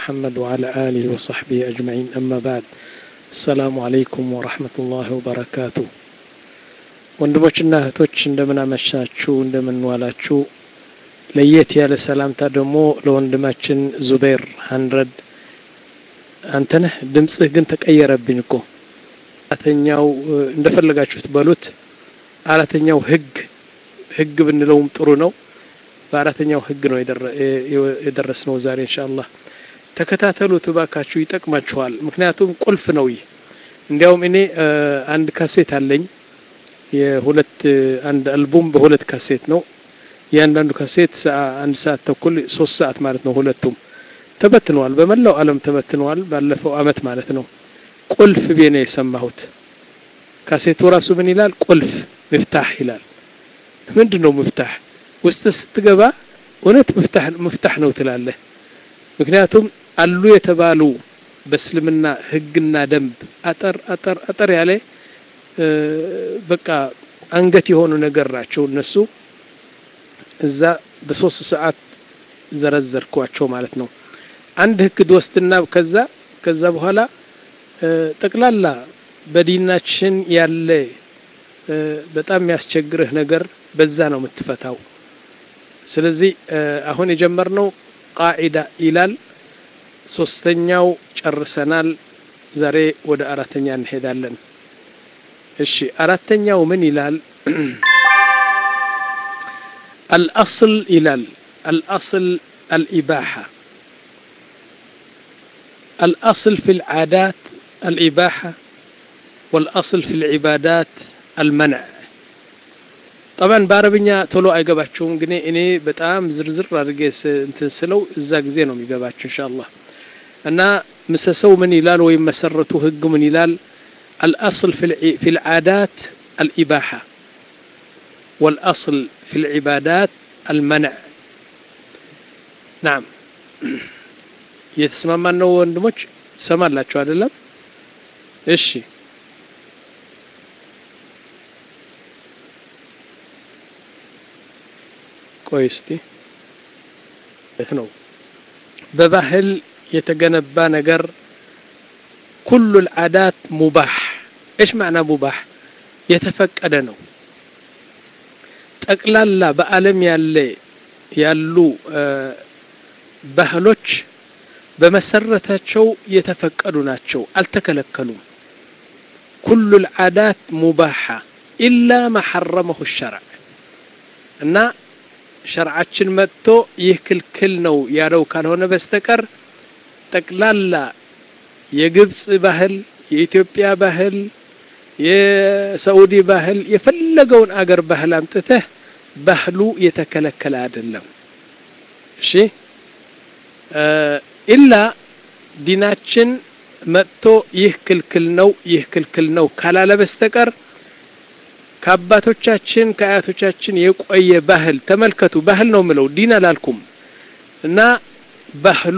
محمد وعلى آله وصحبه أجمعين أما بعد السلام عليكم ورحمة الله وبركاته ወንድሞችና እህቶች እንደምን አመሻችሁ እንደምን ዋላችሁ ለየት ያለ ሰላምታ ደግሞ ለወንድማችን ዙቤር ሀንድረድ አንተነህ ድምፅህ ግን ተቀየረብኝ እኮ አራተኛው እንደፈለጋችሁት በሉት አራተኛው ህግ ህግ ብንለውም ጥሩ ነው በአራተኛው ህግ ነው የደረስ ነው ዛሬ እንሻአላህ ተከታተሉት እባካችሁ ይጠቅማችኋል ምክንያቱም ቁልፍ ነው ይህ እንዲያውም እኔ አንድ ካሴት አለኝ የሁለት አንድ አልቡም በሁለት ካሴት ነው እያንዳንዱ ካሴት አንድ ሰዓት ተኩል ሶስት ሰዓት ማለት ነው ሁለቱም ተበትነዋል በመላው አለም ተበትነዋል ባለፈው አመት ማለት ነው ቁልፍ ቤ ነው የሰማሁት ካሴቱ ራሱ ምን ይላል ቁልፍ ምፍታህ ይላል ምንድን ነው ምፍታህ ውስጥ ስትገባ እውነት ምፍታህ ነው ትላለህ ምክንያቱም አሉ የተባሉ በእስልምና ህግና ደንብ አጠር አጠር አጠር ያለ በቃ አንገት የሆኑ ነገር ናቸው እነሱ እዛ በሶስት ሰዓት ዘረዘርኳቸው ማለት ነው አንድ ህግ ትወስድና ከዛ ከዛ በኋላ ጠቅላላ በዲናችን ያለ በጣም የሚያስቸግርህ ነገር በዛ ነው የምትፈታው ስለዚህ አሁን የጀመርነው ቃዒዳ ይላል ሶስተኛው ጨርሰናል ዛሬ ወደ አራተኛ እንሄዳለን እሺ አራተኛው ምን ይላል الأصل ይላል الأصل الإباحة الأصل في العادات الإباحة والأصل في العبادات المنع طبعا በአረብኛ ቶሎ አይገባችሁም ግን እኔ በጣም ዝርዝር አድርጌ እንትን ስለው እዛ ጊዜ ነው የሚገባችሁ ኢንሻአላህ እና ምሰሰው ምን ይላል ወይም መሰረቱ ህግ ምን ይላል الأصل في في العادات الإباحة والأصل في العبادات المنع نعم የተስማማን ነው ወንድሞች ሰማላችሁ አይደለም እሺ ቆይ እስቲ ነው በባህል የተገነባ ነገር ኩሉ ልዓዳት ሙባህ እሽ ማዕና ሙባህ የተፈቀደ ነው ጠቅላላ በአለም ያለ ያሉ ባህሎች በመሰረታቸው የተፈቀዱ ናቸው አልተከለከሉም ኩሉ ልዓዳት ሙባሓ ኢላ ማ ሐረመሁ ሸርዕ እና ሸርዓችን መጥቶ ይህ ክልክል ነው ያለው ካልሆነ በስተቀር ጠቅላላ የግብፅ ባህል የኢትዮጵያ ባህል የሳዑዲ ባህል የፈለገውን አገር ባህል አምጥተህ ባህሉ የተከለከለ አይደለም እሺ ኢላ ዲናችን መጥቶ ይህ ክልክል ነው ይህ ክልክል ነው ካላለ በስተቀር ከአባቶቻችን ከአያቶቻችን የቆየ ባህል ተመልከቱ ባህል ነው ምለው ዲን አላልኩም እና ባህሉ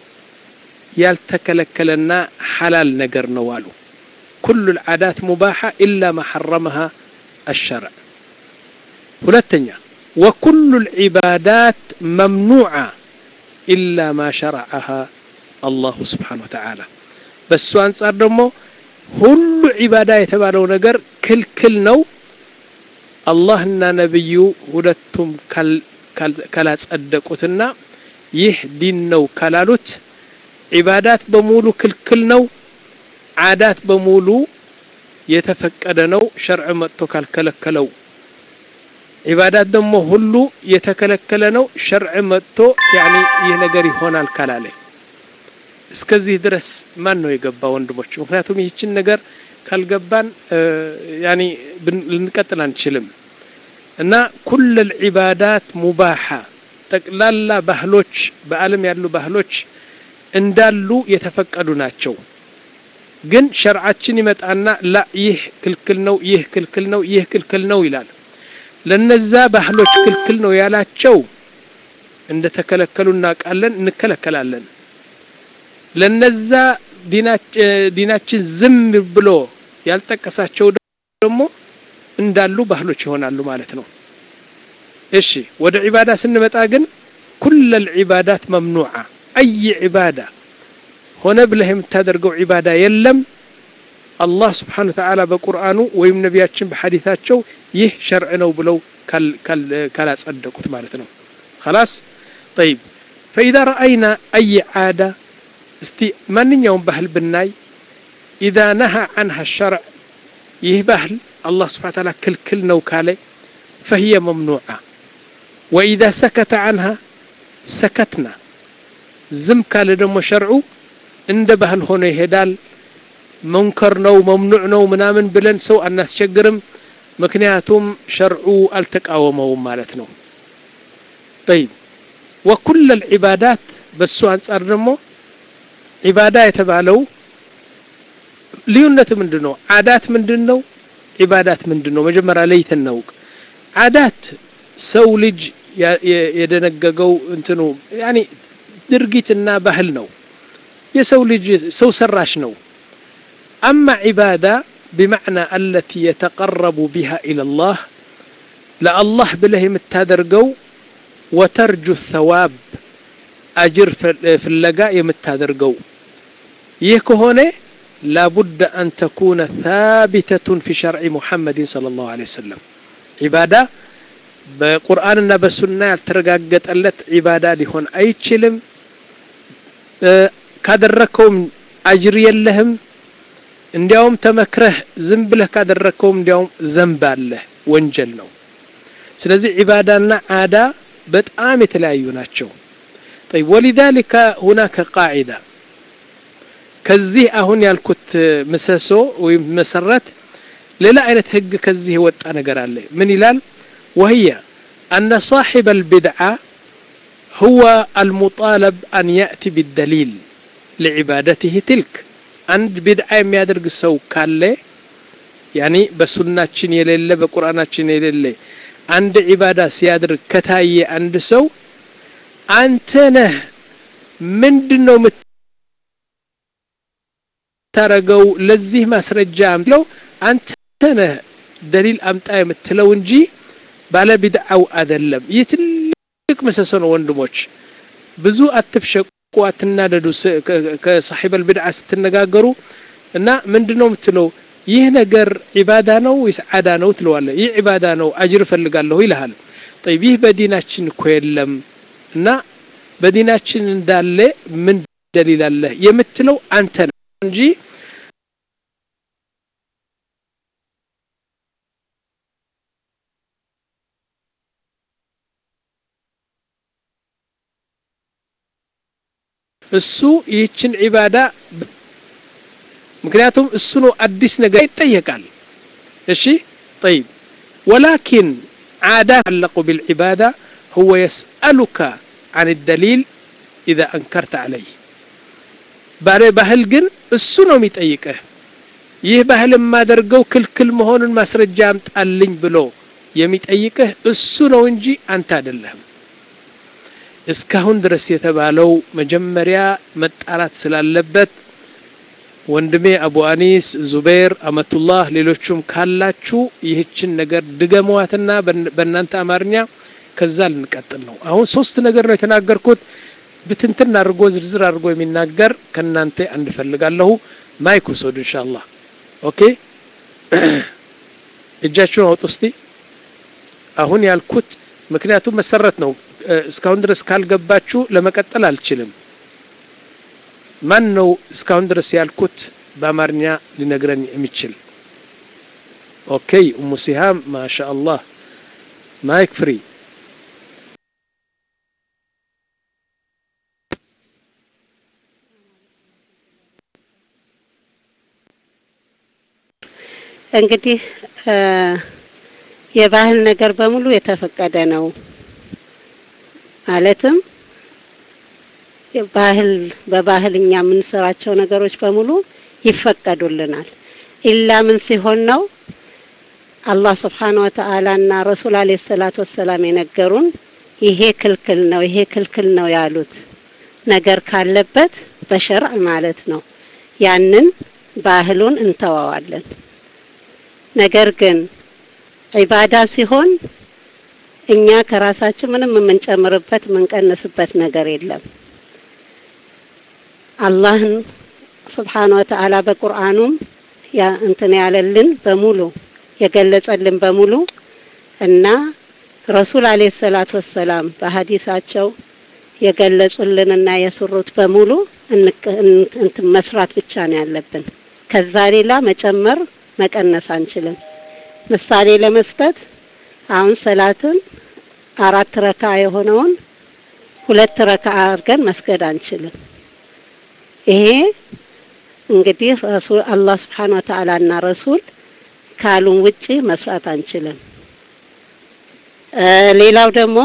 ያልተከለከለና ሐላል ነገር ነው አሉ ኩሉ ልዓዳት ሙባሓ ኢላ ማ ሐረመሃ አሸርዕ ሁለተኛ ወኩሉ ልዒባዳት መምኑዓ ኢላ ማ ሸረዐሃ አላሁ ስብሓን ወተዓላ በሱ አንጻር ደግሞ ሁሉ ዒባዳ የተባለው ነገር ክልክል ነው አላህና ነቢዩ ሁለቱም ካላጸደቁትና ይህ ዲን ነው ካላሉት ዒባዳት በሙሉ ክልክል ነው ዓዳት በሙሉ የተፈቀደ ነው ሸርዕ መጥቶ ካልከለከለው ዒባዳት ደግሞ ሁሉ የተከለከለ ነው ሸርዕ መጥቶ ያኒ ይህ ነገር ይሆናል ካላለ እስከዚህ ድረስ ማን ነው የገባ ወንድሞች ምክንያቱም ይህችን ነገር ካልገባን ያኒ ልንቀጥል አንችልም እና ኩል ልዒባዳት ሙባሓ ጠቅላላ ባህሎች በአለም ያሉ ባህሎች እንዳሉ የተፈቀዱ ናቸው ግን ሸርዓችን ይመጣና ላ ይህ ክልክል ነው ይህ ክልክል ነው ይህ ክልክል ነው ይላል ለነዛ ባህሎች ክልክል ነው ያላቸው እንደ ተከለከሉ እናውቃለን እንከለከላለን ለነዛ ዲናችን ዝም ብሎ ያልጠቀሳቸው ደግሞ እንዳሉ ባህሎች ይሆናሉ ማለት ነው እሺ ወደ ዒባዳ ስንመጣ ግን ኩለ ልዒባዳት መምኑዓ አይ ዒባዳ ሆነ ብለህ የምታደርገው ዒባዳ የለም አላህ ስብሓን ወተዓላ በቁርአኑ ወይም ነቢያችን በሐዲታቸው ይህ ሸርዕ ነው ብለው ካላጸደቁት ማለት ነው خلاص طيب فإذا رأينا أي عادة እስቲ ማንኛውም ባህል ብናይ ኢዛ ነሃ አንሃ ሸርዕ ይህ ባህል አላህ ስብሓን ታላ ክልክል ነው ካለ ፈህየ መምኑዓ ወኢዛ ሰከተ አንሃ ሰከትና ዝም ካለ ደግሞ ሸርዑ እንደ ባህል ሆኖ ይሄዳል መንከር ነው መምኑዕ ነው ምናምን ብለን ሰው አናስቸግርም ምክንያቱም ሸርዑ አልተቃወመውም ማለት ነው ጠይብ ወኩል ልዕባዳት በሱ አንጻር ደግሞ ዒባዳ የተባለው ልዩነቱ ምንድን ነው አዳት ምንድን ነው ዒባዳት ምንድን ነው መጀመሪያ ለይተን እናውቅ አዳት ሰው ልጅ የደነገገው እንትኑ ያኒ ድርጊትና ባህል ነው የሰው ልጅ ሰው ሰራሽ ነው አማ ዒባዳ بمعنى التي يتقرب بها إلى الله لا الله بله يمتادرقو وترجو الثواب أجر في اللقاء يمتادرقو يكهونه لابد أن تكون ثابتة في شرع محمد صلى الله عليه وسلم عبادة بقرآننا بسنة ترقاقت الت عبادة لهون أي تشلم كادركم أجر يلهم እንዲያውም ተመክረህ ዝም ብለህ ካደረግከውም እንዲያውም ዘንብ አለህ ወንጀል ነው ስለዚህ ዒባዳና ዓዳ በጣም የተለያዩ ናቸው طيب ولذلك هناك قاعدة ከዚህ አሁን ያልኩት ምሰሶ ወይም መሰረት ሌላ አይነት ህግ ከዚህ የወጣ ነገር አለ ምን ይላል وهي أن صاحب البدعة هو المطالب أن يأتي بالدليل لعبادته تلك አንድ ቢድዓ የሚያደርግ ሰው ካለ ያኒ በሱናችን የሌለ በቁርአናችን የሌለ አንድ ዒባዳ ሲያደርግ ከታየ አንድ ሰው አንተ ነህ ምንድን ነው የምታረገው ለዚህ ማስረጃ አምለው አንተ ነህ ደሊል አምጣ የምትለው እንጂ ባለ ቢድዓው አይደለም ይህ ትልቅ ምሰሶ ነው ወንድሞች ብዙ አትፍሸቁ አትናደዱ ከሳሒበል ብድዓ ስትነጋገሩ እና ምንድን ነው የምትለው ይህ ነገር ዒባዳ ነው ወይስ ዓዳ ነው ትለዋለ ይህ ዒባዳ ነው አጅር እፈልጋለሁ ይልሃል ጠይብ ይህ በዲናችን እኮ የለም እና በዲናችን እንዳለ ምን ደሊል አለህ የምትለው አንተ ነው እንጂ እሱ ይህችን ዒባዳ ምክንያቱም እሱ ነው አዲስ ነገር ይጠየቃል እሺ طيب ولكن عادة تعلق بالعبادة هو يسألك عن الدليل إذا أنكرت عليه ባሬ ባህል ግን እሱ ነው የሚጠይቅህ ይህ ባህል የማደርገው ክልክል መሆኑን ማስረጃ አምጣልኝ ብሎ የሚጠይቅህ እሱ ነው እንጂ አንተ አይደለህም እስካሁን ድረስ የተባለው መጀመሪያ መጣራት ስላለበት ወንድሜ አቡ አኒስ ዙበይር አመቱላህ ሌሎቹም ካላችሁ ይህችን ነገር ድገመዋትና በእናንተ አማርኛ ከዛ ልንቀጥል ነው አሁን ሶስት ነገር ነው የተናገርኩት ብትንትን አድርጎ ዝርዝር አድርጎ የሚናገር ከእናንተ አንድ ፈልጋለሁ ማይክ ውሰዱ ኢንሻአላህ ኦኬ እጃችሁን አውጡ እስቲ አሁን ያልኩት ምክንያቱም መሰረት ነው እስካሁን ድረስ ካልገባችሁ ለመቀጠል አልችልም ማን ነው እስካሁን ድረስ ያልኩት በአማርኛ ሊነግረን የሚችል ኦኬ ኡሙ ሲሃም ማሻ አላህ ማይክ ፍሪ እንግዲህ የባህል ነገር በሙሉ የተፈቀደ ነው ማለትም ባህል በባህል እኛ የምንሰራቸው ነገሮች በሙሉ ይፈቀዱልናል ኢላ ምን ሲሆን ነው አላህ ስብሓን ወተአላ እና ረሱል አለ ሰላት ወሰላም የነገሩን ይሄ ክልክል ነው ይሄ ክልክል ነው ያሉት ነገር ካለበት በሸርዕ ማለት ነው ያንን ባህሉን እንተዋዋለን ነገር ግን ዒባዳ ሲሆን እኛ ከራሳችን ምንም የምንጨምርበት የምንቀንስበት ነገር የለም አላህን ስብሓን ወተዓላ በቁርአኑም ያ እንትን ያለልን በሙሉ የገለጸልን በሙሉ እና ረሱል አለይሂ ሰላቱ ወሰላም በሀዲሳቸው የገለጹልንና የሰሩት በሙሉ እንትን መስራት ብቻ ነው ያለብን። ከዛ ሌላ መጨመር መቀነስ አንችልም። ምሳሌ ለመስጠት አሁን ሰላትን አራት ረካ የሆነውን ሁለት ረካ አድርገን መስገድ አንችልም። ይሄ እንግዲህ ረሱል አላህ ስብሓን ወተዓላ እና ረሱል ካሉን ውጪ መስራት አንችልም። ሌላው ደግሞ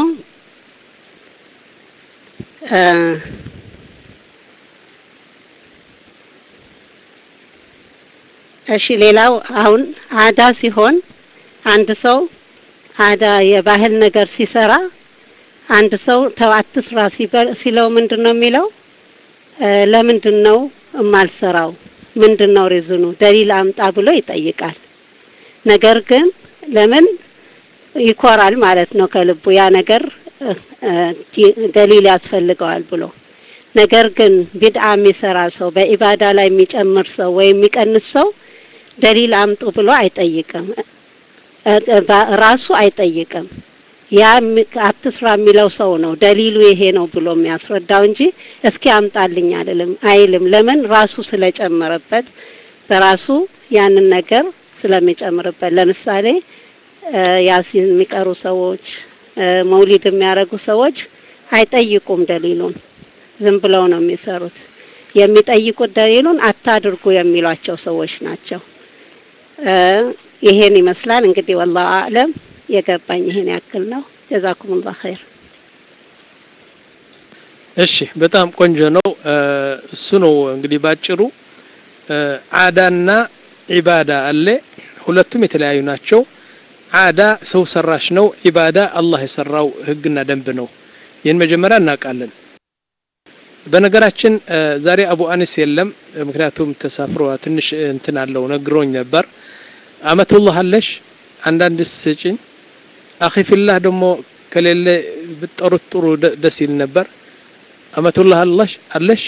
እሺ ሌላው አሁን አዳ ሲሆን አንድ ሰው አዳ የባህል ነገር ሲሰራ አንድ ሰው ተው አትስራ ሲለው ምንድን ነው የሚለው? ለምንድን ነው የማልሰራው? ምንድን ነው ሪዝኑ? ደሊል አምጣ ብሎ ይጠይቃል። ነገር ግን ለምን ይኮራል ማለት ነው ከልቡ ያ ነገር ደሊል ያስፈልገዋል ብሎ ነገር ግን ቢድዓ የሚሰራ ሰው በኢባዳ ላይ የሚጨምር ሰው ወይም የሚቀንስ ሰው ደሊል አምጡ ብሎ አይጠይቅም። ራሱ አይጠይቅም። ያ አትስራ የሚለው ሰው ነው ደሊሉ ይሄ ነው ብሎ የሚያስረዳው እንጂ እስኪ አምጣልኝ አይደለም አይልም። ለምን ራሱ ስለጨመረበት በራሱ ያንን ነገር ስለሚጨምርበት። ለምሳሌ ያሲን የሚቀሩ ሰዎች፣ መውሊድ የሚያደርጉ ሰዎች አይጠይቁም ደሊሉን ዝም ብለው ነው የሚሰሩት። የሚጠይቁት ደሊሉን አታድርጉ የሚሏቸው ሰዎች ናቸው። ይሄን ይመስላል እንግዲህ ወላሁ አዕለም። የገባኝ ይሄን ያክል ነው። ጀዛኩሙላህ ኸይር። እሺ፣ በጣም ቆንጆ ነው። እሱ ነው እንግዲህ ባጭሩ አዳና ዒባዳ አለ። ሁለቱም የተለያዩ ናቸው። አዳ ሰው ሰራሽ ነው። ዒባዳ አላህ የሰራው ህግና ደንብ ነው። ይህን መጀመሪያ እናውቃለን። በነገራችን ዛሬ አቡ አኒስ የለም፣ ምክንያቱም ተሳፍሮ ትንሽ እንትን አለው ነግሮኝ ነበር። አመቱላህ አለሽ አንዳንድ ስጭኝ አኺ ፊላህ ደግሞ ከሌለ ብጠሩት ጥሩ ደስ ይል ነበር። አመቱላህ አለሽ አለሽ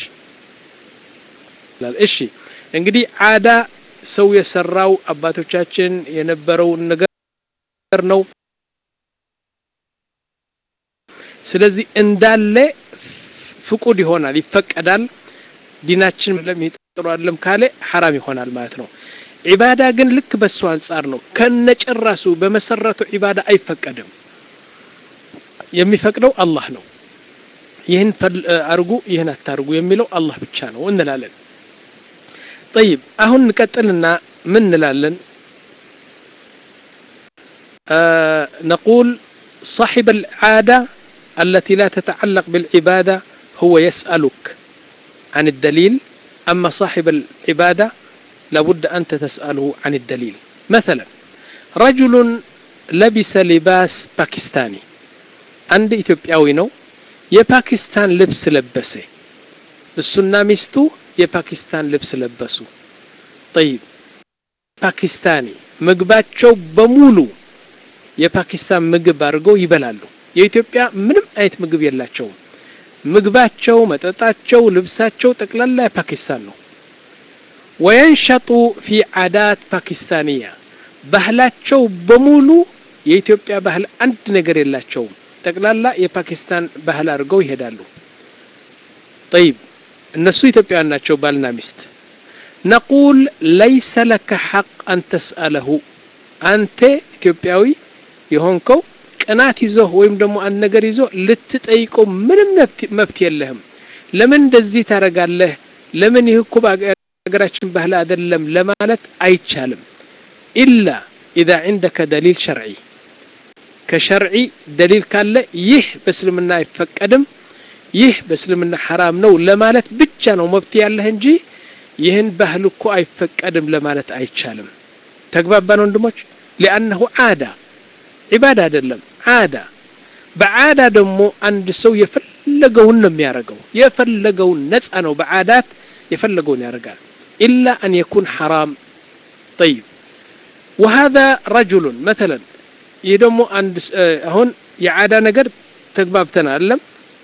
እሺ እንግዲህ አዳ ሰው የሰራው አባቶቻችን የነበረውን ነገር ነው። ስለዚህ እንዳለ ፍቁድ ይሆናል፣ ይፈቀዳል። ዲናችን ለሚጥሩ አይደለም ካለ ሐራም ይሆናል ማለት ነው። ዒባዳ ግን ልክ በሱ አንጻር ነው። ከነጭራሱ በመሰረቱ ዒባዳ አይፈቀድም። የሚፈቅደው አላህ ነው። ይህን አርጉ፣ ይህን አታርጉ የሚለው አላህ ብቻ ነው እንላለን። ጠይብ አሁን እንቀጥልና ምን እንላለን? ነቁል صاحب العادة التي لا تتعلق بالعبادة هو يسألك عن الدليل أما صاحب العبادة لابد أنت تسأله عن الدليل مثلا رجل لبس لباس باكستاني عند إثيوبياوي نو የፓኪስታን ልብስ ለበሰ እሱና ሚስቱ የፓኪስታን ልብስ ለበሱ ጠይብ ፓኪስታኒ ምግባቸው በሙሉ የፓኪስታን ምግብ አድርገው ይበላሉ የኢትዮጵያ ምንም አይነት ምግብ የላቸውም ምግባቸው መጠጣቸው ልብሳቸው ጠቅላላ የፓኪስታን ነው ወየንሸጡ ፊ ዓዳት ፓኪስታንያ ባህላቸው በሙሉ የኢትዮጵያ ባህል አንድ ነገር የላቸውም ጠቅላላ የፓኪስታን ባህል አድርገው ይሄዳሉ ጠይብ እነሱ ኢትዮጵያውያን ናቸው ባልና ሚስት ነቁል ለይሰ ለከ ሐቅ አን ተስአለሁ አንተ ኢትዮጵያዊ የሆንከው ቅናት ይዞህ ወይም ደግሞ አንድ ነገር ይዞ ልትጠይቀው ምንም መብት የለህም ለምን እንደዚህ ታደርጋለህ ለምን ይህ እኮ ሀገራችን ባህል አይደለም ለማለት አይቻልም ኢላ ኢዛ ዒንደከ ደሊል ሸርዒ ከሸርዒ ደሊል ካለ ይህ በእስልምና አይፈቀድም ይህ በእስልምና ሐራም ነው ለማለት ብቻ ነው መብት ያለህ እንጂ ይህን ባህል እኮ አይፈቀድም ለማለት አይቻልም ተግባባን ወንድሞች ሊአነሁ ዓዳ ዒባዳ አይደለም ዓዳ በዓዳ ደግሞ አንድ ሰው የፈለገውን ነው የሚያደርገው የፈለገውን ነፃ ነው በዓዳት የፈለገውን ያደርጋል ኢላ አን የኩን ሐራም ጠይብ وهذا رجل مثلا ይህ ደግሞ አንድ አሁን የዓዳ ነገር ተግባብተን አለም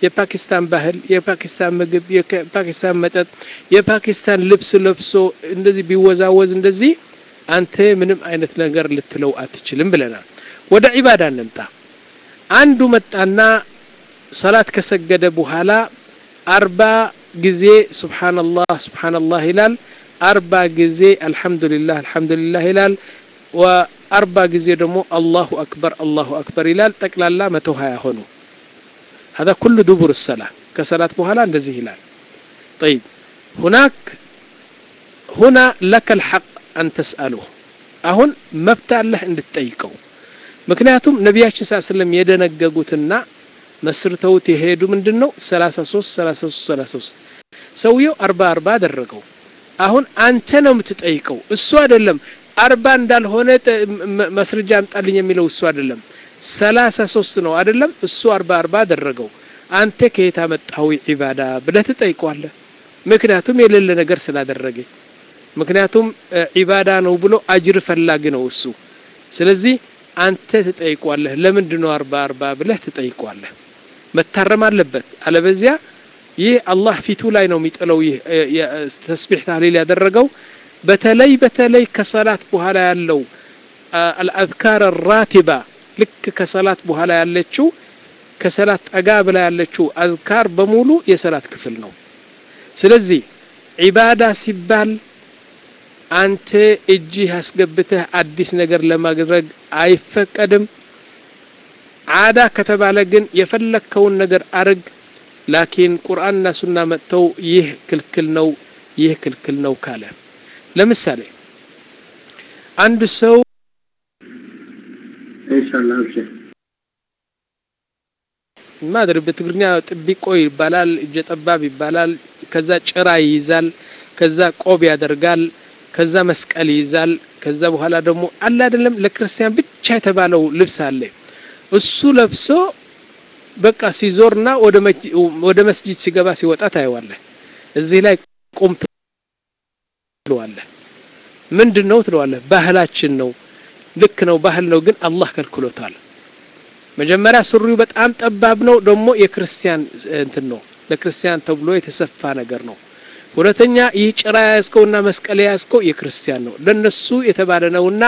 የፓኪስታን ባህል፣ የፓኪስታን ምግብ፣ የፓኪስታን መጠጥ፣ የፓኪስታን ልብስ ለብሶ እንደዚህ ቢወዛወዝ እንደዚህ አንተ ምንም አይነት ነገር ልትለው አትችልም ብለናል። ወደ ዒባዳ እንምጣ። አንዱ መጣና ሰላት ከሰገደ በኋላ አርባ ጊዜ ሱብሓነላህ ሱብሓነላህ ይላል። አርባ ጊዜ አልሐምዱሊላህ አልሐምዱሊላህ ይላል። ወአርባ ጊዜ ደግሞ አላሁ አክበር አላሁ አክበር ይላል። ጠቅላላ መቶ ሀያ ሆኑ። هذا كل دبر الصلاة كصلاة بهلا እንደዚህ ይላል طيب هناك هنا لك الحق أن تسأله አሁን መብት አለህ እንድትጠይቀው ምክንያቱም ነቢያችን ስ ስለም የደነገጉትና መስርተውት የሄዱ ምንድን ነው 33 33 33 ሰውየው አርባ አርባ አደረገው አሁን አንተ ነው የምትጠይቀው እሱ አይደለም አርባ እንዳልሆነ መስረጃ አምጣልኝ የሚለው እሱ አይደለም ሰላሳ ሶስት ነው አይደለም እሱ አርባ አርባ አደረገው አንተ ከየት አመጣው ዒባዳ ብለህ ትጠይቀዋለህ ምክንያቱም የሌለ ነገር ስላደረገ ምክንያቱም ዒባዳ ነው ብሎ አጅር ፈላጊ ነው እሱ ስለዚህ አንተ ትጠይቋለህ ለምንድን ነው አርባ አርባ ብለህ ትጠይቋለህ መታረም አለበት አለበዚያ ይህ አላህ ፊቱ ላይ ነው የሚጥለው ይህ ተስቢሕ ታህሊል ያደረገው በተለይ በተለይ ከሰላት በኋላ ያለው አልአዝካር ራቲባ ልክ ከሰላት በኋላ ያለችው ከሰላት ጠጋ ብላ ያለችው አዝካር በሙሉ የሰላት ክፍል ነው ስለዚህ ዒባዳ ሲባል አንተ እጅህ አስገብተህ አዲስ ነገር ለማድረግ አይፈቀድም ዓዳ ከተባለ ግን የፈለግከውን ነገር አርግ ላኪን ቁርአንና ሱና መጥተው ይህ ክልክል ነው ይህ ክልክል ነው ካለ ለምሳሌ አንድ ሰው ኢንሻአላህ አብሽር ማድር በትግርኛ ጥቢቆ ይባላል እጀ ጠባብ ይባላል ከዛ ጭራ ይይዛል ከዛ ቆብ ያደርጋል ከዛ መስቀል ይይዛል ከዛ በኋላ ደግሞ አለ አይደለም ለክርስቲያን ብቻ የተባለው ልብስ አለ እሱ ለብሶ በቃ ሲዞርና ወደ መስጂድ ሲገባ ሲወጣ ታየዋለህ እዚህ ላይ ቁም ትለዋለህ ምንድን ነው ትለዋለህ ባህላችን ነው ልክ ነው ባህል ነው ግን አላህ ከልክሎታል መጀመሪያ ሱሪው በጣም ጠባብ ነው ደግሞ የክርስቲያን እንትን ነው ለክርስቲያን ተብሎ የተሰፋ ነገር ነው ሁለተኛ ይህ ጭራ ያዝከውና መስቀል ያዝከው የክርስቲያን ነው ለነሱ የተባለ ነውና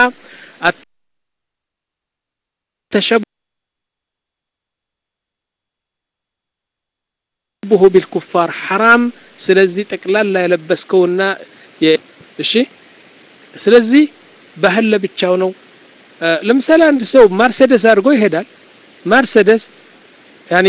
ተሸቡሁ ቢልኩፋር ሐራም ስለዚህ ጠቅላላ የለበስከውና እሺ ስለዚህ ባህል ለብቻው ነው ለምሳሌ አንድ ሰው ማርሴደስ አድርጎ ይሄዳል ማርሴደስ ያኒ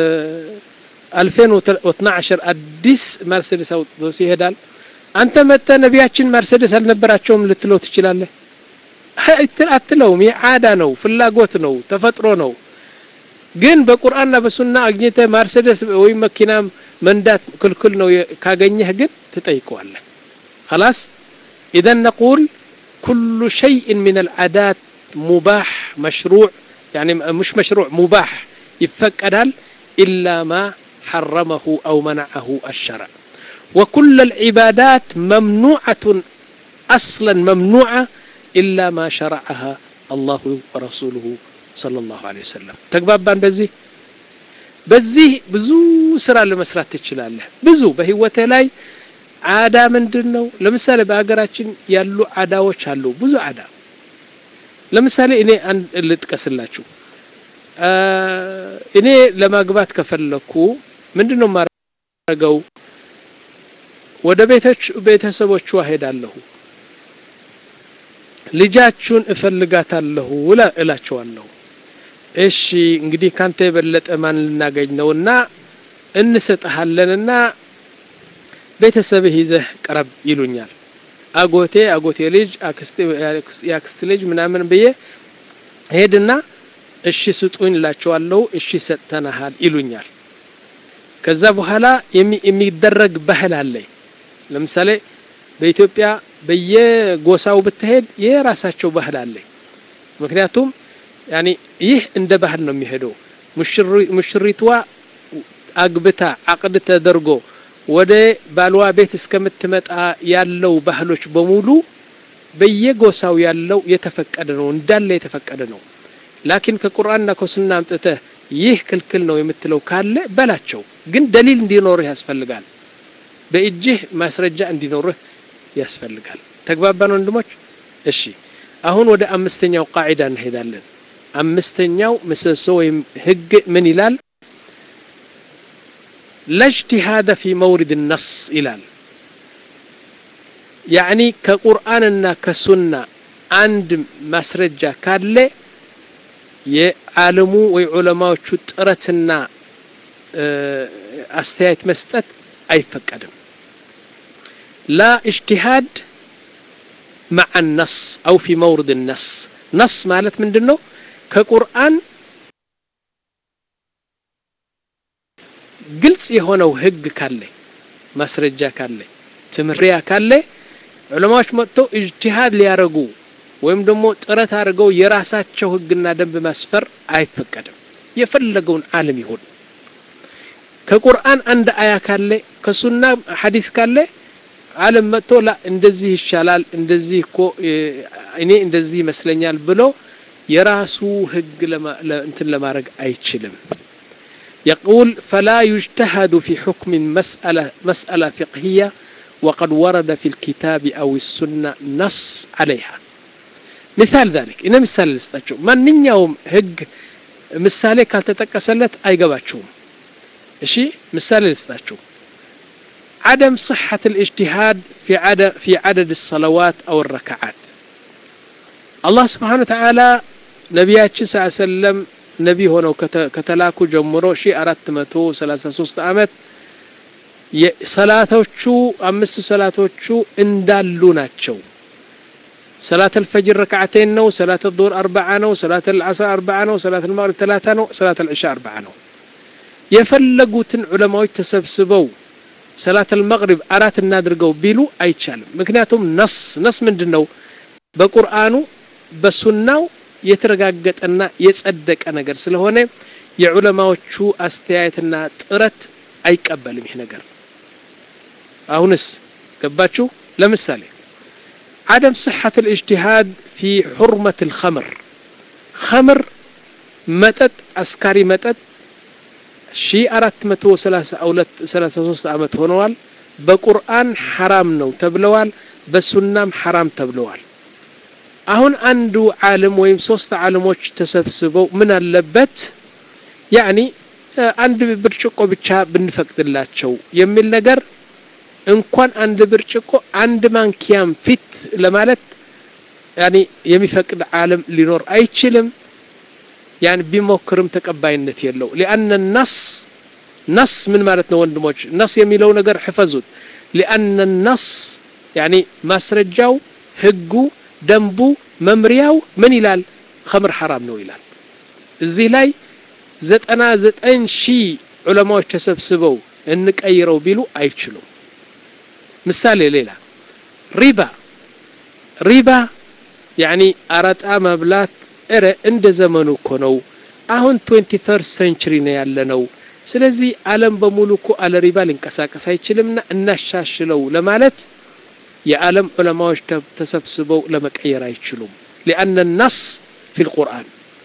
2012 አዲስ ማርሴደስ አውጥቶ ይሄዳል አንተ መጥተ ነቢያችን ማርሴደስ አልነበራቸውም ልትለው ትችላለህ አትለውም ይህ ዓዳ ነው ፍላጎት ነው ተፈጥሮ ነው ግን በቁርአንና በሱና አግኝተ ማርሴደስ ወይም መኪና መንዳት ክልክል ነው ካገኘህ ግን ትጠይቀዋለህ خلاص اذا نقول كل شيء من العادات مباح مشروع يعني مش مشروع مباح يفقدال إلا ما حرمه أو منعه الشرع وكل العبادات ممنوعة أصلا ممنوعة إلا ما شرعها الله ورسوله صلى الله عليه وسلم تقبابان بزي በዚህ ብዙ ስራ ለመስራት ትችላለህ ብዙ በህይወትህ ላይ አዳ ምንድን ነው ለምሳሌ በሀገራችን ያሉ አዳዎች አሉ ብዙ አዳ ለምሳሌ እኔ አንድ ልጥቀስላችሁ እኔ ለማግባት ከፈለኩ ምንድን ነው የማደርገው ወደ ቤቶች ቤተሰቦቿ ሄዳለሁ ልጃችሁን እፈልጋታለሁ እላቸዋለሁ እሺ እንግዲህ ካንተ የበለጠ ማን ልናገኝ ነውና እንሰጥሃለንና ቤተሰብህ ይዘህ ቀረብ ይሉኛል አጎቴ አጎቴ ልጅ የአክስት ልጅ ምናምን ብዬ ሄድና እሺ ስጡኝ እላቸዋለሁ እሺ ሰጥተናሃል ይሉኛል ከዛ በኋላ የሚደረግ ባህል አለ ለምሳሌ በኢትዮጵያ በየጎሳው ብትሄድ የራሳቸው ባህል አለ ምክንያቱም ያኒ ይህ እንደ ባህል ነው የሚሄደው ሙሽሪቷ አግብታ አቅድ ተደርጎ ወደ ባልዋ ቤት እስከምትመጣ ያለው ባህሎች በሙሉ በየጎሳው ያለው የተፈቀደ ነው እንዳለ የተፈቀደ ነው ላኪን ከቁርአንና ከሱና አምጥተህ ይህ ክልክል ነው የምትለው ካለ በላቸው፣ ግን ደሊል እንዲኖርህ ያስፈልጋል። በእጅህ ማስረጃ እንዲኖርህ ያስፈልጋል። ተግባባን ወንድሞች? እሺ አሁን ወደ አምስተኛው ቃዒዳ እንሄዳለን። አምስተኛው ምሰሶ ወይም ህግ ምን ይላል? ለእጅቲሃደ ፊ መውሪድ ነስ ይላል። ያዕኒ ከቁርአንና ከሱና አንድ ማስረጃ ካለ የዓለሙ ወይ ዑለማዎቹ ጥረትና አስተያየት መስጠት አይፈቀድም። ላ እጅቲሃድ መዓ ነስ አው ፊ መውሪድ ነስ። ነስ ማለት ምንድን ነው? ከቁርአን ግልጽ የሆነው ህግ ካለ ማስረጃ ካለ ትምህሪያ ካለ ዑለማዎች መጥተው እጅቲሃድ ሊያረጉ ወይም ደግሞ ጥረት አድርገው የራሳቸው ህግና ደንብ ማስፈር አይፈቀድም። የፈለገውን ዓለም ይሁን ከቁርአን አንድ አያ ካለ ከሱና ሐዲስ ካለ ዓለም መጥቶ ላ እንደዚህ ይሻላል እንደዚህ እኮ እኔ እንደዚህ ይመስለኛል ብሎ የራሱ ህግ እንትን ለማድረግ አይችልም። يقول فلا يجتهد في حكم مسألة, مسألة فقهية وقد ورد في الكتاب أو السنة نص عليها مثال ذلك إن مثال لستاتشو من يوم هج مثالي كالتتكسلت أي قباتشوم إشي مثال لستاتشو عدم صحة الاجتهاد في عدد في عدد الصلوات أو الركعات الله سبحانه وتعالى نبياتش صلى الله عليه وسلم ነቢ ሆነው ከተላኩ ጀምሮ ሺ አራት መቶ ሰላሳ ሶስት አመት ሰላቶቹ አምስት ሰላቶቹ እንዳሉ ናቸው። ሰላት አልፈጅር ረክዓተይን ነው። ሰላት ዙሁር አርባዓ ነው። ሰላት አልዓስር አርባዓ ነው። ሰላት አልመግሪብ ተላታ ነው። ሰላት አልዕሻ አርባዓ ነው። የፈለጉትን ዑለማዎች ተሰብስበው ሰላት አልመግሪብ አራት እናድርገው ቢሉ አይቻልም። ምክንያቱም ነስ ነስ ምንድን ነው? በቁርአኑ በሱናው የተረጋገጠና የጸደቀ ነገር ስለሆነ የዑለማዎቹ አስተያየትና ጥረት አይቀበልም ይህ ነገር። አሁንስ ገባችሁ? ለምሳሌ عدم صحة الاجتهاد في حرمة الخمر خمر متت أسكاري متت شي أرات متو سلاسة أو سلاسة ሶስት ዓመት ሆነዋል። በቁርአን ሐራም ነው ተብለዋል። በሱናም ሐራም ተብለዋል። አሁን አንዱ ዓለም ወይም ሶስት ዓለሞች ተሰብስበው ምን አለበት ያኒ አንድ ብርጭቆ ብቻ ብንፈቅድላቸው የሚል ነገር እንኳን አንድ ብርጭቆ አንድ ማንኪያም ፊት ለማለት ያኒ የሚፈቅድ ዓለም ሊኖር አይችልም። ያን ቢሞክርም ተቀባይነት የለው። ሊአነ ነስ ነስ ምን ማለት ነው ወንድሞች? ነስ የሚለው ነገር ሕፈዙት። ሊአነ ነስ ያኒ ማስረጃው ህጉ ደንቡ መምሪያው ምን ይላል? ኸምር ሐራም ነው ይላል። እዚህ ላይ ዘጠና ዘጠኝ ሺህ ዑለማዎች ተሰብስበው እንቀይረው ቢሉ አይችሉም። ምሳሌ ሌላ ሪባ ሪባ ያኒ አረጣ መብላት እረ እንደ ዘመኑ እኮ ነው። አሁን ትዌንቲ ፈርስት ሴንቹሪ ነው ያለ ነው። ስለዚህ ዓለም በሙሉ እኮ አለ ሪባ ሊንቀሳቀስ አይችልምና እናሻሽለው ለማለት የዓለም ዑለማዎች ተሰብስበው ለመቀየር አይችሉም። ሊአነ ነስ ፊ ልቁርአን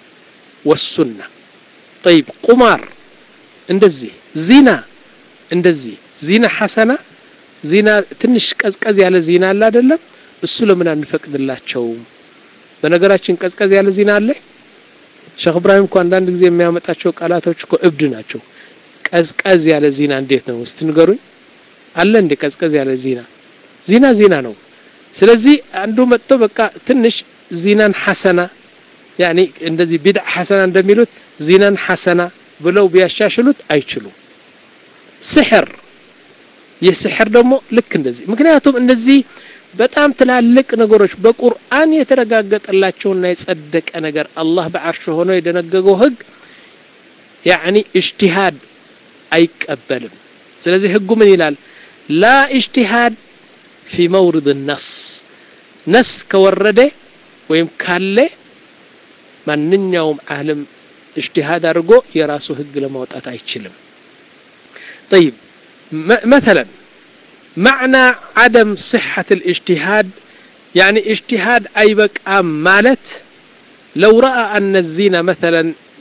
ወሱና ጠይብ ቁማር እንደዚህ ዚና እንደዚህ ዚና ሐሰና ዚና ትንሽ ቀዝቀዝ ያለ ዚና አለ አይደለም እሱ ለምን አንፈቅድላቸውም በነገራችን ቀዝቀዝ ያለ ዚና አለ ሼክ እብራሂም እኮ አንዳንድ ጊዜ የሚያመጣቸው ቃላቶች እኮ እብድ ናቸው ቀዝቀዝ ያለ ዚና እንዴት ነው እስቲ ንገሩኝ አለ እንዴ ቀዝቀዝ ያለ ዚና ዚና ዚና ነው ስለዚህ አንዱ መጥቶ በቃ ትንሽ ዚናን ሐሰና ያኒ እንደዚህ ቢድዓ ሐሰና እንደሚሉት ዚናን ሐሰና ብለው ቢያሻሽሉት አይችሉም ስሕር የስሕር ደግሞ ልክ እንደዚህ ምክንያቱም እነዚህ በጣም ትላልቅ ነገሮች በቁርአን የተረጋገጠላቸውና የጸደቀ ነገር አላህ በዓርሽ ሆኖ የደነገገው ህግ ያኒ እጅቲሃድ አይቀበልም ስለዚህ ህጉ ምን ይላል ላ እጅቲሃድ ፊ መውሪድ ነስ ነስ ከወረደ ወይም ካለ ማንኛውም ዓለም እጅቲሃድ አድርጎ የራሱ ህግ ለማውጣት አይችልም طيب مثلا معنى عدم صحة الاجتهاد يعني اجتهاد أي بقى مالت لو رأى أن الزنا مثلا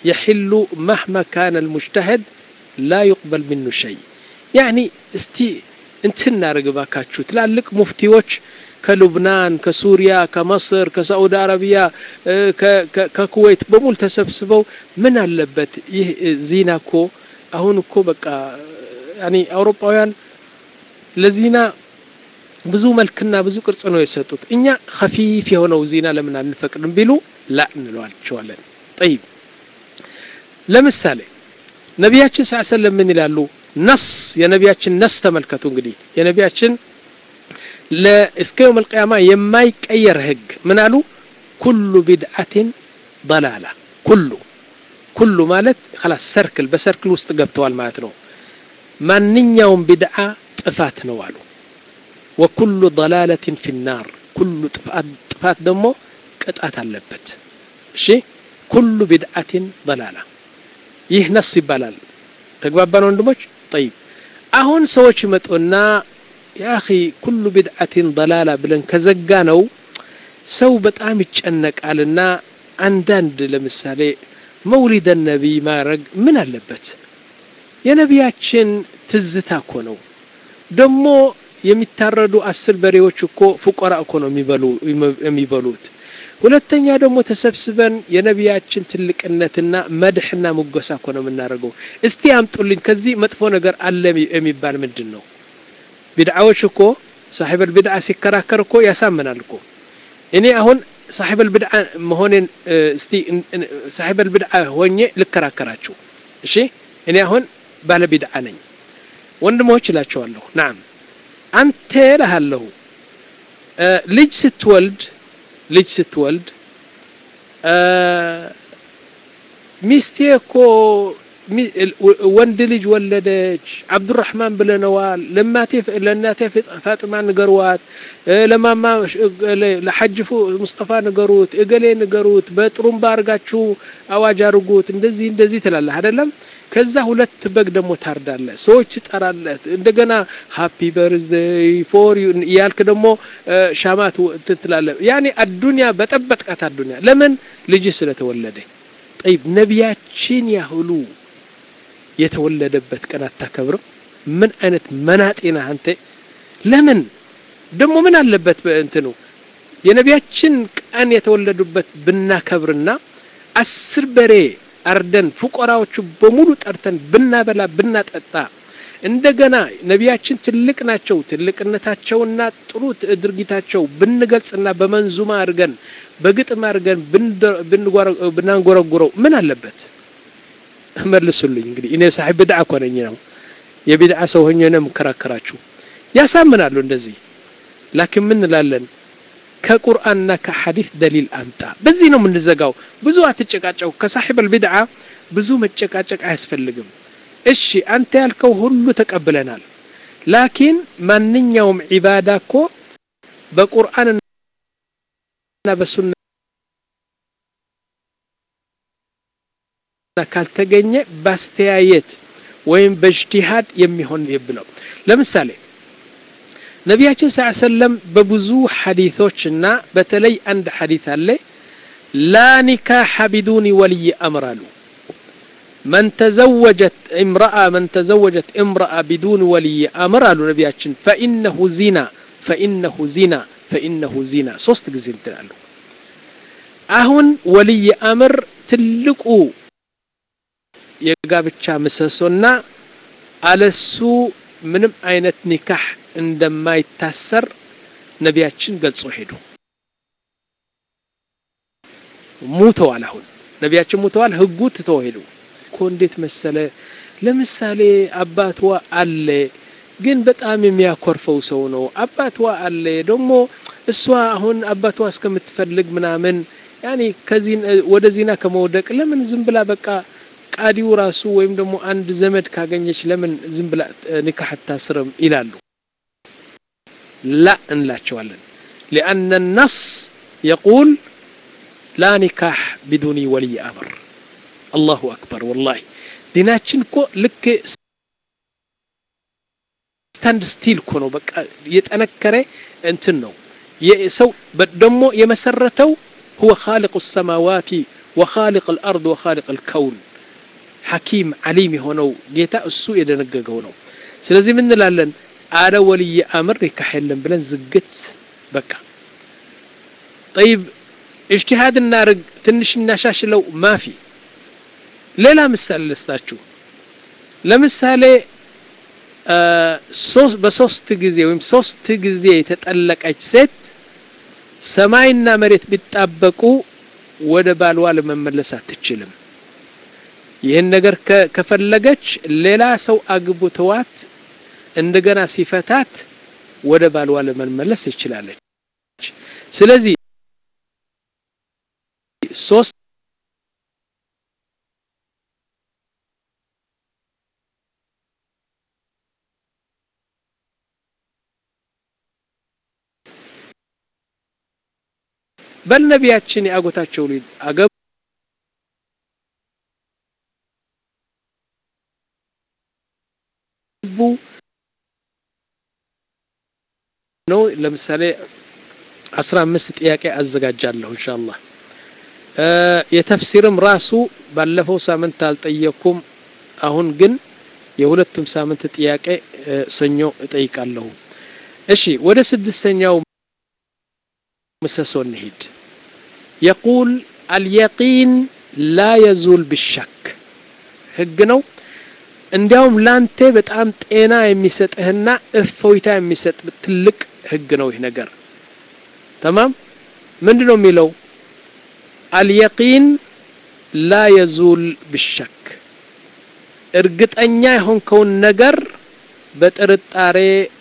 የሕሉ መህማ ካነ ልሙጅተህድ ላ ዩቅበል ምኑ ሸይ ያኒ እስቲ እንትን እናደርግ ባካችሁ ትላልቅ ሙፍቲዎች ከሉብናን ከሱሪያ ከመስር ከሳዑዲ አረቢያ ከኩዌት በሙሉ ተሰብስበው ምን አለበት ይህ ዚና እኮ አሁን እኮ በቃ ያኒ አውሮፓውያን ለዚና ብዙ መልክና ብዙ ቅርጽ ነው የሰጡት እኛ ከፊፍ የሆነው ዚና ለምን አንፈቅድም ቢሉ ላ እንለዋቸዋለን ጠይብ ለምሳሌ ነቢያችን ስ ሰለም ምን ይላሉ ነስ የነቢያችን ነስ ተመልከቱ እንግዲህ የነቢያችን እስከ የውም ልቅያማ የማይቀየር ህግ ምን አሉ ኩሉ ቢድዓትን ضላላ ኩሉ ኩሉ ማለት ላስ ሰርክል በሰርክል ውስጥ ገብተዋል ማለት ነው ማንኛውም ቢድዓ ጥፋት ነው አሉ ወኩሉ ضላለትን ፊ ናር ኩሉ ጥፋት ደግሞ ቅጣት አለበት እሺ ኩሉ ቢድዓትን ضላላ ይህ ነስ ይባላል ተግባባን ወንድሞች ጠይብ አሁን ሰዎች ይመጡና ያኺ ኩሉ ቢድዓትን ضላላ ብለን ከዘጋ ነው ሰው በጣም ይጨነቃልና አንዳንድ ለምሳሌ መውሊደ ነቢይ ማድረግ ምን አለበት የነቢያችን ትዝታ እኮ ነው ደግሞ የሚታረዱ አስር በሬዎች እኮ ፉቆራ እኮ ነው የሚበሉት ሁለተኛ ደግሞ ተሰብስበን የነቢያችን ትልቅነትና መድሕና ሙገሳ እኮ ነው የምናደርገው እስቲ አምጡልኝ ከዚህ መጥፎ ነገር አለ የሚባል ምንድን ነው ቢድዓዎች እኮ ሳሒበል ቢድዓ ሲከራከር እኮ ያሳምናል እኮ እኔ አሁን ሳሒበል ቢድዓ መሆኔን እስቲ ሳሒበል ቢድዓ ሆኜ ልከራከራችሁ እሺ እኔ አሁን ባለ ቢድዓ ነኝ ወንድሞች እላቸዋለሁ ናም አንተ እልሃለሁ ልጅ ስትወልድ ልጅ ስትወልድ ሚስቴ እኮ ወንድ ልጅ ወለደች አብዱራህማን ብለነዋል ለማቴ ለእናቴ ፋጥማ ንገርዋት ለማማ ለሐጅፉ ሙስጠፋ ንገሩት እገሌ ንገሩት በጥሩምባ አርጋችሁ አዋጅ አርጉት እንደዚህ እንደዚህ ትላለህ አይደለም ከዛ ሁለት በግ ደግሞ ታርዳለ ሰዎች ትጠራለህ እንደገና ሃፒ በርዝደይ ፎር እያልክ ደግሞ ሻማት ትላለህ ያኔ አዱንያ በጠበጥቃት አዱንያ ለምን ልጅ ስለተወለደ ጠይብ ነቢያችን ያህሉ የተወለደበት ቀን አታከብርም ምን አይነት መናጤና አንተ ለምን ደግሞ ምን አለበት እንትኑ የነቢያችን ቀን የተወለዱበት ብናከብርና አስር በሬ አርደን ፉቆራዎቹ በሙሉ ጠርተን ብናበላ ብናጠጣ እንደገና ነቢያችን ትልቅ ናቸው ትልቅነታቸውና ጥሩ ድርጊታቸው ብንገልጽና በመንዙማ አድርገን በግጥም አድርገን ብናንጎረጉረው ምን አለበት መልሱልኝ እንግዲህ እኔ ሳሒብ ብድዓ እኮ ነኝ ነው የቢድዓ ሰው ሆኜ ነው የምከራከራችሁ ያሳምናሉ እንደዚህ ላኪን ምን እንላለን ከቁርአንና ከሐዲስ ደሊል አምጣ በዚህ ነው የምንዘጋው ብዙ አትጨቃጨቁ ከሳሒብ አልቢድዓ ብዙ መጨቃጨቅ አያስፈልግም እሺ አንተ ያልከው ሁሉ ተቀብለናል ላኪን ማንኛውም ዒባዳ እኮ በቁርአንና በሱና ካልተገኘ ባስተያየት ወይም በእጅቲሃድ የሚሆን ብለው ለምሳሌ ነቢያችን ስ ሰለም በብዙ ሐዲቶችና በተለይ አንድ ሐዲት አለ ላ ኒካሐ ቢዱኒ ወልይ አምር አሉ من تزوجت امرأة من تزوجت امرأة بدون ولي أمر قالوا نبياتشن فإنه زنا فإنه زنا فإنه زنا صوست جزين تلالو أهون ولي أمر تلقوا የጋብቻ ምሰሶና አለሱ ምንም አይነት ኒካህ እንደማይታሰር ነቢያችን ገልጾ ሄዱ ሙተዋል አሁን ነቢያችን ሙተዋል ህጉ ትተው ሄዱ እኮ እንዴት መሰለ ለምሳሌ አባትዋ አለ ግን በጣም የሚያኮርፈው ሰው ነው አባትዋ አለ ደግሞ እሷ አሁን አባቷ እስከምትፈልግ ምናምን ያኔ ከዚህ ወደ ዚና ከመውደቅ ለምን ዝም ብላ በቃ ቃዲው ራሱ ወይም ደግሞ አንድ ዘመድ ካገኘች ለምን ዝም ብላ ኒካህ አታስርም ይላሉ ላ እንላቸዋለን ሊአነ ነስ የቁል ላ ኒካህ ቢዱኒ ወልይ አምር አላሁ አክበር ወላሂ ዲናችን እኮ ልክ ስታንድ ስቲል እኮ ነው በቃ የጠነከረ እንትን ነው ሰው ደግሞ የመሰረተው هو خالق السماوات ወኻሊቅ አልአርድ ወኻሊቅ አልከውን ሐኪም ዓሊም የሆነው ጌታ እሱ የደነገገው ነው። ስለዚህ ምን እንላለን? አለ ወልይ አምር ኒካህ የለም ብለን ዝግት በቃ ጠይብ እጅቲሃድ እናርግ ትንሽ እናሻሽለው ማፊ ሌላ ምሳሌ ልስጣችሁ ለምሳሌ በሶስት ጊዜ ወይም ሶስት ጊዜ የተጠለቀች ሴት ሰማይና መሬት ቢጣበቁ ወደ ባልዋ ለመመለስ አትችልም ይህን ነገር ከፈለገች ሌላ ሰው አግብተዋት እንደገና ሲፈታት ወደ ባልዋ ለመመለስ ትችላለች ስለዚህ ሶስት በል ነቢያችን የአጎታቸው ልጅ አገቡ ነው ለምሳሌ አስራ አምስት ጥያቄ አዘጋጃለሁ ኢንሻአላህ የተፍሲርም ራሱ ባለፈው ሳምንት አልጠየኩም አሁን ግን የሁለቱም ሳምንት ጥያቄ ሰኞ እጠይቃለሁ እሺ ወደ ስድስተኛው ምሰሶ እንሂድ የቁል አልየቂን ላ የዙል ብሸክ ህግ ነው እንዲያውም ላንተ በጣም ጤና የሚሰጥህና እፎይታ የሚሰጥ ትልቅ ህግ ነው ይህ ነገር ተማም ምንድን ነው የሚለው አልየቂን ላ የዙል ብሸክ እርግጠኛ የሆንከውን ነገር በጥርጣሬ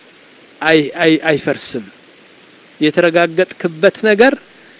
አይፈርስም የተረጋገጥክበት ነገር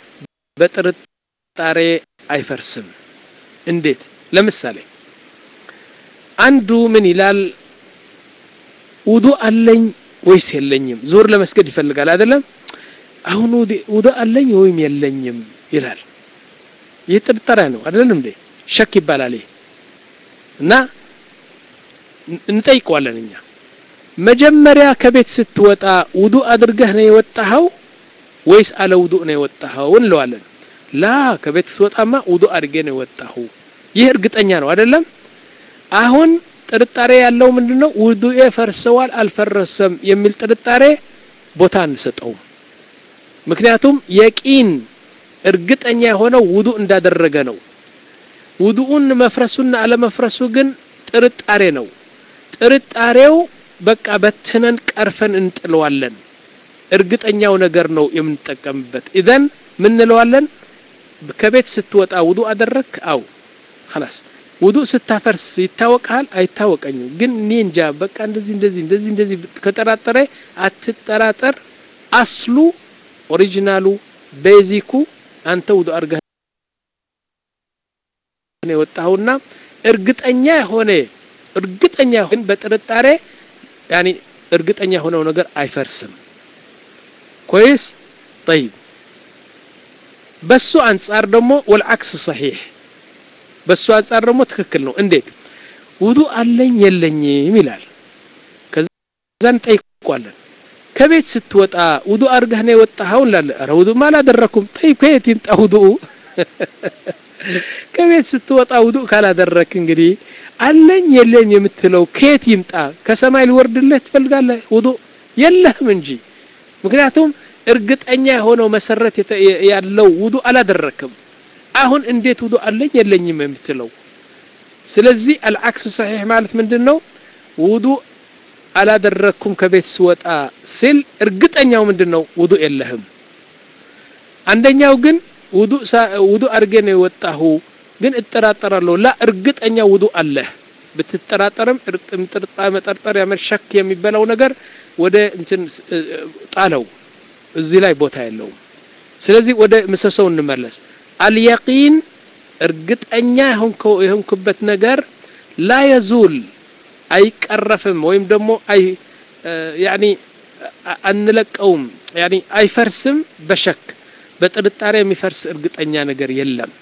በጥርጣሬ አይፈርስም እንዴት ለምሳሌ አንዱ ምን ይላል ውዱ አለኝ ወይስ የለኝም ዙር ለመስገድ ይፈልጋል አይደለም አሁን ውዱ አለኝ ወይም የለኝም ይላል ይህ ጥርጣሬ ነው አይደለም እንዴ ሸክ ይባላል ይህ እና እንጠይቀዋለን እኛ መጀመሪያ ከቤት ስትወጣ ውዱ አድርገህ ነው የወጣኸው ወይስ አለ ውዱ ነው የወጣኸው እንለዋለን ላ ከቤት ስትወጣማ ውዱ አድርጌ ነው የወጣሁ ይህ እርግጠኛ ነው አይደለም አሁን ጥርጣሬ ያለው ምንድነው ውዱኤ ፈርሰዋል አልፈረሰም የሚል ጥርጣሬ ቦታ አንሰጠውም ምክንያቱም የቂን እርግጠኛ የሆነው ውዱ እንዳደረገ ነው ውዱኡን መፍረሱና አለመፍረሱ ግን ጥርጣሬ ነው ጥርጣሬው በቃ በትነን ቀርፈን እንጥለዋለን እርግጠኛው ነገር ነው የምንጠቀምበት ኢዘን ምን እንለዋለን ከቤት ስትወጣ ውዱ አደረክ አው خلاص ውዱ ስታፈርስ ይታወቃል አይታወቀኝም ግን እኔ እንጃ በቃ እንደዚህ እንደዚህ እንደዚህ እንደዚህ ከጠራጠረ አትጠራጠር አስሉ ኦሪጂናሉ ቤዚኩ አንተ ውዱ አርገህ ነው የወጣሁና እርግጠኛ የሆነ እርግጠኛ ግን በጥርጣሬ ያኒ እርግጠኛ የሆነው ነገር አይፈርስም ኮይስ طيب በሱ አንጻር ደግሞ ወልዓክስ ሰሒሕ በሱ አንጻር ደግሞ ትክክል ነው እንዴት ውዱ አለኝ የለኝም ይላል ከዛ እንጠይቋለን ከቤት ስትወጣ ውዱ አርገህ ነው የወጣኸው እንላለን ኧረ ውዱማ አላደረኩም ጠይብ ከየት ይምጣ ውዱ ከቤት ስትወጣ ውዱ ካላደረክ እንግዲህ አለኝ የለኝ የምትለው ከየት ይምጣ ከሰማይ ሊወርድልህ ትፈልጋለህ ውዱ የለህም እንጂ ምክንያቱም እርግጠኛ የሆነው መሰረት ያለው ውዱ አላደረክም አሁን እንዴት ውዱ አለኝ የለኝም የምትለው ስለዚህ አልዓክስ ሰሒሕ ማለት ምንድን ነው ውዱ አላደረኩም ከቤት ስወጣ ሲል እርግጠኛው ምንድን ነው ውዱ የለህም አንደኛው ግን ውዱ አድርጌ ነው የወጣሁ ግን እጠራጠራለሁ ላ እርግጠኛ ውዱ አለህ ብትጠራጠርም መጠርጠር ያመሸክ የሚበላው ነገር ወደ እንትን ጣለው እዚህ ላይ ቦታ የለውም ስለዚህ ወደ ምሰሰው እንመለስ አልየቂን እርግጠኛ የሆንክበት ነገር ላ የዙል አይቀረፍም ወይም ደግሞ አይ ያኒ አንለቀውም ያኒ አይፈርስም በሸክ በጥርጣሬ የሚፈርስ እርግጠኛ ነገር የለም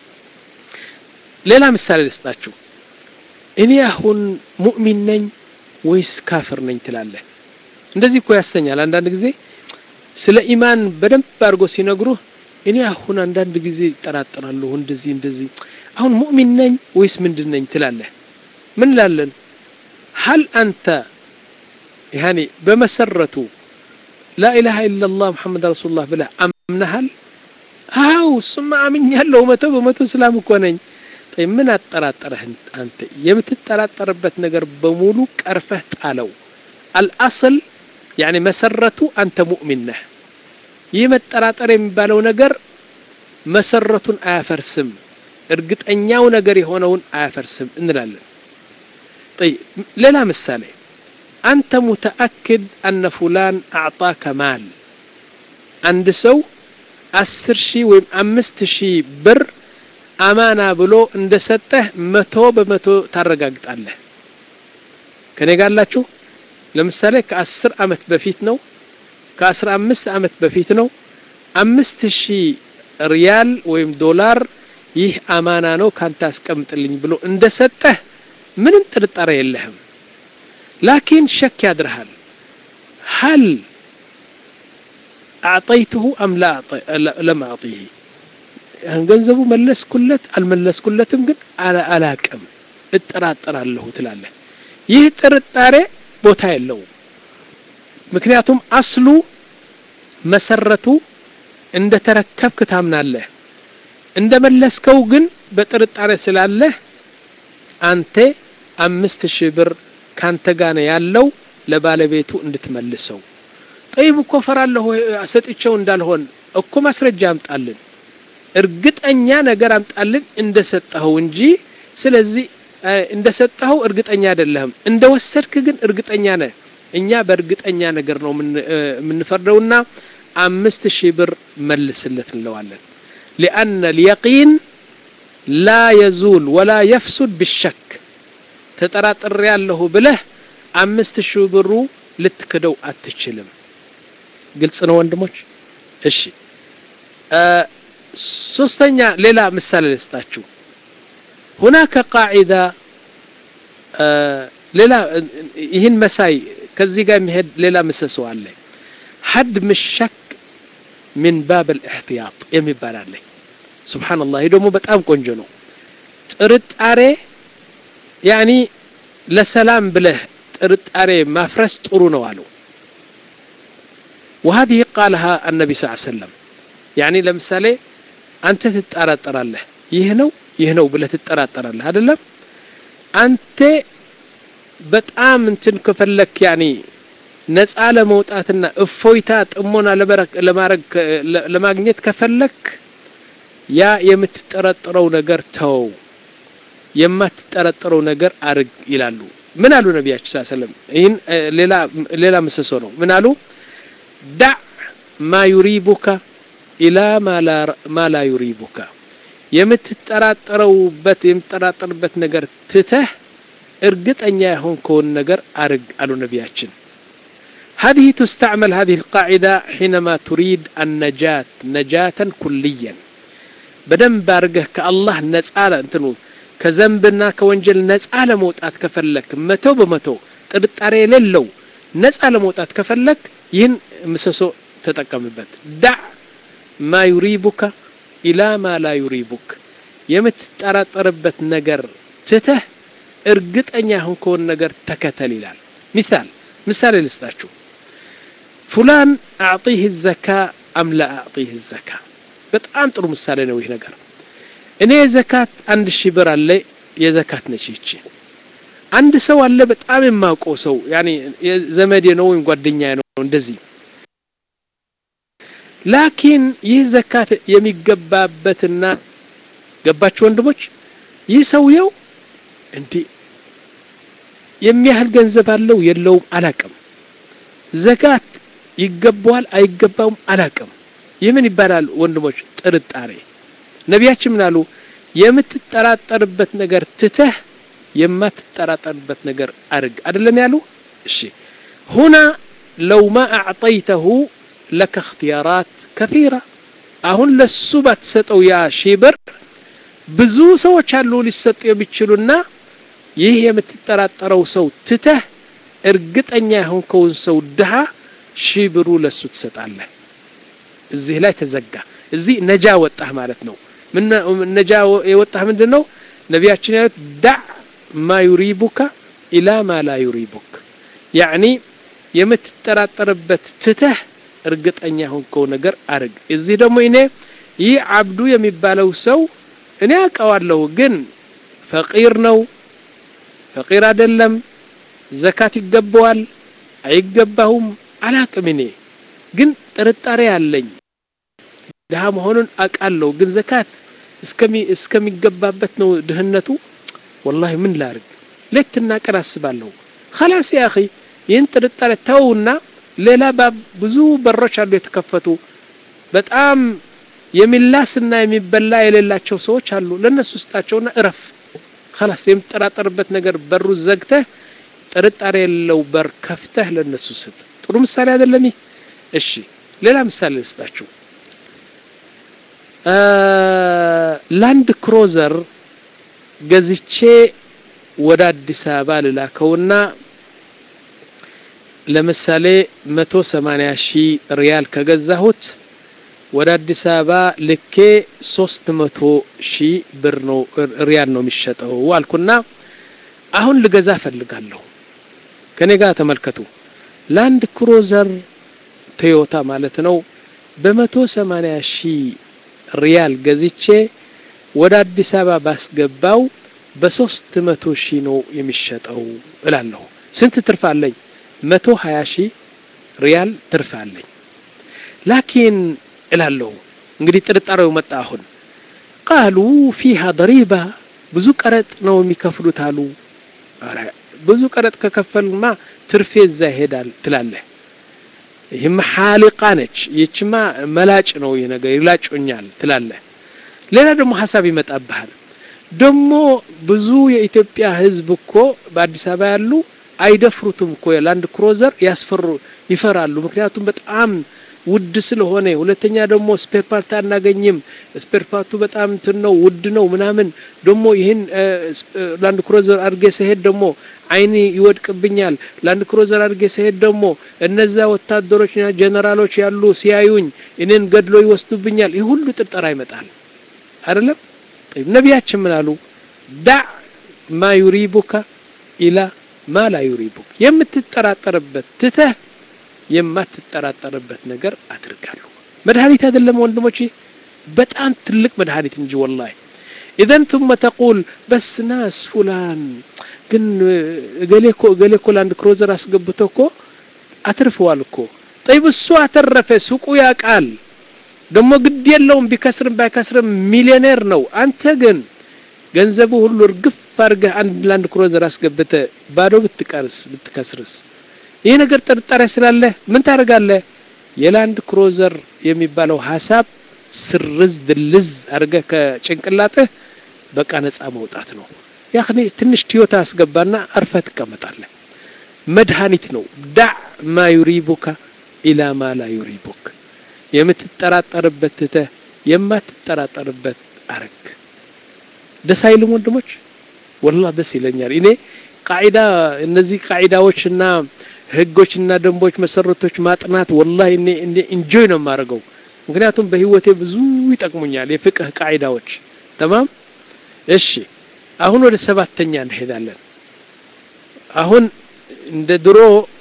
ሌላ ምሳሌ ልስጣችሁ እኔ አሁን ሙእሚን ነኝ ወይስ ካፍር ነኝ ትላለህ እንደዚህ እኮ ያሰኛል አንዳንድ ጊዜ ስለ ኢማን በደንብ አድርጎ ሲነግሩህ እኔ አሁን አንዳንድ ጊዜ ይጠራጠራለሁ እንደዚህ እንደዚህ አሁን ሙእሚን ነኝ ወይስ ምንድን ነኝ ትላለህ ምን ላለን ሀል አንተ ያኔ በመሰረቱ ላኢላሃ ኢላላህ ሙሐመድ ረሱሉላህ ብለህ አምነሃል አው እሱማ አምኛለሁ መቶ በመቶ እስላም እኮ ነኝ ምን አጠራጠረህ አንተ የምትጠራጠርበት ነገር በሙሉ ቀርፈህ ጣለው አልአስል ያኔ መሰረቱ አንተ ሙእሚን ነህ ይህ መጠራጠር የሚባለው ነገር መሰረቱን አያፈርስም እርግጠኛው ነገር የሆነውን አያፈርስም እንላለን ሌላ ምሳሌ አንተ ሙተአክድ አነ ፉላን አዕጣከ ማል አንድ ሰው አስር ሺህ ወይም አምስት ሺህ ብር አማና ብሎ እንደ ሰጠህ መቶ በመቶ ታረጋግጣለህ ከኔ ጋላችሁ ለምሳሌ ከአስር አመት በፊት ነው ከአስራ አምስት አመት በፊት ነው አምስት ሺህ ሪያል ወይም ዶላር ይህ አማና ነው ካንተ አስቀምጥልኝ ብሎ እንደ ሰጠህ ምንም ጥርጣሬ የለህም ላኪን ሸክ ያድርሃል ሀል አዕጠይትሁ አም ለም አዕጢህ ገንዘቡ መለስኩለት አልመለስኩለትም ግን አላቅም እጠራጠራለሁ ትላለህ ይህ ጥርጣሬ ቦታ የለውም ምክንያቱም አስሉ መሰረቱ እንደ ተረከብክ ታምናለህ እንደ መለስከው ግን በጥርጣሬ ስላለህ አንተ አምስት ሺህ ብር ካንተ ጋር ነው ያለው ለባለቤቱ እንድትመልሰው ጠይብ እኮ ፈራለሁ ሰጥቼው እንዳልሆን እኮ ማስረጃ አምጣልን እርግጠኛ ነገር አምጣልን እንደሰጠኸው እንጂ ስለዚህ እንደሰጠኸው እርግጠኛ አይደለህም እንደወሰድክ ግን እርግጠኛ ነህ እኛ በእርግጠኛ ነገር ነው የምንፈርደውና አምስት ሺህ ብር መልስለት እንለዋለን ሊአነ ልየቂን ላ የዙል ወላ የፍሱድ ብሸክ ተጠራጥሬ ያለሁ ብለህ አምስት ሺህ ብሩ ልትክደው አትችልም ግልጽ ነው ወንድሞች እሺ ሶስተኛ ሌላ ምሳሌ ልስጣችሁ ሁናከ ቃዒዳ ሌላ ይህን መሳይ ከዚህ ጋር የሚሄድ ሌላ ምሰሶ አለ ሀድ ምሸክ ምን ባብ ልእሕትያጥ የሚባል አለ ስብሓንላህ ይህ ደግሞ በጣም ቆንጆ ነው ጥርጣሬ ያኒ ለሰላም ብለህ ጥርጣሬ ማፍረስ ጥሩ ነው አሉ وهذه قالها النبي صلى الله عليه وسلم يعني ለምሳሌ አንተ ትጠራጠራለህ ይህ ነው ይህ ነው ብለህ ትጠራጠራለህ አይደለም አንተ በጣም እንትን ከፈለክ ያኒ ነፃ ለመውጣትና እፎይታ ጥሞና ለማድረግ ለማግኘት ከፈለክ ያ የምትጠረጥረው ነገር ተው የማትጠረጥረው ነገር አርግ ይላሉ ምን አሉ ነቢያችን ስ ሰለም ይህን ሌላ ሌላ ምሰሶ ነው ምን አሉ ዳዕ ማ ዩሪቡካ ኢላ ማ ላ ዩሪቡካ የምትጠራጠረውበት የምትጠራጠርበት ነገር ትተህ እርግጠኛ የሆንከውን ነገር አርግ አሉ ነቢያችን هذه تستعمل هذه القاعدة حينما تريد النجاة نجاة كليا بدن بارجه كالله نسأل انتنو كذنبنا كونجل نسأل موتات كفلك متو بمتو ጥርጣሬ የሌለው ነፃ ለመውጣት ከፈለክ ይህን ምሰሶ ተጠቀምበት ዳዕ ማ ዩሪቡካ ኢላ ማ ላ ዩሪቡክ የምትጠራጠርበት ነገር ትተህ እርግጠኛ የሆንከውን ነገር ተከተል ይላል ሚሳል ምሳሌ ልስጣችሁ ፉላን አዕጢህ ዘካ አም ላ አዕጢህ ዘካ በጣም ጥሩ ምሳሌ ነው ይህ ነገር እኔ ዘካት አንድ ሺህ ብር አለ የዘካት ነች ይቺ አንድ ሰው አለ በጣም የማውቀው ሰው ያኔ ዘመዴ ነው ወይም ጓደኛ ነው እንደዚህ ላኪን ይህ ዘካት የሚገባበትና ገባችሁ ወንድሞች ይህ ሰውየው እንዲህ የሚያህል ገንዘብ አለው የለውም አላቅም ዘካት ይገባዋል አይገባውም አላቅም ይህ ምን ይባላል ወንድሞች ጥርጣሬ ነቢያችን ምን አሉ የምትጠራጠርበት ነገር ትተህ የማትጠራጠርበት ነገር አርግ አይደለም ያሉ እሺ ሁና ለው ማ አዕጠይተሁ ለከ እክትያራት ከፊራ አሁን ለሱ ባትሰጠው ያ ሺህ ብር ብዙ ሰዎች አሉ ሊሰጡ የሚችሉና ይህ የምትጠራጠረው ሰው ትተህ እርግጠኛ የሆንከውን ሰው ድሃ ሺህ ብሩ ለሱ ትሰጣለህ እዚህ ላይ ተዘጋ እዚህ ነጃ ወጣህ ማለት ነው ምን ነጃ የወጣህ ምንድን ነው ነቢያችን ያሉት ዳዕ ማ ዩሪቡካ ኢላ ማ ላ ዩሪቡክ ያዕኒ የምትጠራጠርበት ትተህ እርግጠኛ ሆንከው ነገር አርግ እዚህ ደግሞ እኔ ይህ አብዱ የሚባለው ሰው እኔ አውቀዋለሁ ግን ፈቂር ነው ፈቂር አይደለም ዘካት ይገባዋል አይገባሁም አላቅም እኔ ግን ጥርጣሬ አለኝ ድሃ መሆኑን አውቃለሁ ግን ዘካት እስከሚገባበት ነው ድህነቱ ወላሂ ምን ላርግ ሌትና ቀን አስባለሁ ከላስ ያ አኺ ይህን ጥርጣሬ ተውና ሌላ ብዙ በሮች አሉ የተከፈቱ በጣም የሚላስና የሚበላ የሌላቸው ሰዎች አሉ ለእነሱ ስጣቸውና እረፍ ከላስ የምትጠራጠርበት ነገር በሩ ዘግተህ ጥርጣሬ የሌለው በር ከፍተህ ለእነሱ ስጥ ጥሩ ምሳሌ አይደለም ይህ እሺ ሌላ ምሳሌ ልስጣችሁ ላንድ ክሮዘር ገዝቼ ወደ አዲስ አበባ ልላከውና ለምሳሌ መቶ ሰማንያ ሺህ ሪያል ከገዛሁት ወደ አዲስ አበባ ልኬ ሶስት መቶ ሺህ ብር ነው ሪያል ነው የሚሸጠው አልኩና አሁን ልገዛ ፈልጋለሁ ከኔ ጋር ተመልከቱ ላንድ ክሮዘር ቶዮታ ማለት ነው በመቶ ሰማንያ ሺህ ሪያል ገዝቼ ወደ አዲስ አበባ ባስገባው በሶስት መቶ ሺህ ነው የሚሸጠው እላለሁ ስንት ትርፍ አለኝ መቶ ሀያ ሺህ ሪያል ትርፍ አለኝ ላኪን እላለሁ እንግዲህ ጥርጣሬው መጣ አሁን ቃሉ ፊሃ ደሪባ ብዙ ቀረጥ ነው የሚከፍሉት አሉ ብዙ ቀረጥ ከከፈልማ ትርፌ እዛ ይሄዳል ትላለህ ይህማ ሓሊቃ ነች ይችማ መላጭ ነው ይህ ነገር ይላጮኛል ትላለህ ሌላ ደግሞ ሀሳብ ይመጣብሃል ደግሞ ብዙ የኢትዮጵያ ህዝብ እኮ በአዲስ አበባ ያሉ አይደፍሩትም እኮ የላንድ ክሮዘር ያስፈሩ ይፈራሉ ምክንያቱም በጣም ውድ ስለሆነ ሁለተኛ ደግሞ ስፔር ፓርት አናገኝም ስፔር ፓርቱ በጣም እንትን ነው ውድ ነው ምናምን ደግሞ ይህን ላንድ ክሮዘር አድርጌ ስሄድ ደግሞ አይኒ ይወድቅብኛል ላንድ ክሮዘር አድርጌ ስሄድ ደግሞ እነዛ ወታደሮችና ጀነራሎች ያሉ ሲያዩኝ እኔን ገድሎ ይወስዱብኛል ይህ ሁሉ ጥርጠራ ይመጣል አይደለም ነቢያችን ምን አሉ ዳዕ ማ ዩሪቡካ ኢላ ማ ላ ዩሪቡክ የምትጠራጠርበት ትተህ የማትጠራጠርበት ነገር አድርጋለሁ መድኃኒት አይደለም ወንድሞቼ በጣም ትልቅ መድኃኒት እንጂ ወላሂ ኢዘን ثم ተቁል በስ ናስ ፉላን ግን እገሌ እኮ እገሌ እኮ ላንድ ክሮዘር አስገብቶ እኮ አትርፈዋል እኮ ጠይብ እሱ አተረፈ ሱቁ ያቃል ደግሞ ግድ የለውም ቢከስርም ባይከስርም ሚሊዮኔር ነው አንተ ግን ገንዘቡ ሁሉ እርግፍ አድርገህ አንድ ላንድ ክሮዘር አስገብተ ባዶ ብትቀርስ ብትከስርስ ይህ ነገር ጥርጣሬ ስላለህ ምን ታደርጋለህ የላንድ ክሮዘር የሚባለው ሀሳብ ስርዝ ድልዝ አድርገህ ከጭንቅላትህ በቃ ነጻ መውጣት ነው ያኔ ትንሽ ቲዮታ አስገባና አርፈ ትቀመጣለህ መድኃኒት ነው ዳዕ ማ ዩሪቡካ ኢላ ማ ላ ዩሪቡክ የምትጠራጠርበት ትተህ የማትጠራጠርበት አረግ ደስ አይልም ወንድሞች ወላ ደስ ይለኛል እኔ ቃዒዳ እነዚህ ቃዒዳዎችና ህጎችና ደንቦች መሰረቶች ማጥናት ወላሂ እኔ እኔ ኢንጆይ ነው የማደርገው ምክንያቱም በህይወቴ ብዙ ይጠቅሙኛል የፍቅህ ቃዒዳዎች ተማም እሺ አሁን ወደ ሰባተኛ እንሄዳለን አሁን እንደ ድሮ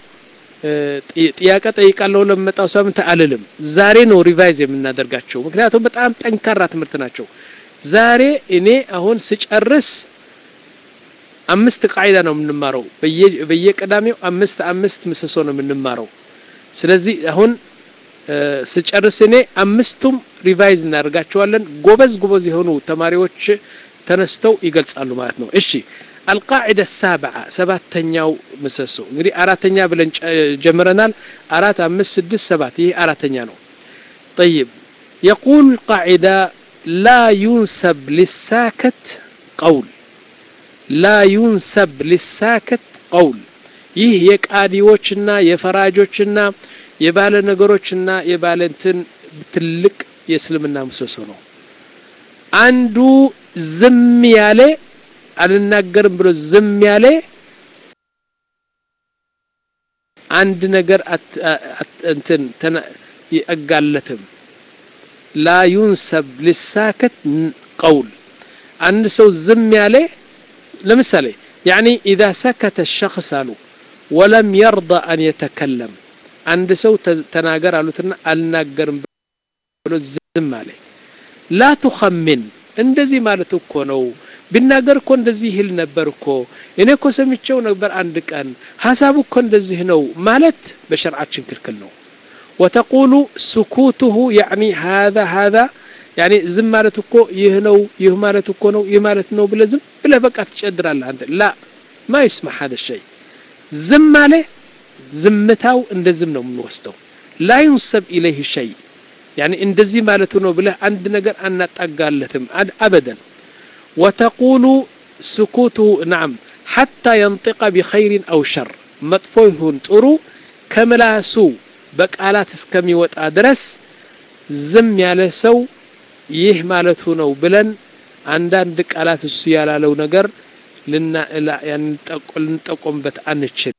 ጥያቄ ጠይቃለሁ ለመጣው ሳምንት አልልም ዛሬ ነው ሪቫይዝ የምናደርጋቸው ምክንያቱም በጣም ጠንካራ ትምህርት ናቸው ዛሬ እኔ አሁን ስጨርስ አምስት ቃይዳ ነው የምንማረው በየቀዳሚው አምስት አምስት ምሰሶ ነው የምንማረው ስለዚህ አሁን ስጨርስ እኔ አምስቱም ሪቫይዝ እናደርጋቸዋለን ጎበዝ ጎበዝ የሆኑ ተማሪዎች ተነስተው ይገልጻሉ ማለት ነው እሺ القاعدة السابعة سباتنياو مسسو እንግዲህ አራተኛ ብለን ጀምረናል አራት አምስት ስድስት ሰባት ይህ አራተኛ ነው طيب يقول قاعدة لا ينسب للساكت قول لا ينسب للساكت قول ይህ የቃዲዎችና የፈራጆችና የባለ ነገሮችና የባለ እንትን ትልቅ የእስልምና ምሰሶ ነው አንዱ ዝም ያለ አልናገርም ብሎ ዝም ያለ አንድ ነገር እንትን አይጋለትም ላ ዩንሰብ ልሳከት ቀውል አንድ ሰው ዝም ያለ ለምሳሌ ያኒ ኢዛ ሰከተ ሸክስ አሉ ወለም የርዳ አን የተከለም አንድ ሰው ተናገር አሉትና አልናገርም ብሎ ዝም አለ ላ ቱኸምን እንደዚህ ማለት እኮ ነው ቢናገር እኮ እንደዚህ ይል ነበር እኮ እኔ እኮ ሰምቼው ነበር አንድ ቀን ሀሳቡ እኮ እንደዚህ ነው ማለት በሸርዓችን ክልክል ነው ወተቁሉ ስኩቱሁ ያኒ ሀዛ ሀዛ ያኒ ዝም ማለት እኮ ይህ ነው ይህ ማለት እኮ ነው ይህ ማለት ነው ብለህ ዝም ብለህ በቃ ትጨድራለህ አንተ ላ ማ ይስማ ሀደ ሸይ ዝም አለ ዝምታው እንደ ዝም ነው የምንወስደው ላ ዩንሰብ ኢለይህ ሸይ ያኒ እንደዚህ ማለቱ ነው ብለህ አንድ ነገር አናጣጋለትም አበደን ወተቁሉ ስኩቱ ናም ሐታ የንጢቀ ቢኸይሪን አው ሸር መጥፎ ይሁን ጥሩ ከምላሱ በቃላት እስከሚወጣ ድረስ ዝም ያለ ሰው ይህ ማለቱ ነው ብለን አንዳንድ ቃላት እሱ ያላለው ነገር ልንጠቆምበት አንችል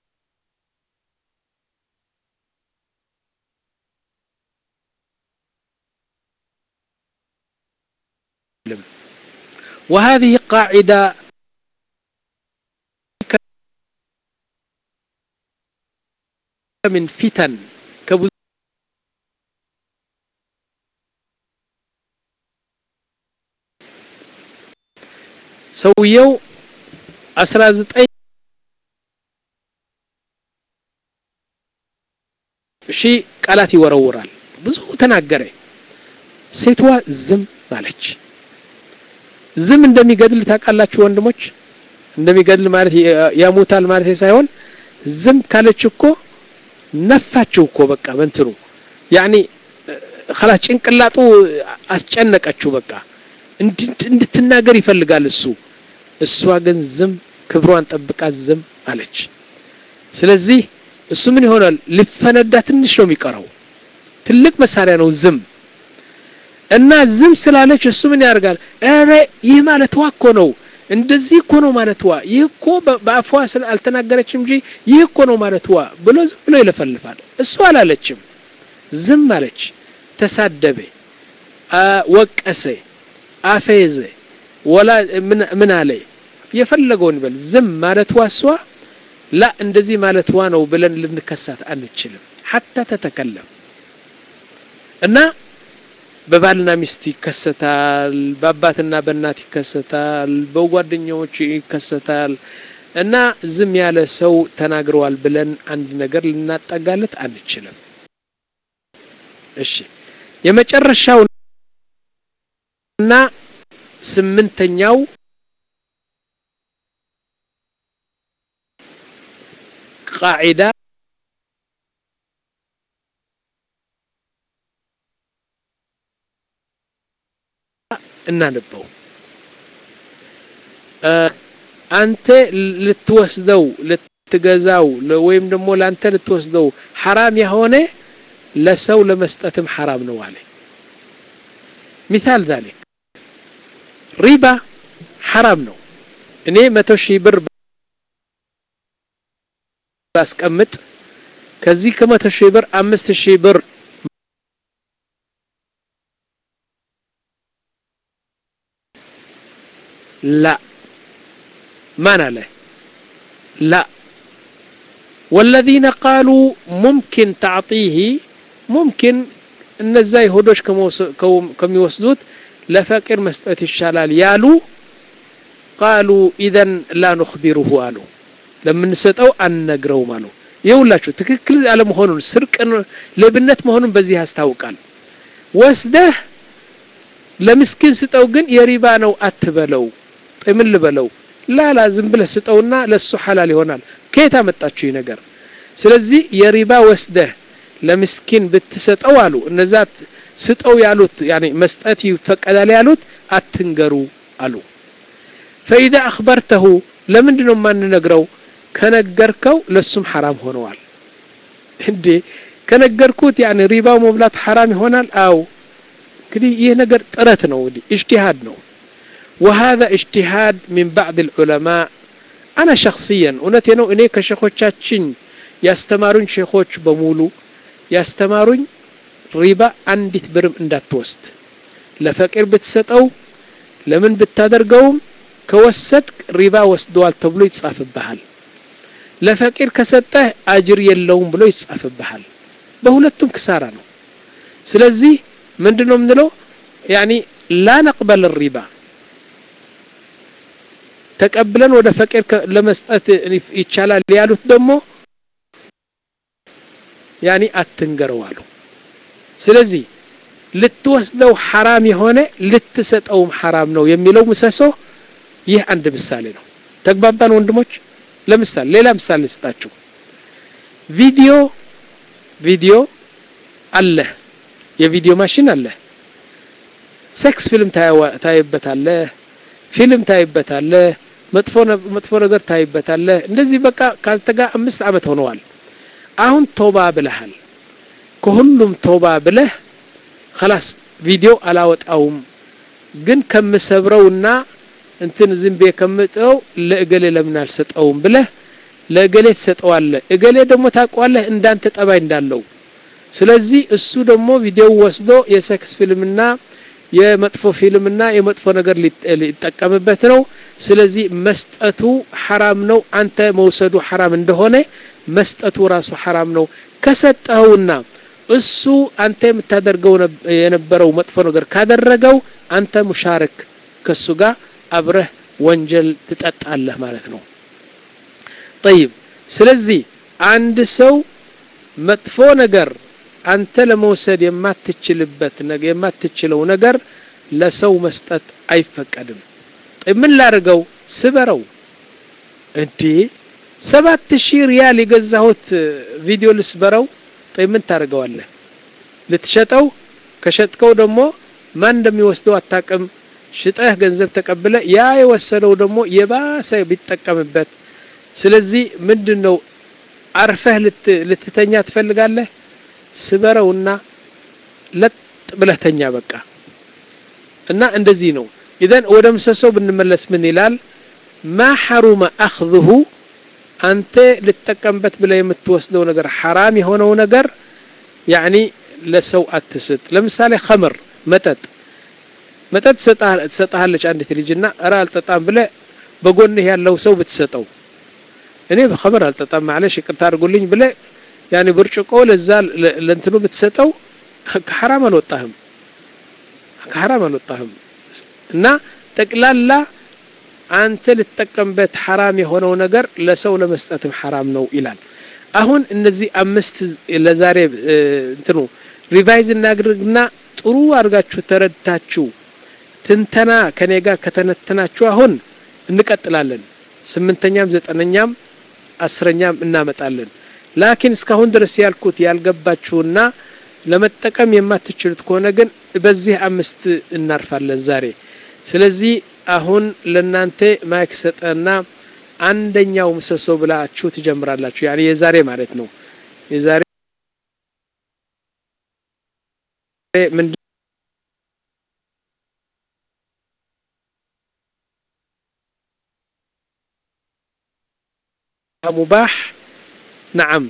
وهذه قاعدة من فتن كبز ሰውየው አስራ ዘጠኝ ሺህ ቃላት ይወረውራል ብዙ ተናገረ ሴትዋ ዝም አለች ዝም እንደሚገድል ታውቃላችሁ ወንድሞች እንደሚገድል ማለት ያሙታል ማለት ሳይሆን ዝም ካለች እኮ ነፋችው እኮ በቃ በንትኑ ያኒ خلاص ጭንቅላጡ አስጨነቀችው በቃ እንድትናገር ይፈልጋል እሱ እሷ ግን ዝም ክብሯን ጠብቃ ዝም አለች ስለዚህ እሱ ምን ይሆናል ሊፈነዳ ትንሽ ነው የሚቀረው ትልቅ መሳሪያ ነው ዝም እና ዝም ስላለች እሱ ምን ያደርጋል ኧረ ይህ ማለትዋ እኮ ነው እንደዚህ እኮ ነው ማለትዋ ይህ እኮ በአፏ አልተናገረችም እንጂ ይህ እኮ ነው ማለትዋ ብሎ ዝም ብሎ ይለፈልፋል እሱ አላለችም ዝም አለች ተሳደበ ወቀሰ አፌዘ ወላ ምን አለ የፈለገውን ይበል ዝም ማለትዋ እሷ ላ እንደዚህ ማለትዋ ነው ብለን ልንከሳት አንችልም ሐታ ተተከለም እና በባልና ሚስት ይከሰታል በአባትና በእናት ይከሰታል በጓደኛዎች ይከሰታል እና ዝም ያለ ሰው ተናግረዋል ብለን አንድ ነገር ልናጠጋለት አንችልም እሺ የመጨረሻው እና ስምንተኛው ቃዒዳ እናንበው አንተ ልትወስደው ልትገዛው ወይም ደግሞ ለአንተ ልትወስደው ሐራም የሆነ ለሰው ለመስጠትም ሐራም ነው አለ ሚሳል ዛሊክ ሪባ ሐራም ነው እኔ መቶ ሺህ ብር ባስቀምጥ ከዚህ ከመቶ ሺህ ብር አምስት ሺህ ብር لا ما له لا والذين قالوا ممكن تعطيه ممكن እነዛ ይሁዶች ከሚወስዱት ለፈቂር መስጠት ይሻላል ያሉ ቃሉ ኢዘን ላ ኑክቢሩሁ አሉ ለምንሰጠው አንነግረውም አሉ ይውላችሁ ትክክል አለመሆኑን ስርቅ ሌብነት መሆኑን በዚህ ያስታውቃል ወስደህ ለምስኪን ስጠው ግን የሪባ ነው አትበለው ምን ልበለው ላላ ዝም ብለህ ስጠውና ለሱ ሐላል ይሆናል ከየት አመጣችሁ ይህ ነገር ስለዚህ የሪባ ወስደህ ለምስኪን ብትሰጠው አሉ እነዛ ስጠው ያሉት ያኔ መስጠት ይፈቀዳል ያሉት አትንገሩ አሉ ፈኢዛ አክበርተሁ ለምንድን ነው የማንነግረው ከነገርከው ለሱም ሐራም ሆነዋል እንዴ ከነገርኩት ያኔ ሪባው መብላት ሐራም ይሆናል አው እንግዲህ ይህ ነገር ጥረት ነው እንግዲህ እጅቲሃድ ነው وهذا اجتهاد من بعض العلماء أنا شخصيا እውነቴ ነው እኔ ከሸኾቻችን ያስተማሩኝ ሼኾች በሙሉ ያስተማሩኝ ሪባ አንዲት ብርም እንዳትወስድ ለፈቂር ብትሰጠው ለምን ብታደርገውም ከወሰድክ ሪባ ወስደዋል ተብሎ ይጻፍብሃል ለፈቂር ከሰጠህ አጅር የለውም ብሎ ይጻፍብሃል በሁለቱም ክሳራ ነው ስለዚህ ምንድን ነው የምንለው ያኒ ላ ነቅበል ሪባ ተቀብለን ወደ ፈቂር ለመስጠት ይቻላል ያሉት ደግሞ ያኒ አትንገረው አሉ ስለዚህ ልትወስደው ሐራም የሆነ ልትሰጠውም ሐራም ነው የሚለው ምሰሶ ይህ አንድ ምሳሌ ነው ተግባባን ወንድሞች ለምሳሌ ሌላ ምሳሌ ልስጣችሁ ቪዲዮ ቪዲዮ አለ የቪዲዮ ማሽን አለ ሴክስ ፊልም ታይበታለህ ፊልም ታይበታለህ መጥፎ መጥፎ ነገር ታይበታለህ እንደዚህ በቃ ካልተጋ አምስት ዓመት ሆነዋል አሁን ቶባ ብለሃል ከሁሉም ቶባ ብለህ خلاص ቪዲዮ አላወጣውም ግን ከምሰብረውና እንትን ዝም ብዬ ከምጠው ለእገሌ ለምን አልሰጠውም ብለህ ለእገሌ ትሰጠዋለህ እገሌ ደግሞ ታውቀዋለህ እንዳንተ ጠባይ እንዳለው ስለዚህ እሱ ደግሞ ቪዲዮ ወስዶ የሴክስ ፊልምና የመጥፎ ፊልምና የመጥፎ ነገር ሊጠቀምበት ነው ስለዚህ መስጠቱ ሐራም ነው አንተ መውሰዱ ሐራም እንደሆነ መስጠቱ ራሱ ሐራም ነው ከሰጠኸውና እሱ አንተ የምታደርገው የነበረው መጥፎ ነገር ካደረገው አንተ ሙሻርክ ከሱ ጋር አብረህ ወንጀል ትጠጣለህ ማለት ነው ጠይብ ስለዚህ አንድ ሰው መጥፎ ነገር አንተ ለመውሰድ የማትችልበት ነገር የማትችለው ነገር ለሰው መስጠት አይፈቀድም ምን ላድርገው ስበረው እንዴ ሰባት ሺህ ሪያል የገዛሁት ቪዲዮ ልስበረው ጠይ ምን ታደርገዋለህ ልትሸጠው ከሸጥከው ደግሞ ማን እንደሚወስደው አታቅም ሽጠህ ገንዘብ ተቀብለ ያ የወሰደው ደግሞ የባሰ ቢጠቀምበት ስለዚህ ምንድን ነው አርፈህ ልትተኛ ትፈልጋለህ ስበረውና ለጥ ብለህ ተኛ በቃ እና እንደዚህ ነው ኢዘን ወደ ምሰሶው ብንመለስ ምን ይላል ማ ሐሩመ አኽذሁ አንተ ልትጠቀምበት ብለ የምትወስደው ነገር ሐራም የሆነው ነገር ያኒ ለሰው አትስጥ ለምሳሌ ኸምር መጠጥ መጠጥ ትሰጣለች አንዲት ልጅና እረ አልጠጣም ብለ በጎንህ ያለው ሰው ብትሰጠው እኔ በኸምር አልጠጣም ማለሽ ይቅርታ አድርጉልኝ ብለ ያኒ ብርጭቆ ለዛ ለእንትኑ ብትሰጠው ከሐራም አልወጣህም ከሐራም አልወጣህም እና ጠቅላላ አንተ ልትጠቀምበት ሐራም የሆነው ነገር ለሰው ለመስጠትም ሐራም ነው ይላል አሁን እነዚህ አምስት ለዛሬ እንትኑ ሪቫይዝ እናድርግና ጥሩ አድርጋችሁ ተረድታችሁ ትንተና ከኔ ጋር ከተነተናችሁ አሁን እንቀጥላለን ስምንተኛም ዘጠነኛም አስረኛም እናመጣለን ላኪን እስካሁን ድረስ ያልኩት ያልገባችሁና ለመጠቀም የማትችሉት ከሆነ ግን በዚህ አምስት እናርፋለን ዛሬ ስለዚህ አሁን ለናንተ ማይክ ሰጠና አንደኛው ምሰሶ ብላችሁ ትጀምራላችሁ ያኔ የዛሬ ማለት ነው የዛሬ ምን مباح نعم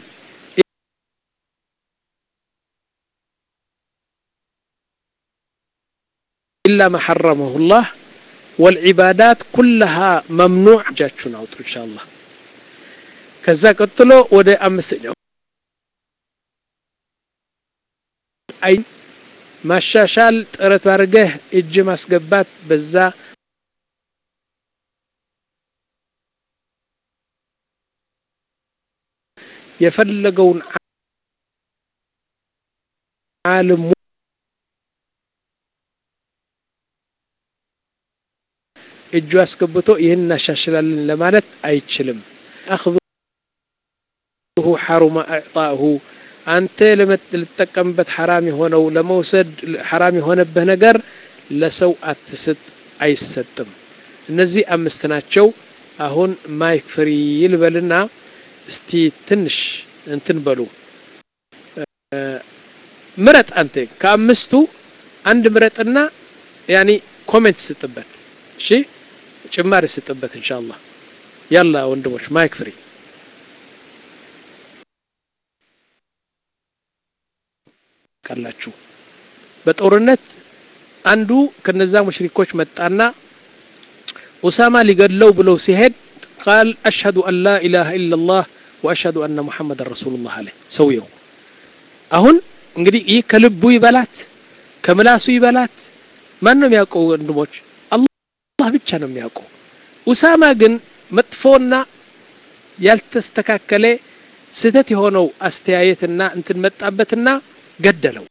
إلا ما حرمه الله والعبادات كلها ممنوع جاتشون أوتر إن شاء الله كذا قتلوا ودي أمسنيو أي ማሻሻል ጥረት አድርገህ እጅ ማስገባት በዛ የፈለገውን ዓለም እጁ አስገብቶ ይህን እናሻሽላለን ለማለት አይችልም አኽذሁ ሐሩመ አዕጣሁ አንተ ልጠቀምበት ሐራም የሆነው ለመውሰድ ሐራም የሆነብህ ነገር ለሰው አትስጥ አይሰጥም እነዚህ አምስት ናቸው አሁን ማይክ ፍሪ ይልበልና እስቲ ትንሽ እንትን በሉ ምረጥ አንተ ከአምስቱ አንድ ምረጥና ያኒ ኮሜንት ስጥበት እሺ ጭማሪ ስጥበት ኢንሻአላህ ያላ ወንድሞች ማይክ ፍሪ ታውቃላችሁ በጦርነት አንዱ ከነዛ ሙሽሪኮች መጣና ኡሳማ ሊገድለው ብለው ሲሄድ ቃል አሽሀዱ አን ላ ኢላሃ ኢላላህ ወአሽሀዱ አነ ሙሐመድን ረሱሉላህ አለ ሰውየው አሁን እንግዲህ ይህ ከልቡ ይበላት ከምላሱ ይበላት ማን ነው የሚያውቀው ወንድሞች አላህ ብቻ ነው የሚያውቀው ኡሳማ ግን መጥፎና ያልተስተካከለ ስህተት የሆነው አስተያየትና እንትን መጣበትና ገደለው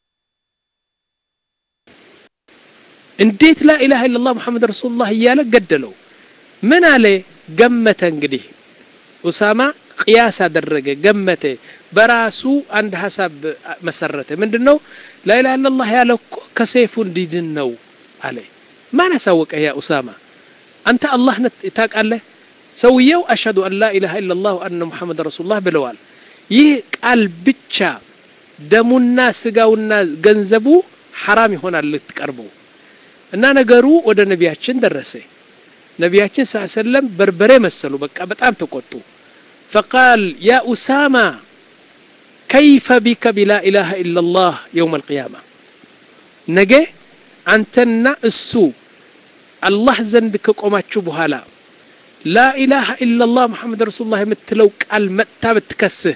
እንዴት ላ ኢላሃ ኢላላህ ሙሐመድ ረሱሉላህ እያለ ገደለው ምን አለ ገመተ እንግዲህ ኡሳማ ቅያስ አደረገ ገመተ በራሱ አንድ ሀሳብ መሰረተ ምንድን ነው ላኢላሃ ኢላላህ ያለ እኮ ከሰይፉ እንዲድን ነው አለ ማን አሳወቀ ያ ኡሳማ አንተ አላህ ታውቃለህ ሰውየው አሽሀዱ አን ላ ኢላሃ ኢላላህ ወአነ ሙሐመድ ረሱሉላህ ብለዋል ይህ ቃል ብቻ ደሙና ስጋውና ገንዘቡ ሐራም ይሆናል ልትቀርበው እና ነገሩ ወደ ነቢያችን ደረሰ ነቢያችን ስ ሰለም በርበሬ መሰሉ በቃ በጣም ተቆጡ ፈቃል ያ ኡሳማ ከይፈ ቢከ ቢላ ኢላሃ ኢላላህ የውም አልቅያማ ነገ አንተና እሱ አላህ ዘንድ ከቆማችሁ በኋላ ላኢላሃ ኢላላህ ሙሐመድ ረሱሉላህ የምትለው ቃል መጥታ ብትከስህ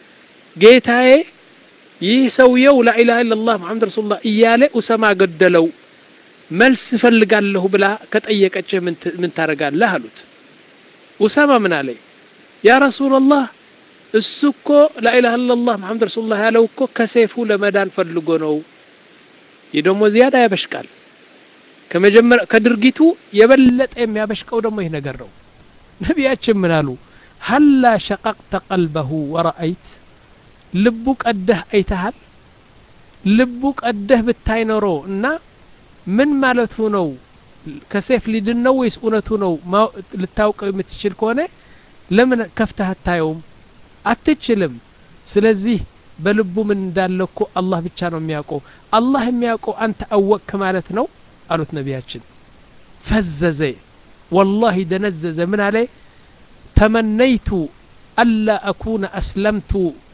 ጌታዬ ይህ ሰውየው ላኢላሃ ኢላላህ ሙሐመድ ረሱሉላህ እያለ ኡሰማ ገደለው መልስ እፈልጋለሁ ብላ ከጠየቀችህ ምን ታደርጋለህ አሉት ኡሳማ ምን አለ ያ ረሱላላህ እሱ እኮ ላኢላሃ ኢላላህ ሙሐመድ ረሱሉላህ ያለው እኮ ከሰይፉ ለመዳን ፈልጎ ነው ይህ ደግሞ ዚያዳ ያበሽቃል ከመጀመሪያ ከድርጊቱ የበለጠ የሚያበሽቀው ደግሞ ይህ ነገር ነው ነቢያችን ምን አሉ ሀላ ሸቀቅተ ቀልበሁ ወረአይት ልቡ ቀደህ አይተሃል ልቡ ቀደህ ብታይ ኖሮ እና ምን ማለቱ ነው ከሴፍ ሊድን ነው ወይስ እውነቱ ነው ልታውቀው የምትችል ከሆነ ለምን ከፍተህ አታየውም አትችልም ስለዚህ በልቡ ምን እንዳለ እኮ አላህ ብቻ ነው የሚያውቀው አላህ የሚያውቀው አንተ አወቅክ ማለት ነው አሉት ነቢያችን ፈዘዘ ወላሂ ደነዘዘ ምን አለ ተመነይቱ አላ አኩነ አስለምቱ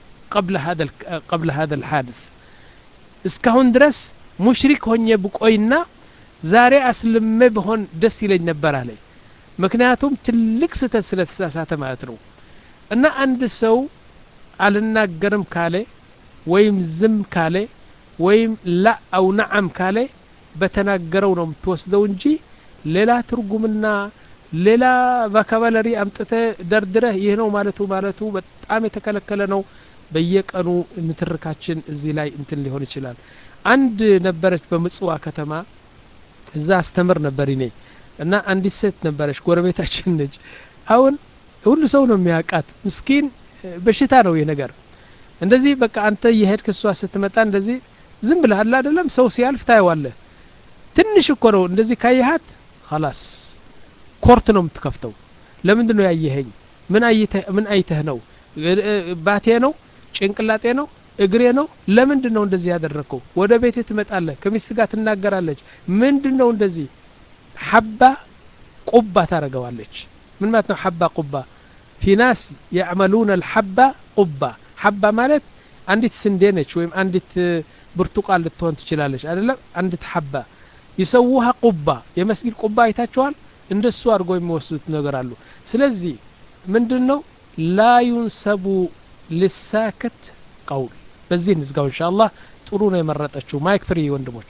ቀብለ ሀደ ልሓድስ እስካሁን ድረስ ሙሽሪክ ሆኜ ብቆይና ዛሬ አስልሜ ብሆን ደስ ይለኝ ነበር አለ ምክንያቱም ትልቅ ስህተት ስለተሳሳተ ማለት ነው እና አንድ ሰው አልናገርም ካለ ወይም ዝም ካለ ወይም ላ አው ነዓም ካለ በተናገረው ነው የምትወስደው እንጂ ሌላ ትርጉምና ሌላ ቫካባለሪ አምጥተ ደርድረህ ይህ ነው ማለቱ ማለቱ በጣም የተከለከለ ነው በየቀኑ ንትርካችን እዚህ ላይ እንትን ሊሆን ይችላል አንድ ነበረች በምጽዋ ከተማ እዛ አስተምር ነበር እኔ እና አንዲት ሴት ነበረች ጎረቤታችን ነች አሁን ሁሉ ሰው ነው የሚያውቃት ምስኪን በሽታ ነው ይህ ነገር እንደዚህ በቃ አንተ የሄድክ እሷ ስትመጣ እንደዚህ ዝም ብለሃል አይደለም ሰው ሲያልፍ ታየዋለህ ትንሽ እኮ ነው እንደዚህ ካየሃት ላስ ኮርት ነው የምትከፍተው ለምንድን ነው ያየኸኝ ምን አይተህ ነው ባቴ ነው ጭንቅላጤ ነው እግሬ ነው ለምንድን ነው እንደዚህ ያደረግከው ወደ ቤት ትመጣለህ ከሚስት ጋር ትናገራለች ምንድን ነው እንደዚህ ሐባ ቁባ ታረገዋለች ምን ማለት ነው ሐባ ቁባ ፊ ናስ ያዕመሉነ ልሐባ ቁባ ሐባ ማለት አንዲት ስንዴ ነች ወይም አንዲት ብርቱቃን ልትሆን ትችላለች አይደለም አንዲት ሐባ ይሰውሃ ቁባ የመስጊድ ቁባ አይታችኋል እንደሱ አድርጎ የሚወስዱት ነገር አሉ ስለዚህ ምንድን ነው ላ ዩንሰቡ ልሳክት ቀውል በዚህ እንዝጋው እንሻ አላህ ጥሩ ነው የመረጠችው ማይክ ፍሪ ወንድሞች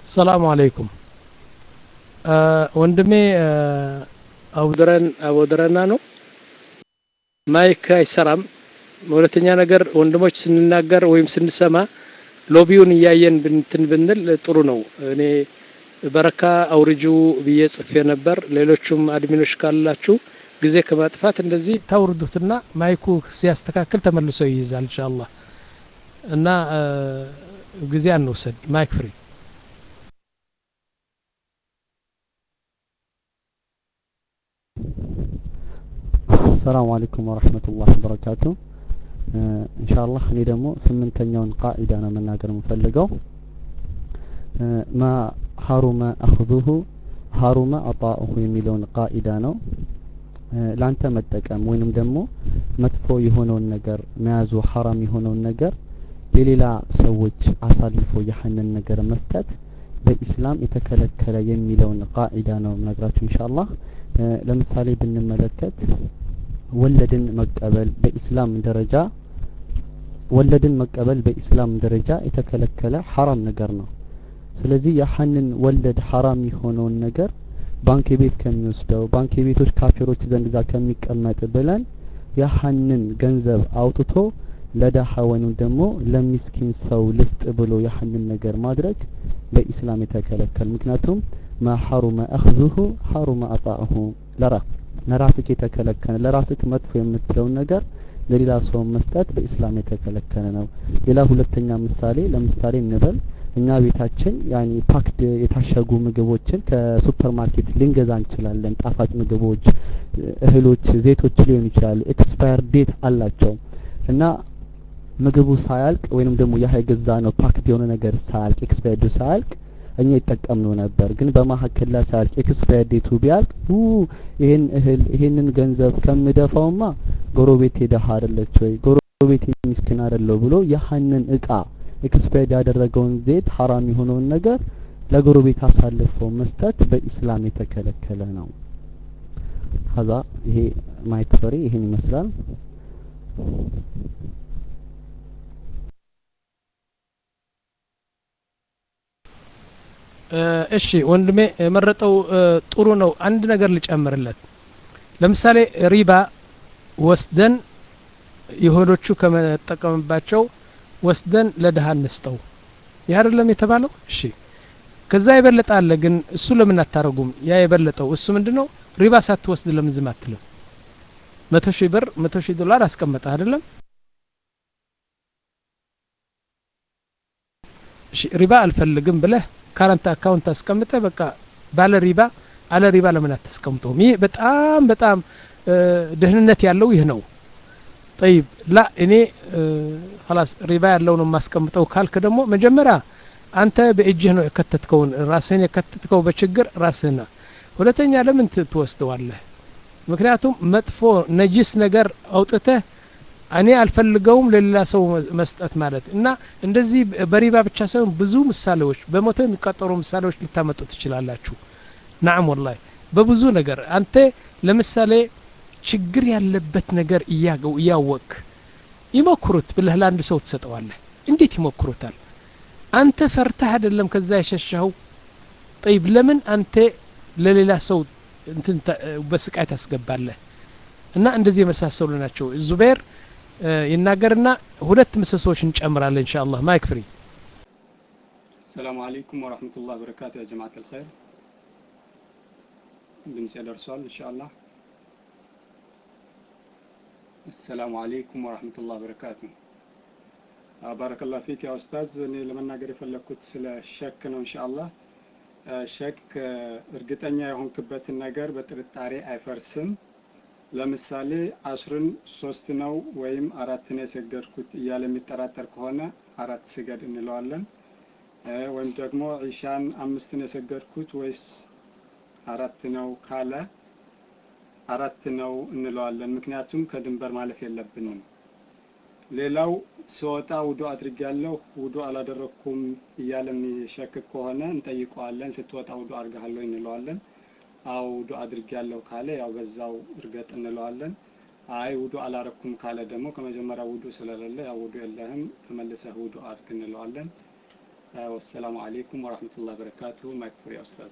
ሰላሙ አለይኩም ወንድሜ አቡድረን አቡድረና ነው ማይክ አይሰራም ሁለተኛ ነገር ወንድሞች ስንናገር ወይም ስንሰማ ሎቢውን እያየን ብንትን ብንል ጥሩ ነው እኔ በረካ አውርጁ ብዬ ጽፌ ነበር ሌሎቹም አድሚኖች ካላችሁ ጊዜ ከማጥፋት እንደዚህ ታውርዱትና ማይኩ ሲያስተካክል ተመልሶ ይይዛል ኢንሻአላህ እና ጊዜ አንውሰድ ማይክ ፍሪ ሰላሙ አለይኩም ወረህመቱላህ ወበረካቱ ኢንሻአላህ እኔ ደግሞ ስምንተኛውን ቃኢዳ ነው መናገር የምፈልገው ማ ሀሩመ አኽዙሁ ሀሩመ አጣኡሁ የሚለውን ቃኢዳ ነው ላንተ መጠቀም ወይንም ደግሞ መጥፎ የሆነውን ነገር መያዙ ሐራም የሆነውን ነገር ለሌላ ሰዎች አሳልፎ ያህንን ነገር መስጠት በኢስላም የተከለከለ የሚለውን ቃኢዳ ነው ነግራችሁ ኢንሻአላህ ለምሳሌ ብንመለከት ወለድን መቀበል በኢስላም ደረጃ ወለድን መቀበል በኢስላም ደረጃ የተከለከለ ሐራም ነገር ነው ስለዚህ ያህንን ወለድ ሐራም የሆነውን ነገር ባንክ ቤት ከሚወስደው ባንክ ቤቶች ካፊሮች ዘንድ ዛ ከሚቀመጥ ብለን ያህንን ገንዘብ አውጥቶ ለዳሃ ወይም ደግሞ ለሚስኪን ሰው ልስጥ ብሎ ያህንን ነገር ማድረግ በኢስላም የተከለከል ምክንያቱም ማ ሐሩመ አኽዙሁ ሐሩመ አጣእሁ ለራ ለራስክ የተከለከለ ለራስክ መጥፎ የምትለውን ነገር ለሌላ ሰው መስጠት በኢስላም የተከለከለ ነው ሌላ ሁለተኛ ምሳሌ ለምሳሌ እንበል እኛ ቤታችን ያኒ ፓክድ የታሸጉ ምግቦችን ከሱፐር ማርኬት ልንገዛ እንችላለን ጣፋጭ ምግቦች እህሎች ዘይቶች ሊሆኑ ይችላሉ ኤክስፓየር ዴት አላቸው እና ምግቡ ሳያልቅ ወይንም ደግሞ ያ የገዛ ነው ፓክድ የሆነ ነገር ሳያልቅ ኤክስፓየርዱ ሳያልቅ እኛ ይጠቀምነው ነበር ግን በመሀከል ላይ ሳያልቅ ኤክስፓየር ዴቱ ቢያልቅ ይሄን እህል ይሄንን ገንዘብ ከምደፋውማ ጎረቤት ሄደህ አይደለች ወይ ጎረቤት ሚስኪን አይደለው ብሎ ያህንን እቃ ኤክስፓየርድ ያደረገውን ዘይት ሐራም የሆነውን ነገር ለጎረቤት አሳልፎ መስጠት በኢስላም የተከለከለ ነው ሀዛ ይሄ ማይክ ፈሪ ይሄን ይመስላል እሺ ወንድሜ የመረጠው ጥሩ ነው አንድ ነገር ልጨምርለት ለምሳሌ ሪባ ወስደን የሆዶቹ ከመጠቀምባቸው ወስደን ለድሀ እንስጠው ይህ አይደለም የተባለው እሺ ከዛ የበለጠ አለ ግን እሱ ለምን አታረጉም ያ የበለጠው እሱ ምንድን ነው ሪባ ሳትወስድ ለምን ዝም አትልም መቶ ሺህ ብር መቶ ሺህ ዶላር አስቀመጠ አይደለም እሺ ሪባ አልፈልግም ብለህ ካረንት አካውንት አስቀምጠ በቃ ባለ ሪባ አለ ሪባ ለምን አታስቀምጠውም ይህ በጣም በጣም ደህንነት ያለው ይህ ነው ጠይብ ላ እኔ ላስ ሪባ ያለው ነው የማስቀምጠው ካልክ ደግሞ መጀመሪያ አንተ በእጅህ ነው የከተትከውን ራስህን የከተትከው በችግር ራስህና ሁለተኛ ለምን ትወስደዋለህ ምክንያቱም መጥፎ ነጂስ ነገር አውጥተህ እኔ አልፈልገውም ለሌላ ሰው መስጠት ማለት እና እንደዚህ በሪባ ብቻ ሳይሆን ብዙ ምሳሌዎች በመቶ የሚቆጠሩ ምሳሌዎች ልታመጡ ትችላላችሁ ናም ወላሂ በብዙ ነገር አንተ ለምሳሌ ችግር ያለበት ነገር እያገው እያወቅ ይሞክሩት ብለህ ለአንድ ሰው ትሰጠዋለህ እንዴት ይሞክሩታል አንተ ፈርተህ አይደለም ከዛ የሸሻኸው ጠይብ ለምን አንተ ለሌላ ሰው እንትን በስቃይ ታስገባለህ እና እንደዚህ የመሳሰሉ ናቸው ዙቤር ይናገርና ሁለት ምሰሶዎች እንጨምራለን እንሻ አላህ ማይክ ፍሪ السلام عليكم ورحمة الله وبركاته يا جماعة الخير ድምጽ ደርሷል ኢንሻአላህ السلام عليكم ورحمة الله وبركاته ባረከላሁ ፊክ ያ ኡስታዝ እኔ ለመናገር የፈለግኩት ስለ ሸክ ነው ኢንሻአላህ ሸክ እርግጠኛ የሆንክበትን ነገር በጥርጣሬ አይፈርስም ለምሳሌ አስርን ሶስት ነው ወይም አራት ነው የሰገድኩት እያለ የሚጠራጠር ከሆነ አራት ስገድ እንለዋለን ወይም ደግሞ ዒሻን አምስት ነው የሰገድኩት ወይስ አራት ነው ካለ አራት ነው እንለዋለን ምክንያቱም ከድንበር ማለፍ የለብንም ሌላው ስወጣ ውዱ አድርጊያለሁ ውዱ አላደረግኩም እያለ የሚሸክክ ከሆነ እንጠይቀዋለን ስትወጣ ውዱ አድርገሃለሁ እንለዋለን አው ውዱ አድርጊያለሁ ካለ ያው በዛው እርገጥ እንለዋለን አይ ውዱ አላረኩም ካለ ደግሞ ከመጀመሪያ ውዱ ስለሌለ ያው ውዱ የለህም ተመልሰህ ውዱ አድርግ እንለዋለን ወሰላሙ አሌይኩም ወረህመቱላህ በረካቱሁ። ማይክ ፍሪ ኡስታዝ።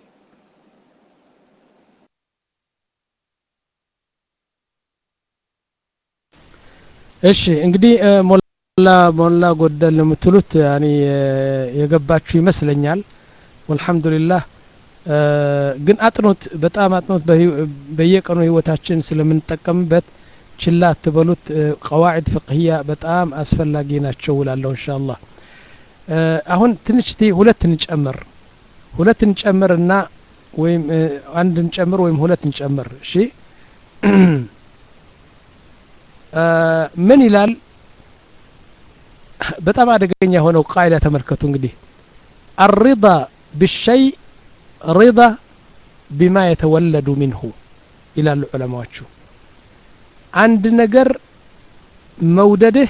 እሺ እንግዲህ ሞላ ሞላ ጎደል የምትሉት ያኔ የገባችሁ ይመስለኛል። ወልሐምዱሊላህ ግን አጥኖት በጣም አጥኖት በየቀኑ ህይወታችን ስለምንጠቀምበት ችላ አትበሉት። ቀዋዒድ ፍቅህያ በጣም አስፈላጊ ናቸው እላለሁ ኢንሻአላህ። አሁን ትንሽ ቲ ሁለት እንጨምር ሁለት እንጨምር እና ወይም አንድ እንጨምር ወይም ሁለት እንጨምር። እሺ ምን ይላል? በጣም አደገኛ የሆነው ቃይዳ ተመልከቱ። እንግዲህ አሪዳ ብሸይ ሪዳ ቢማ የተወለዱ ሚንሁ ይላሉ ዑለማዎቹ። አንድ ነገር መውደድህ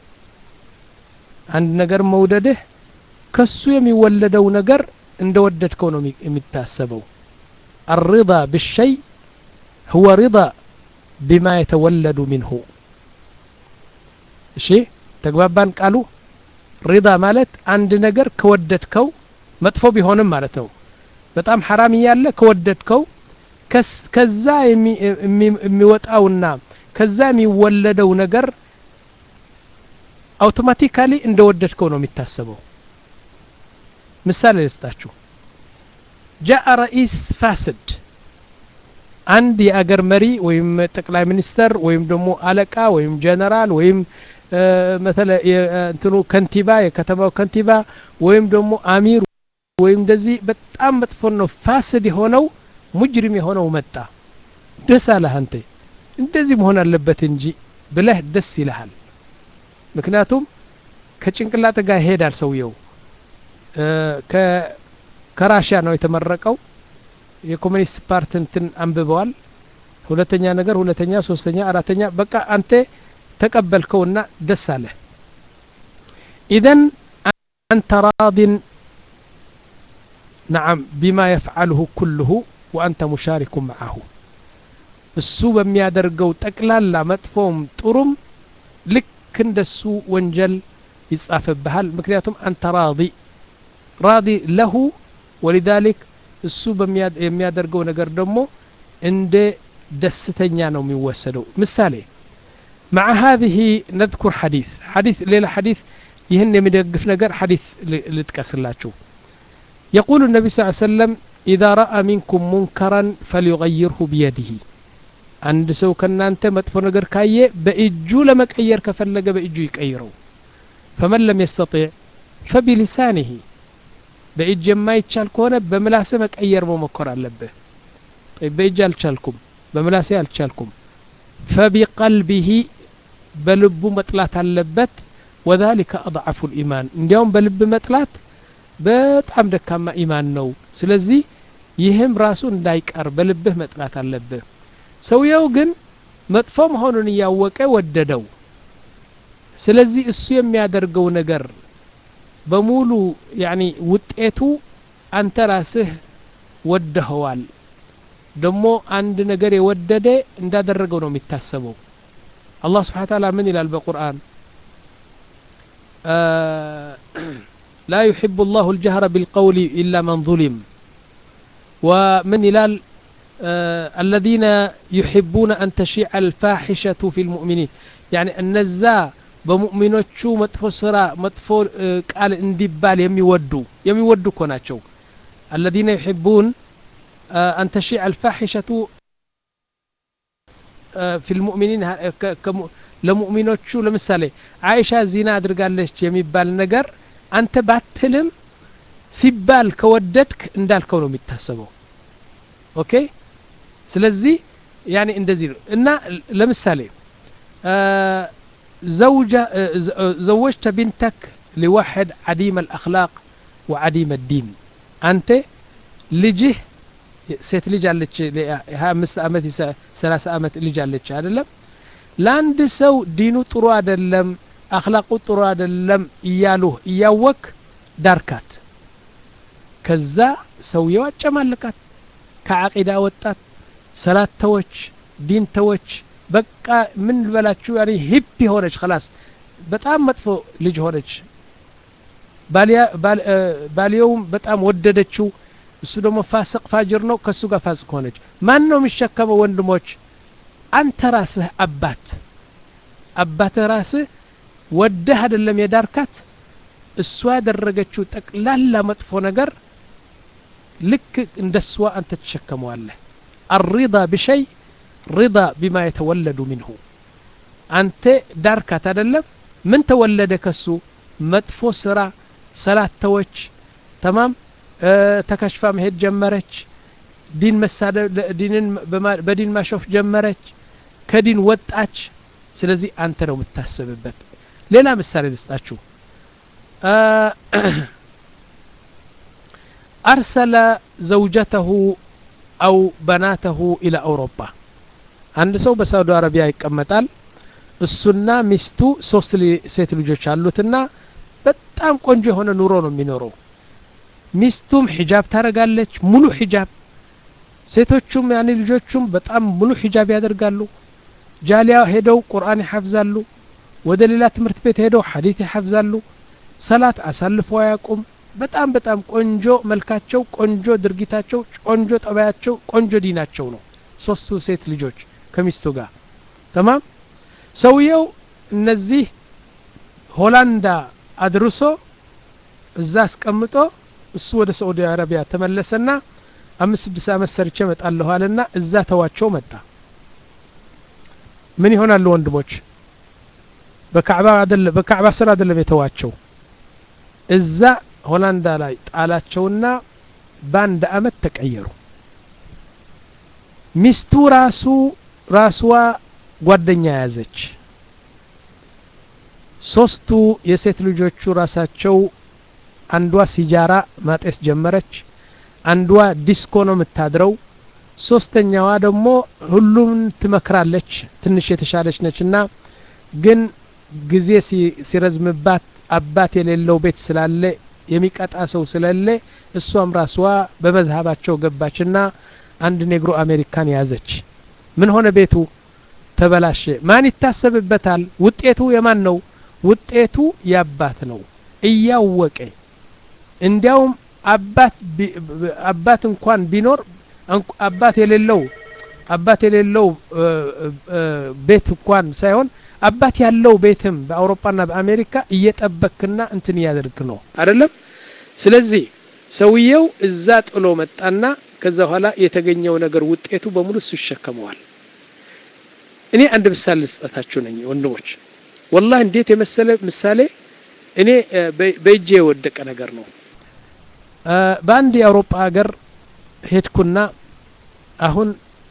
አንድ ነገር መውደድህ ከሱ የሚወለደው ነገር እንደ ወደድከው ነው የሚታሰበው። አሪዳ ብሸይ ሁወ ሪዳ ቢማ የተወለዱ ሚንሁ። እሺ ተግባባን? ቃሉ ሪዳ ማለት አንድ ነገር ከወደድከው መጥፎ ቢሆንም ማለት ነው። በጣም ሐራም እያለ ከወደድከው ከዛ የሚወጣውና ከዛ የሚወለደው ነገር አውቶማቲካሊ እንደ ወደድከው ነው የሚታሰበው። ምሳሌ ልስጣችሁ። ጃአ ረኢስ ፋስድ አንድ የአገር መሪ ወይም ጠቅላይ ሚኒስተር ወይም ደግሞ አለቃ ወይም ጀነራል ወይም መተለ እንትኑ ከንቲባ የከተማው ከንቲባ ወይም ደግሞ አሚር ወይም እንደዚህ በጣም መጥፎ ነው ፋስድ የሆነው ሙጅሪም የሆነው መጣ። ደስ አለህ አንተ እንደዚህ መሆን አለበት እንጂ ብለህ ደስ ይልሃል። ምክንያቱም ከጭንቅላት ጋር ይሄዳል ሰውየው። ከራሽያ ነው የተመረቀው። የኮሚኒስት ፓርቲ እንትን አንብበዋል። ሁለተኛ ነገር ሁለተኛ፣ ሶስተኛ፣ አራተኛ በቃ አንተ ተቀበልከውና ደስ አለህ። ኢዘን አንተ ራዲን ነዓም ቢማ የፍዓልሁ ኩልሁ ወአንተ ሙሻሪኩ መዓሁ እሱ በሚያደርገው ጠቅላላ መጥፎም ጥሩም ልክ እንደሱ ወንጀል ይጻፍብሃል። ምክንያቱም አንተ ራዲ ራዲ ለሁ ወሊዛሊክ እሱ የሚያደርገው ነገር ደግሞ እንደ ደስተኛ ነው የሚወሰደው። ምሳሌ مع هذه نذكر حديث حديث ليلة حديث يهن يمدقف نقر حديث لتكسلاችሁ يقول النبي صلى الله عليه وسلم إذا رأى منكم منكرا فليغيره بيده አንድ ሰው ከናንተ መጥፎ ነገር ካየ በእጁ ለመቀየር ከፈለገ በእጁ ይቀይረው ፈመን ለም የስተጢዕ ፈቢሊሳኒህ በእጅ የማይቻል ከሆነ በምላስ መቀየር መሞከር አለብህ በእጅ አልቻልኩም በምላሴ አልቻልኩም ፈቢቀልቢህ በልቡ መጥላት አለበት ወዛሊከ አضዓፉ ልኢማን እንዲያውም በልብ መጥላት በጣም ደካማ ኢማን ነው ስለዚህ ይህም ራሱ እንዳይቀር በልብህ መጥላት አለብህ ሰውየው ግን መጥፎ መሆኑን እያወቀ ወደደው ስለዚህ እሱ የሚያደርገው ነገር በሙሉ ያኒ ውጤቱ አንተ ራስህ ወደኸዋል ደግሞ አንድ ነገር የወደደ እንዳደረገው ነው የሚታሰበው አላህ ስብሓን ታላ ምን ይላል በቁርአን ላ ዩሕቡ ላሁ ልጀህረ ቢልቀውል ኢላ መን ظሊም ومن ይላል الذين يحبون أن تشيع الفاحشة في المؤمنين يعني እነዛ በሙእሚኖቹ መጥፎ ስራ መጥፎ ቃል እንዲባል የሚወዱ የሚወዱ እኮ ናቸው الذين يحبون أن تشيع الفاحشة في المؤمنين ለሙእሚኖቹ ለምሳሌ አይሻ ዚና አድርጋለች የሚባል ነገር አንተ ባትልም ሲባል ከወደድክ እንዳልከው ነው የሚታሰበው ኦኬ ስለዚህ ያኔ እንደዚህ ነው እና ለምሳሌ زوجة زوجت بنتك لواحد عديم الأخلاق وعديم الدين أنت لجه ሴት ልጅ አለች ሀያ አምስት አመት ሰላሳ አመት ልጅ አለች አይደለም ለአንድ ሰው ዲኑ ጥሩ አይደለም አክላቁ ጥሩ አይደለም እያሉህ እያወክ ዳርካት ከዛ ሰውየው አጨማልቃት ከዓቂዳ ወጣት ሰላት ተወች ዲን ተወች በቃ ምን ልበላችሁ ያኔ ሂፕ ሆነች ከላስ በጣም መጥፎ ልጅ ሆነች ባልየውም በጣም ወደደችው እሱ ደግሞ ፋስቅ ፋጅር ነው ከእሱ ጋር ፋስቅ ሆነች ማን ነው የሚሸከመው ወንድሞች አንተ ራስህ አባት አባትህ ራስህ ወደህ አይደለም የዳርካት እሷ ያደረገችው ጠቅላላ መጥፎ ነገር ልክ እንደ እሷ አንተ ትሸከመዋለህ አሪዳ ብሸይ ሪዳ ቢማ የተወለዱ ሚንሁ አንተ ዳርካት አይደለም ምን ተወለደ ከሱ መጥፎ ስራ ሰላት ተወች ተማም ተከሽፋ መሄድ ጀመረች ዲን መሳደብ ዲንን በዲን ማሾፍ ጀመረች ከዲን ወጣች ስለዚህ አንተ ነው የምታስብበት ሌላ ምሳሌ ልስጣችሁ አርሰለ ዘውጀተሁ አው በናተሁ ኢላ አውሮፓ አንድ ሰው በሳውዲ አረቢያ ይቀመጣል እሱና ሚስቱ ሶስት ሴት ልጆች አሉትና በጣም ቆንጆ የሆነ ኑሮ ነው የሚኖረው ሚስቱም ሒጃብ ታረጋለች ሙሉ ሒጃብ ሴቶቹም ያኔ ልጆቹም በጣም ሙሉ ሒጃብ ያደርጋሉ ጃሊያ ሄደው ቁርአን ይሐፍዛሉ ወደ ሌላ ትምህርት ቤት ሄደው ሐዲት ይሐፍዛሉ ሰላት አሳልፈው አያውቁም በጣም በጣም ቆንጆ መልካቸው ቆንጆ ድርጊታቸው ቆንጆ ጠባያቸው ቆንጆ ዲናቸው ነው ሶስቱ ሴት ልጆች ከሚስቱ ጋር ተማም ሰውየው እነዚህ ሆላንዳ አድርሶ እዛ አስቀምጦ እሱ ወደ ሳዑዲ አረቢያ ተመለሰና አምስት ስድስት አመት ሰርቼ መጣለሁ አለና እዛ ተዋቸው መጣ ምን ይሆናሉ ወንድሞች በካዕባ አደለ በካዕባ ስር አደለም የተዋቸው እዛ ሆላንዳ ላይ ጣላቸውና በአንድ አመት ተቀየሩ ሚስቱ ራሱ ራስዋ ጓደኛ ያዘች ሶስቱ የሴት ልጆቹ ራሳቸው አንዷ ሲጃራ ማጤስ ጀመረች አንዷ ዲስኮ ነው የምታድረው ሶስተኛዋ ደግሞ ሁሉም ትመክራለች ትንሽ የተሻለች ነችና ግን ጊዜ ሲረዝምባት አባት የሌለው ቤት ስላለ የሚቀጣ ሰው ስለሌለ እሷም ራስዋ በመዝሀባቸው ገባችና አንድ ኔግሮ አሜሪካን ያዘች ምን ሆነ ቤቱ ተበላሸ ማን ይታሰብበታል ውጤቱ የማን ነው ውጤቱ የአባት ነው እያወቀ እንዲያውም አባት አባት እንኳን ቢኖር አባት የሌለው አባት የሌለው ቤት እንኳን ሳይሆን አባት ያለው ቤትም በአውሮፓና በአሜሪካ እየጠበክና እንትን እያደርግ ነው አይደለም ስለዚህ ሰውየው እዛ ጥሎ መጣና ከዛ በኋላ የተገኘው ነገር ውጤቱ በሙሉ እሱ ይሸከመዋል እኔ አንድ ምሳሌ ልስጠታችሁ ነኝ ወንድሞች ወላህ እንዴት የመሰለ ምሳሌ እኔ በእጄ የወደቀ ነገር ነው በአንድ የአውሮፓ ሀገር ሄድኩና አሁን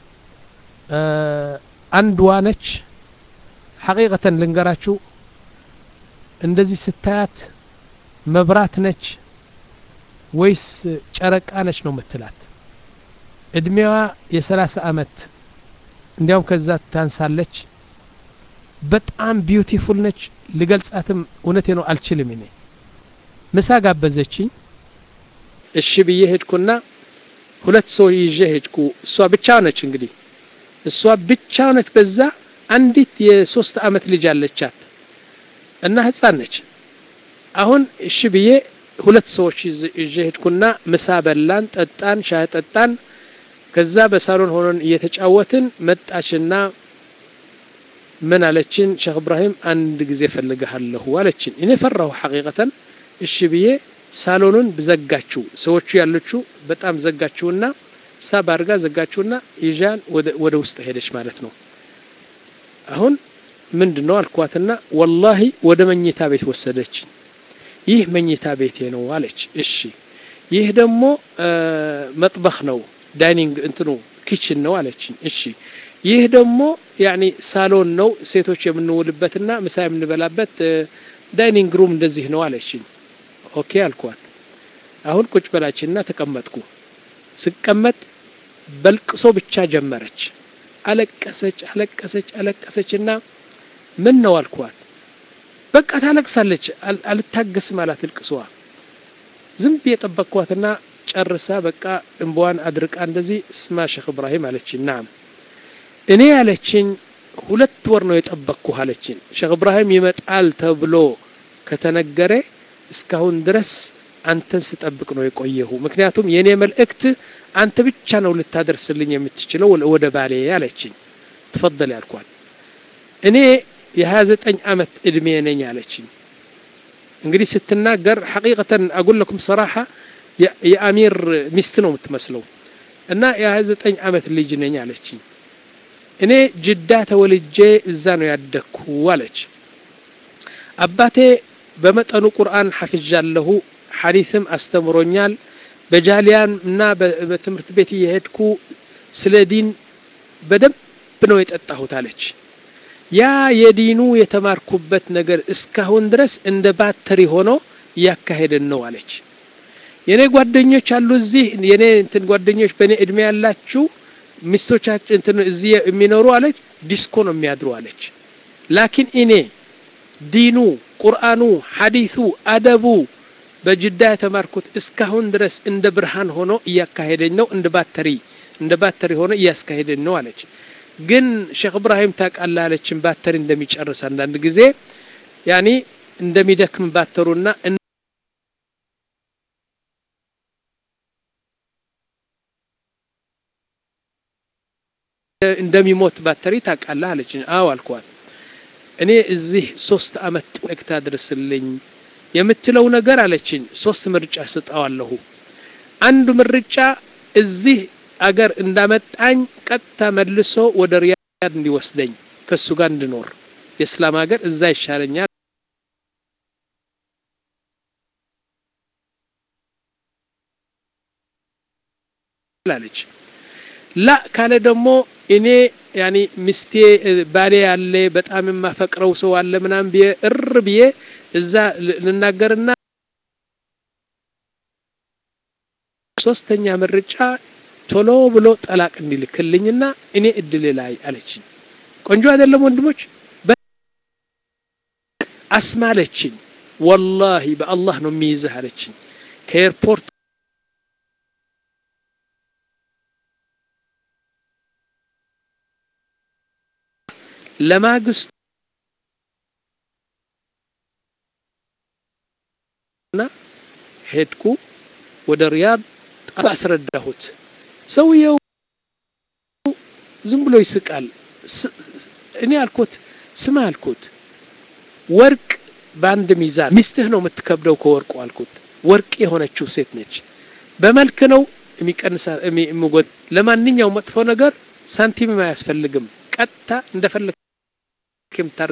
አንድዋ ነች ሐቂቀተን ልንገራችሁ እንደዚህ ስታያት መብራት ነች ወይስ ጨረቃ ነች ነው ምትላት እድሜዋ የሰላሳ አመት እንዲያውም ከዛ ታንሳለች በጣም ቢዩቲፉል ነች ልገልጻትም እውነቴ ነው አልችልም እኔ ምሳ ጋበዘችኝ እሺ ብዬ ሄድኩና ሁለት ሰው ይዤ ሄድኩ እሷ ብቻ ነች እንግዲህ እሷ ብቻ ነች በዛ አንዲት የሶስት አመት ልጅ አለቻት እና ህፃን ነች አሁን እሺ ብዬ ሁለት ሰዎች ይዤ ሄድኩና ምሳ በላን ጠጣን ሻይ ጠጣን ከዛ በሳሎን ሆነን እየተጫወትን መጣችና ምን አለችን ሼክ እብራሂም አንድ ጊዜ ፈልግሃለሁ አለችን እኔ ፈራሁ ሐቂቀተን እሺ ብዬ ሳሎኑን ዘጋችው ሰዎቹ ያለችው በጣም ዘጋችውና ሳብ አድርጋ ዘጋችውና ይዣን ወደ ውስጥ ሄደች ማለት ነው አሁን ምንድን ነው አልኳትና ወላሂ ወደ መኝታ ቤት ወሰደች ይህ መኝታ ቤቴ ነው አለች እሺ ይህ ደግሞ መጥበኽ ነው ዳይኒንግ እንትኑ ኪችን ነው አለችኝ እሺ ይህ ደግሞ ያኒ ሳሎን ነው ሴቶች የምንውልበትና ምሳ የምንበላበት ዳይኒንግ ሩም እንደዚህ ነው አለችኝ ኦኬ አልኳት አሁን ቁጭ በላችንና ተቀመጥኩ ስቀመጥ በልቅሶ ብቻ ጀመረች አለቀሰች አለቀሰች አለቀሰችና ምን ነው አልኳት በቃ ታለቅሳለች አልታገስም አላት እልቅሷ ዝም ብዬ ጠበቅኳትና ጨርሳ በቃ እንባዋን አድርቃ እንደዚህ ስማ ሼክ እብራሂም አለችኝ ናም እኔ ያለችኝ ሁለት ወር ነው የጠበቅኩ አለችኝ ሼክ እብራሂም ይመጣል ተብሎ ከተነገረ እስካሁን ድረስ አንተን ስጠብቅ ነው የቆየሁ። ምክንያቱም የእኔ መልእክት አንተ ብቻ ነው ልታደርስልኝ የምትችለው ወደ ባሌ አለችኝ። ትፈደል ያልኳት እኔ የሀያ ዘጠኝ ዓመት እድሜ ነኝ አለችኝ። እንግዲህ ስትናገር ሐቂቀተን አጉለኩም ሰራሓ የአሚር ሚስት ነው የምትመስለው እና የሀያ ዘጠኝ ዓመት ልጅ ነኝ አለችኝ። እኔ ጅዳ ተወልጄ እዛ ነው ያደግኩ አለች። አባቴ በመጠኑ ቁርአን ሐፍዣለሁ፣ ሐዲስም አስተምሮኛል። በጃሊያን እና በትምህርት ቤት እየሄድኩ ስለ ዲን በደንብ ነው የጠጣሁት አለች። ያ የዲኑ የተማርኩበት ነገር እስካሁን ድረስ እንደ ባተሪ ሆኖ እያካሄድን ነው አለች። የኔ ጓደኞች አሉ እዚህ የኔ እንትን ጓደኞች በእኔ እድሜ ያላችሁ ሚስቶቻችን እንትን እዚህ የሚኖሩ አለች ዲስኮ ነው የሚያድሩ አለች። ላኪን እኔ ዲኑ፣ ቁርአኑ፣ ሐዲሱ፣ አደቡ በጅዳ የተማርኩት እስካሁን ድረስ እንደ ብርሃን ሆኖ እያካሄደኝ ነው። እንደ ባተሪ እንደ ባተሪ ሆኖ እያስካሄደኝ ነው አለች። ግን ሼክ እብራሂም ታውቃለህ አለችን ባተሪ እንደሚጨርስ አንዳንድ ጊዜ ያኒ እንደሚደክም ባተሩና እንደሚሞት ባተሪ ታውቃለህ አለችኝ። አዎ አልኳት። እኔ እዚህ ሶስት አመት ጥቅታ ድረስልኝ የምትለው ነገር አለችኝ። ሶስት ምርጫ ስጠዋለሁ። አንዱ ምርጫ እዚህ አገር እንዳመጣኝ ቀጥታ መልሶ ወደ ሪያድ እንዲወስደኝ ከሱ ጋር እንድኖር የእስላም ሀገር እዛ ይሻለኛል አለች። ላ ካለ ደግሞ እኔ ያኒ ሚስቴ ባሌ ያለ በጣም የማፈቅረው ሰው አለ ምናምን ብዬ እር ብዬ እዛ ልናገርና ሶስተኛ ምርጫ ቶሎ ብሎ ጠላቅ እንዲልክልኝና እኔ እድል ላይ አለችኝ። ቆንጆ አይደለም ወንድሞች? አስማለችኝ። ወላሂ በአላህ ነው የሚይዝህ አለችኝ። ከኤርፖርት ለማግስቱ እና ሄድኩ ወደ ሪያድ አስረዳሁት። ሰውየው ዝም ብሎ ይስቃል። እኔ አልኩት ስማ አልኩት ወርቅ በአንድ ሚዛን ሚስትህ ነው የምትከብደው ከወርቁ አልኩት። ወርቅ የሆነችው ሴት ነች። በመልክ ነው የሚቀንሳ የሚጎድ ለማንኛውም መጥፎ ነገር ሳንቲምም አያስፈልግም። ቀጥታ እንደፈለግ የምታር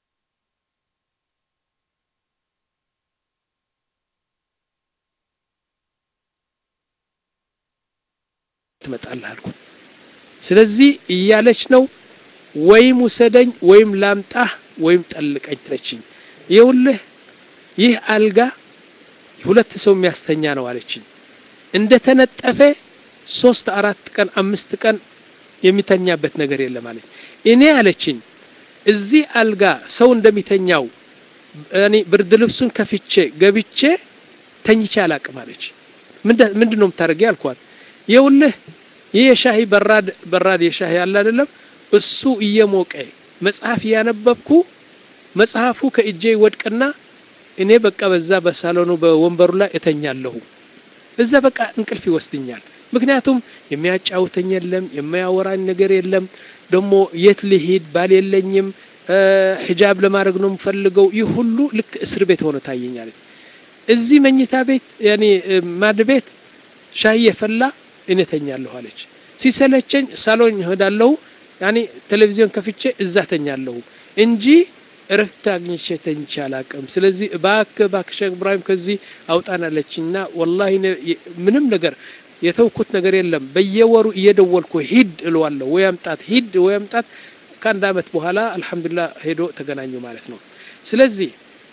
ትመጣለህ አልኩት። ስለዚህ እያለች ነው ወይም ውሰደኝ ወይም ላምጣህ ወይም ጠልቀኝ ትለችኝ። ይኸውልህ ይህ አልጋ ሁለት ሰው የሚያስተኛ ነው አለችኝ። እንደ ተነጠፈ ሶስት አራት ቀን አምስት ቀን የሚተኛበት ነገር የለም አለች። እኔ አለችኝ እዚህ አልጋ ሰው እንደሚተኛው እኔ ብርድ ልብሱን ከፍቼ ገብቼ ተኝቼ አላቅም አለች። ምንድን ነው የምታደርጊ አልኳት። ይኸውልህ ይህ የሻሂ በራድ በራድ የሻሂ አለ አይደለም እሱ እየሞቀ መጽሐፍ እያነበብኩ መጽሐፉ ከእጄ ይወድቅና እኔ በቃ በዛ በሳሎኑ በወንበሩ ላይ እተኛለሁ። እዛ በቃ እንቅልፍ ይወስድኛል። ምክንያቱም የሚያጫውተኝ የለም፣ የሚያወራኝ ነገር የለም። ደግሞ የት ልሂድ ባል የለኝም፣ ሂጃብ ለማድረግ ነው የምፈልገው። ይህ ሁሉ ልክ እስር ቤት ሆኖ ታየኛለች። እዚህ መኝታ ቤት ያኔ ማድ ቤት ሻይ የፈላ እኔ ተኛለሁ አለች። ሲሰለቸኝ ሳሎን እሄዳለሁ ያኔ ቴሌቪዥን ከፍቼ እዛ ተኛለሁ እንጂ እረፍት አግኝቼ ተኝቼ አላቅም። ስለዚህ እባክህ እባክህ ሼክ ኢብራሂም ከዚህ አውጣናለችና ወላሂ ምንም ነገር የተውኩት ነገር የለም። በየወሩ እየደወልኩ ሂድ እለዋለሁ። ወይ አምጣት ሂድ ወይ አምጣት። ከአንድ አመት በኋላ አልሐምዱሊላህ ሄዶ ተገናኙ ማለት ነው። ስለዚህ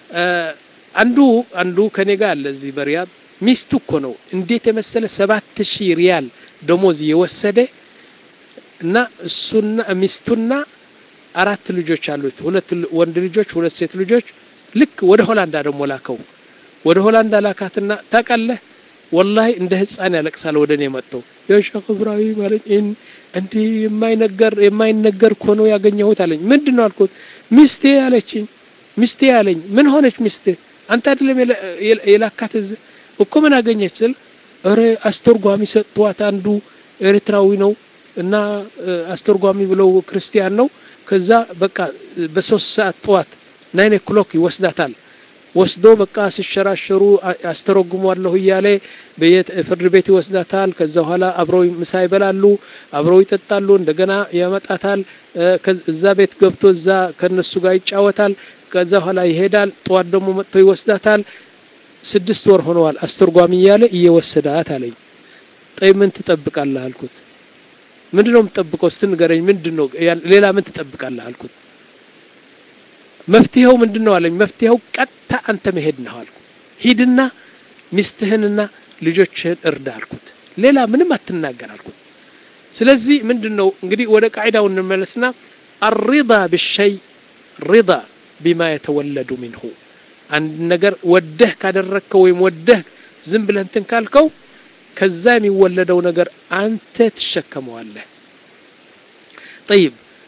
አንዱ አንዱ ከኔ ጋር አለ እዚህ በሪያድ ሚስቱ እኮ ነው እንዴት የመሰለ ሰባት ሺህ ሪያል ደሞዝ የወሰደ እና እሱና ሚስቱና አራት ልጆች አሉት። ሁለት ወንድ ልጆች፣ ሁለት ሴት ልጆች። ልክ ወደ ሆላንዳ ደግሞ ላከው። ወደ ሆላንዳ ላካትና ታውቃለህ፣ ወላሂ እንደ ህፃን ያለቅሳል። ወደ እኔ መጥተው የሼክ ኢብራሂም አለኝ። እንዲህ የማይነገር የማይነገር እኮ ነው ያገኘሁት አለኝ። ምንድን ነው አልኩት። ሚስቴ አለችኝ። ሚስቴ አለኝ። ምን ሆነች ሚስቴ? አንተ አይደለም የላካት እዚህ እኮ ምን አገኘች ስል እረ አስተርጓሚ ሰጥቷት አንዱ ኤርትራዊ ነው እና አስተርጓሚ ብለው ክርስቲያን ነው ከዛ በቃ በሶስት ሰዓት ጠዋት ናይን ኦክሎክ ይወስዳታል ወስዶ በቃ ሲሸራሸሩ አስተረጉሟለሁ እያለ ፍርድ ቤት ይወስዳታል። ከዛ በኋላ አብረው ምሳ ይበላሉ፣ አብረው ይጠጣሉ። እንደገና ያመጣታል። እዛ ቤት ገብቶ እዛ ከነሱ ጋር ይጫወታል። ከዛ በኋላ ይሄዳል። ጠዋት ደግሞ መጥቶ ይወስዳታል። ስድስት ወር ሆነዋል አስተርጓሚ እያለ እየወሰዳት አለኝ። ጠይ ምን ትጠብቃለህ አልኩት። ምንድነው የምትጠብቀው? እስቲ ንገረኝ። ምንድነው ሌላ ምን ትጠብቃለህ አልኩት። መፍትሄው ምንድን ነው አለኝ። መፍትሄው ቀጥታ አንተ መሄድ ነው አልኩት። ሂድና ሚስትህንና ልጆችህን እርዳ አልኩት። ሌላ ምንም አትናገር አልኩት። ስለዚህ ምንድን ነው እንግዲህ ወደ ቃዒዳው እንመለስና አሪዳ ብሸይ ሪዳ ቢማ የተወለዱ ሚንሁ አንድ ነገር ወደህ ካደረግከው ወይም ወደህ ዝም ብለህ እንትን ካልከው ከዛ የሚወለደው ነገር አንተ ትሸከመዋለህ። ጠይብ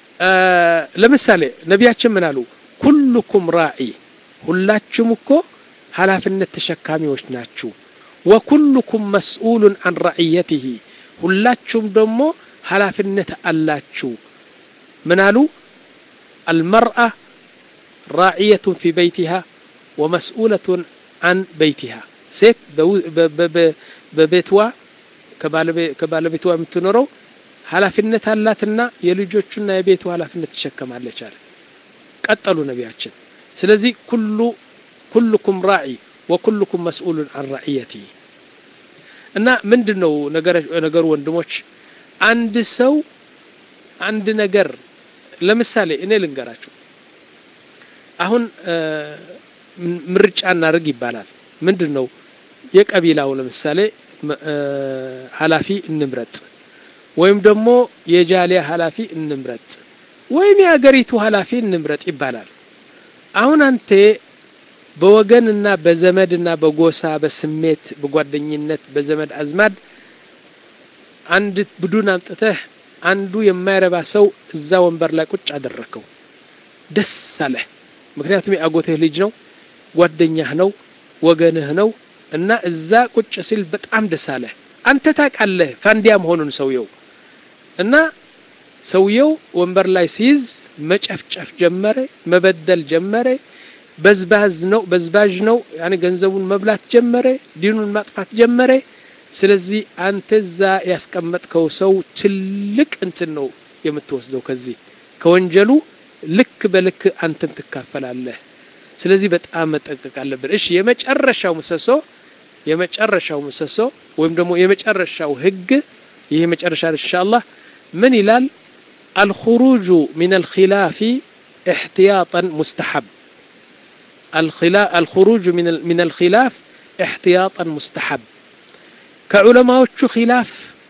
ለምሳሌ ነቢያችን ምን አሉ? ኩልኩም ራዒ ሁላችሁም እኮ ኃላፊነት ተሸካሚዎች ናችሁ። ወኩልኩም መስኡሉን አን ረዕየትህ ሁላችሁም ደግሞ ኃላፊነት አላችሁ። ምን አሉ? አልመርአ ራዕየቱን ፊ በይቲሃ ወመስኡለቱን አን በይቲሃ ሴት በቤትዋ ከባለቤትዋ የምትኖረው ኃላፊነት አላትና የልጆቹና የቤቱ ኃላፊነት ትሸከማለች አለ። ቀጠሉ ነቢያችን። ስለዚህ ኩሉ ኩልኩም ራዒ ወኩልኩም መስኡሉን አን ራዕየቲ እና ምንድን ነው ነገሩ ወንድሞች፣ አንድ ሰው አንድ ነገር ለምሳሌ እኔ ልንገራችሁ። አሁን ምርጫ እናድርግ ይባላል። ምንድን ነው የቀቢላው ለምሳሌ ኃላፊ እንምረጥ፣ ወይም ደግሞ የጃሊያ ኃላፊ እንምረጥ ወይም የሀገሪቱ ኃላፊ እንምረጥ ይባላል። አሁን አንተ በወገንና በዘመድና በጎሳ በስሜት በጓደኝነት በዘመድ አዝማድ አንድ ቡድን አምጥተህ አንዱ የማይረባ ሰው እዛ ወንበር ላይ ቁጭ አደረከው። ደስ አለህ። ምክንያቱም የአጎትህ ልጅ ነው፣ ጓደኛህ ነው፣ ወገንህ ነው እና እዛ ቁጭ ሲል በጣም ደስ አለህ። አንተ ታውቃለህ ፋንዲያ መሆኑን ሰውየው እና ሰውየው ወንበር ላይ ሲይዝ መጨፍጨፍ ጀመረ፣ መበደል ጀመረ። በዝባዝ ነው በዝባዥ ነው ያኔ ገንዘቡን መብላት ጀመረ፣ ዲኑን ማጥፋት ጀመረ። ስለዚህ አንተ እዛ ያስቀመጥከው ሰው ትልቅ እንትን ነው የምትወስደው ከዚህ ከወንጀሉ ልክ በልክ አንተም ትካፈላለህ። ስለዚህ በጣም መጠንቀቅ አለብን። እሺ የመጨረሻው ምሰሶ የመጨረሻው ምሰሶ ወይም ደግሞ የመጨረሻው ህግ ይህ የመጨረሻ ኢንሻአላህ ምን ይላል? አልኹሩጁ ሚን አልኺላፊ እሕትያጠን ሙስተሐብ አልኹሩጁ ሚን አልኺላፍ እሕትያጠን ሙስተሐብ ከዑለማዎቹ ኺላፍ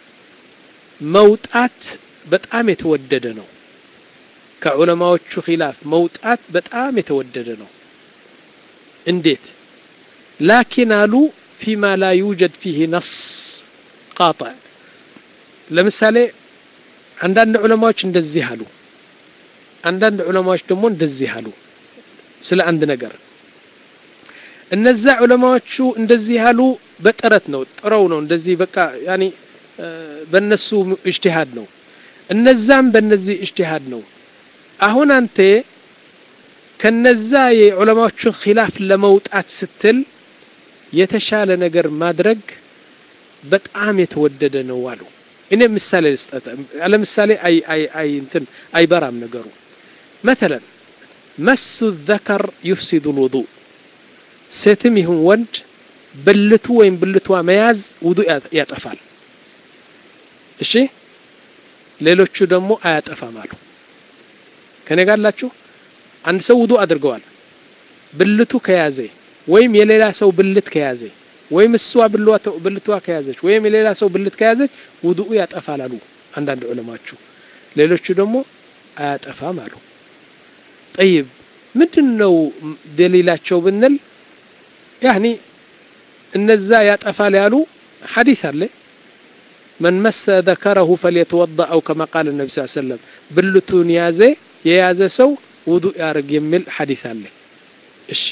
መውጣት በጣም የተወደደ ነው። ከዑለማዎቹ ኺላፍ መውጣት በጣም የተወደደ ነው። እንዴት? ላኪን አሉ ፊማ ላ ዩጀድ ፊህ ነስ ቃጣዕ ለምሳሌ አንዳንድ ዑለማዎች እንደዚህ አሉ፣ አንዳንድ ዑለማዎች ደግሞ እንደዚህ አሉ ስለ አንድ ነገር። እነዛ ዑለማዎቹ እንደዚህ አሉ በጥረት ነው ጥረው ነው እንደዚህ በቃ ያኒ በነሱ እጅቲሃድ ነው፣ እነዛም በነዚህ እጅቲሃድ ነው። አሁን አንተ ከነዛ የዑለማዎቹን ኺላፍ ለመውጣት ስትል የተሻለ ነገር ማድረግ በጣም የተወደደ ነው አሉ። እኔ ምሳሌ ልስጠት። ለምሳሌ አይ አይ አይ እንትን አይበራም ነገሩ። መተለን መሱ ዘከር ዩፍሲዱ ልውዱእ ሴትም ይሁን ወንድ ብልቱ ወይም ብልቷ መያዝ ውዱእ ያጠፋል። እሺ ሌሎቹ ደግሞ አያጠፋም አሉ። ከኔ ጋር አላችሁ? አንድ ሰው ውዱእ አድርገዋል። ብልቱ ከያዘ ወይም የሌላ ሰው ብልት ከያዘ ወይም እሷ ብልቷ ከያዘች ወይም የሌላ ሰው ብልት ከያዘች ውዱኡ ያጠፋል አሉ አንዳንድ ዑለማቹ። ሌሎቹ ደግሞ አያጠፋም አሉ። ጠይብ ምንድን ነው ደሊላቸው ብንል ያኒ እነዛ ያጠፋል ያሉ ሐዲስ አለ መን መሰ ዘከረሁ ፈልየተወዳ አው ከማ ቃል ነቢ ስ ሰለም ብልቱን ያዘ የያዘ ሰው ውዱእ ያርግ የሚል ሐዲስ አለ። እሺ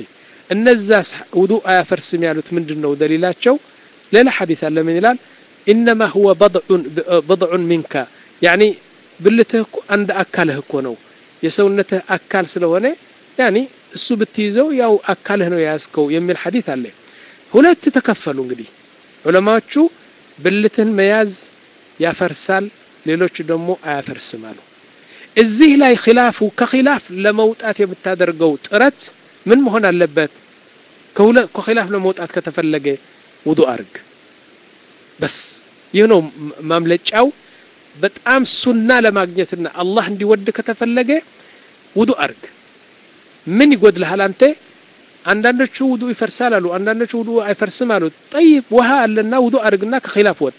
እነዛ ውዱእ አያፈርስም ያሉት ምንድን ነው ደሊላቸው? ሌላ ሐዲስ አለ ምን ይላል? ኢነማ ሁወ በድዑን ሚንካ ያኒ ብልትህ እኮ አንድ አካልህ እኮ ነው የሰውነትህ አካል ስለሆነ ያኒ እሱ ብትይዘው ያው አካልህ ነው የያዝከው የሚል ሐዲስ አለ። ሁለት ተከፈሉ እንግዲህ ዑለማዎቹ ብልትን መያዝ ያፈርሳል፣ ሌሎቹ ደግሞ አያፈርስም አሉ። እዚህ ላይ ኺላፉ ከኺላፍ ለመውጣት የምታደርገው ጥረት ምን መሆን አለበት? ከኺላፍ ለመውጣት ከተፈለገ ውዱእ አርግ። በስ ይህ ነው ማምለጫው። በጣም ሱና ለማግኘትና አላህ እንዲወድ ከተፈለገ ውዱእ አርግ። ምን ይጎድልሃል አንተ? አንዳንዶቹ ውዱእ ይፈርሳል አሉ፣ አንዳንዶቹ ውዱእ አይፈርስም አሉ። ጠይብ ውሃ አለና ውዱእ አርግና ከኺላፍ ወጣ።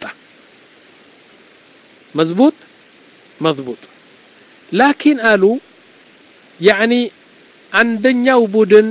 መዝቡጥ መዝቡጥ ላኪን አሉ ያኒ አንደኛው ቡድን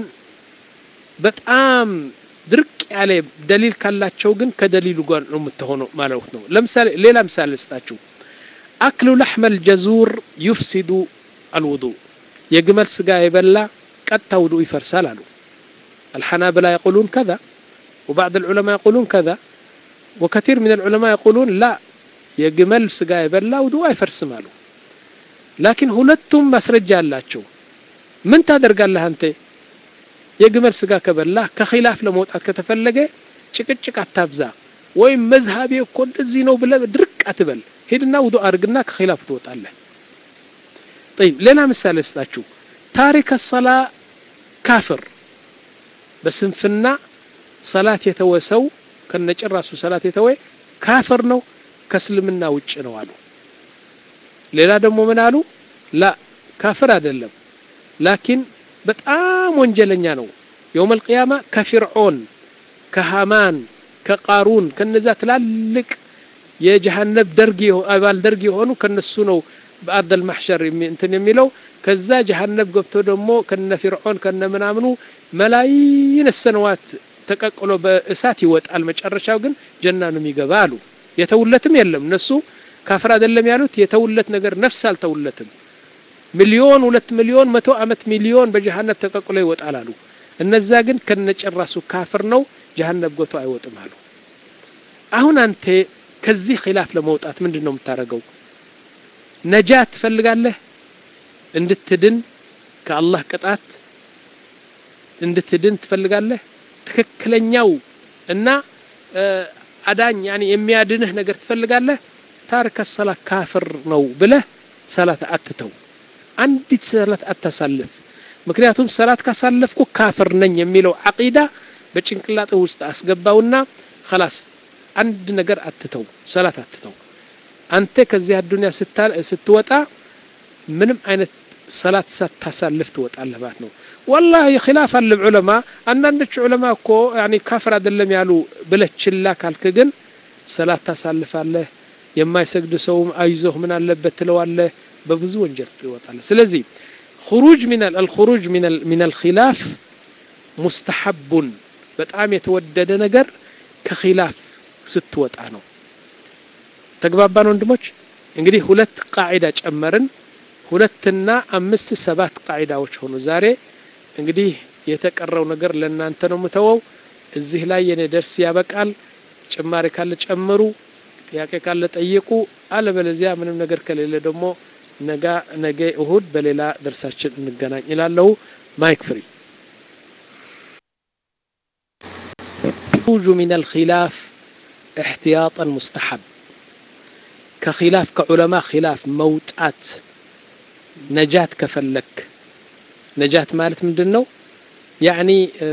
በጣም ድርቅ ያለ ደሊል ካላቸው ግን ከደሊሉ ጋር ነው የምትሆነው ማለት ነው። ለምሳሌ ሌላ ምሳሌ ልስጣችሁ። አክሉ ለሕመል ጀዙር ዩፍሲዱ አልውዱእ የግመል ስጋ የበላ ቀጥታ ውዱእ ይፈርሳል አሉ። አልሐናብላ የቁሉን ከዛ ወባዕድ ልዑለማ የቁሉን ከዛ ወከቲር ምን ልዑለማ የቁሉን ላ የግመል ስጋ የበላ ውዱእ አይፈርስም አሉ። ላኪን ሁለቱም ማስረጃ አላቸው። ምን ታደርጋለህ አንተ? የግመል ስጋ ከበላህ ከኺላፍ ለመውጣት ከተፈለገ ጭቅጭቅ አታብዛ፣ ወይም መዝሃቤ እኮ እንደዚህ ነው ብለህ ድርቅ አትበል። ሂድና ውዱእ አድርግና ከኺላፍ ትወጣለህ። ጠይብ ሌላ ምሳሌ ስጣችሁ። ታሪከ ሰላ ካፍር፣ በስንፍና ሰላት የተወሰው ከነጭራሱ ሰላት የተወ ካፍር ነው፣ ከእስልምና ውጭ ነው አሉ። ሌላ ደግሞ ምን አሉ? ላ ካፍር አይደለም፣ ላኪን በጣም ወንጀለኛ ነው። የውመል ቂያማ ከፊርዖን ከሃማን ከቃሩን ከነዛ ትላልቅ የጀሃነብ ደርግ አባል ደርግ የሆኑ ከነሱ ነው በአርደል ማሕሸር እንትን የሚለው ከዛ ጀሃነብ ገብቶ ደግሞ ከነ ፊርዖን ከነ ምናምኑ መላይን ሰነዋት ተቀቅሎ በእሳት ይወጣል። መጨረሻው ግን ጀና ነው የሚገባ አሉ። የተውለትም የለም እነሱ ካፍር አይደለም ያሉት የተውለት ነገር ነፍስ አልተውለትም። ሚሊዮን ሁለት ሚሊዮን መቶ ዓመት ሚሊዮን በጀሃነብ ተቀቅሎ ይወጣል አሉ። እነዛ ግን ከነጨራሱ ካፍር ነው ጀሃነብ ጎቶ አይወጥም አሉ። አሁን አንተ ከዚህ ኺላፍ ለመውጣት ምንድን ነው የምታደርገው? ነጃት ትፈልጋለህ? እንድትድን ከአላህ ቅጣት እንድትድን ትፈልጋለህ? ትክክለኛው እና አዳኝ ያኔ የሚያድንህ ነገር ትፈልጋለህ? ታሪከ ሰላት ካፍር ነው ብለህ ሰላት አትተው። አንዲት ሰላት አታሳልፍ። ምክንያቱም ሰላት ካሳለፍኩ ካፍር ነኝ የሚለው ዓቂዳ በጭንቅላጥ ውስጥ አስገባውና ኸላስ አንድ ነገር አትተው፣ ሰላት አትተው። አንተ ከዚህ አዱንያ ስትወጣ ምንም አይነት ሰላት ሳታሳልፍ ትወጣለህ ማለት ነው። ወላሂ ኺላፍ አለ ዑለማ። አንዳንዶች ዑለማ እኮ ያኔ ካፍር አይደለም ያሉ ብለህ ችላ ካልክ ግን ሰላት ታሳልፋለህ። የማይሰግድ ሰውም አይዞህ ምን አለበት ትለዋለህ። በብዙ ወንጀል ትወጣለህ። ስለዚህ ኹሩጅ ሚነል አልኹሩጅ ሚነል ኺላፍ ሙስተሐቡን በጣም የተወደደ ነገር ከኺላፍ ስትወጣ ነው። ተግባባን ወንድሞች? እንግዲህ ሁለት ቃዒዳ ጨመርን። ሁለትና አምስት ሰባት ቃዒዳዎች ሆኑ ዛሬ። እንግዲህ የተቀረው ነገር ለእናንተ ነው የምተወው። እዚህ ላይ የኔ ደርስ ያበቃል። ጭማሪ ካለ ጨምሩ፣ ጥያቄ ካለ ጠይቁ። አለበለዚያ ምንም ነገር ከሌለ ደግሞ ነጋ ነገ እሁድ በሌላ ደርሳችን እንገናኝ ይላለሁ። ማይክ ፍሪ ኹሩጁ ሚነል ኺላፍ እሕትያጠን ሙስተሐብ ከኺላፍ ከዑለማ ኺላፍ መውጣት ነጃት ከፈለክ ነጃት ማለት ምንድን ነው? ያዕኒ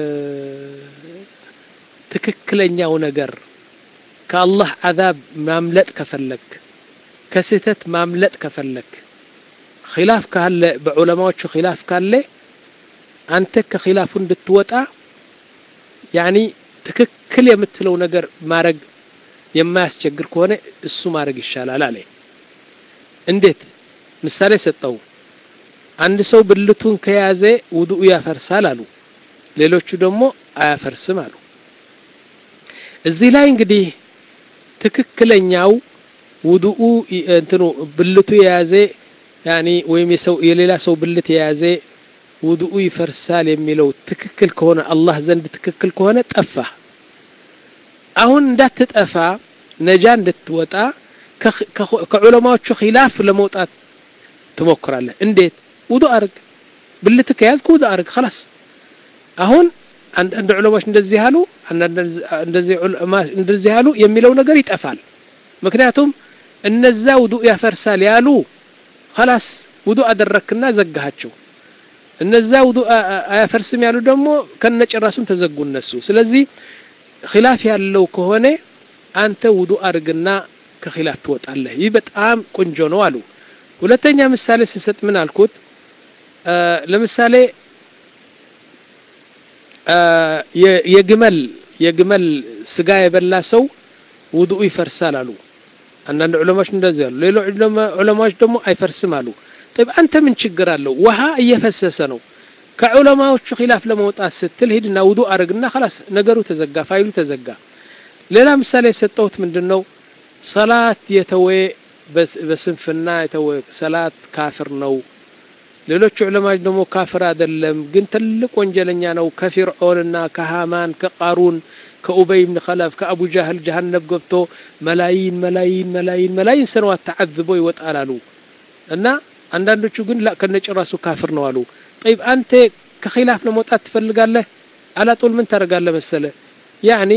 ትክክለኛው ነገር ከአላህ ዓዛብ ማምለጥ ከፈለክ ከስህተት ማምለጥ ከፈለክ ኺላፍ ካለ በዑለማዎቹ ኺላፍ ካለ አንተ ከኺላፉ እንድትወጣ ያኒ ትክክል የምትለው ነገር ማድረግ የማያስቸግር ከሆነ እሱ ማድረግ ይሻላል አለ። እንዴት? ምሳሌ ሰጠው። አንድ ሰው ብልቱን ከያዘ ውዱኡ ያፈርሳል አሉ። ሌሎቹ ደግሞ አያፈርስም አሉ። እዚህ ላይ እንግዲህ ትክክለኛው ውዱኡ እንትኑ ብልቱ የያዘ ያኒ ወይም የሰው የሌላ ሰው ብልት የያዘ ውዱኡ ይፈርሳል የሚለው ትክክል ከሆነ አላህ ዘንድ ትክክል ከሆነ ጠፋ። አሁን እንዳትጠፋ ነጃ እንድትወጣ ከዑለማዎቹ ኺላፍ ለመውጣት ትሞክራለህ። እንዴት? ውዱ አርግ፣ ብልት ከያዝክ ውዱ አርግ። خلاص አሁን አንዳንድ ዑለማዎች እንደዚህ ያሉ እንደዚህ እንደዚህ ያሉ የሚለው ነገር ይጠፋል። ምክንያቱም እነዛ ውዱ ያፈርሳል ያሉ خلاص ውዱ አደረክና ዘጋሃቸው። እነዛ ውዱ አያፈርስም ያሉ ደግሞ ከነጭራሱም ተዘጉ እነሱ። ስለዚህ ኺላፍ ያለው ከሆነ አንተ ውዱ አድርግና ከኺላፍ ትወጣለህ። ይህ በጣም ቆንጆ ነው አሉ። ሁለተኛ ምሳሌ ስሰጥ ምን አልኩት? ለምሳሌ የግመል የግመል ስጋ የበላ ሰው ውዱኡ ይፈርሳል አሉ። አንዳንድ ዑለማዎች እንደዚህ አሉ። ሌሎች ዑለማዎች ደግሞ አይፈርስም አሉ። طيب አንተ ምን ችግር አለው? ውሃ እየፈሰሰ ነው። ከዑለማዎቹ ኺላፍ ለመውጣት ስትል ሂድና ውዱ አድርግና خلاص ነገሩ ተዘጋ፣ ፋይሉ ተዘጋ። ሌላ ምሳሌ የሰጠሁት ምንድን ነው? ሰላት የተወ በስንፍና የተወ ሰላት ካፍር ነው። ሌሎች ዑለማዎች ደግሞ ካፍር አይደለም፣ ግን ትልቅ ወንጀለኛ ነው። ከፊርዖንና ከሃማን ከቃሩን ከኡበይ ብን ኸለፍ ከአቡ ጃህል ጀሃነብ ገብቶ መላይን መላይን መላይን መላይን ሰነዋት ተዓዝቦ ይወጣል አሉ እና አንዳንዶቹ ግን ላ ከነጭራሱ ካፍር ነው አሉ። ጠይብ አንተ ከኺላፍ ለመውጣት ትፈልጋለህ? አላጦል ምን ታደርጋለህ መሰለ ያኒ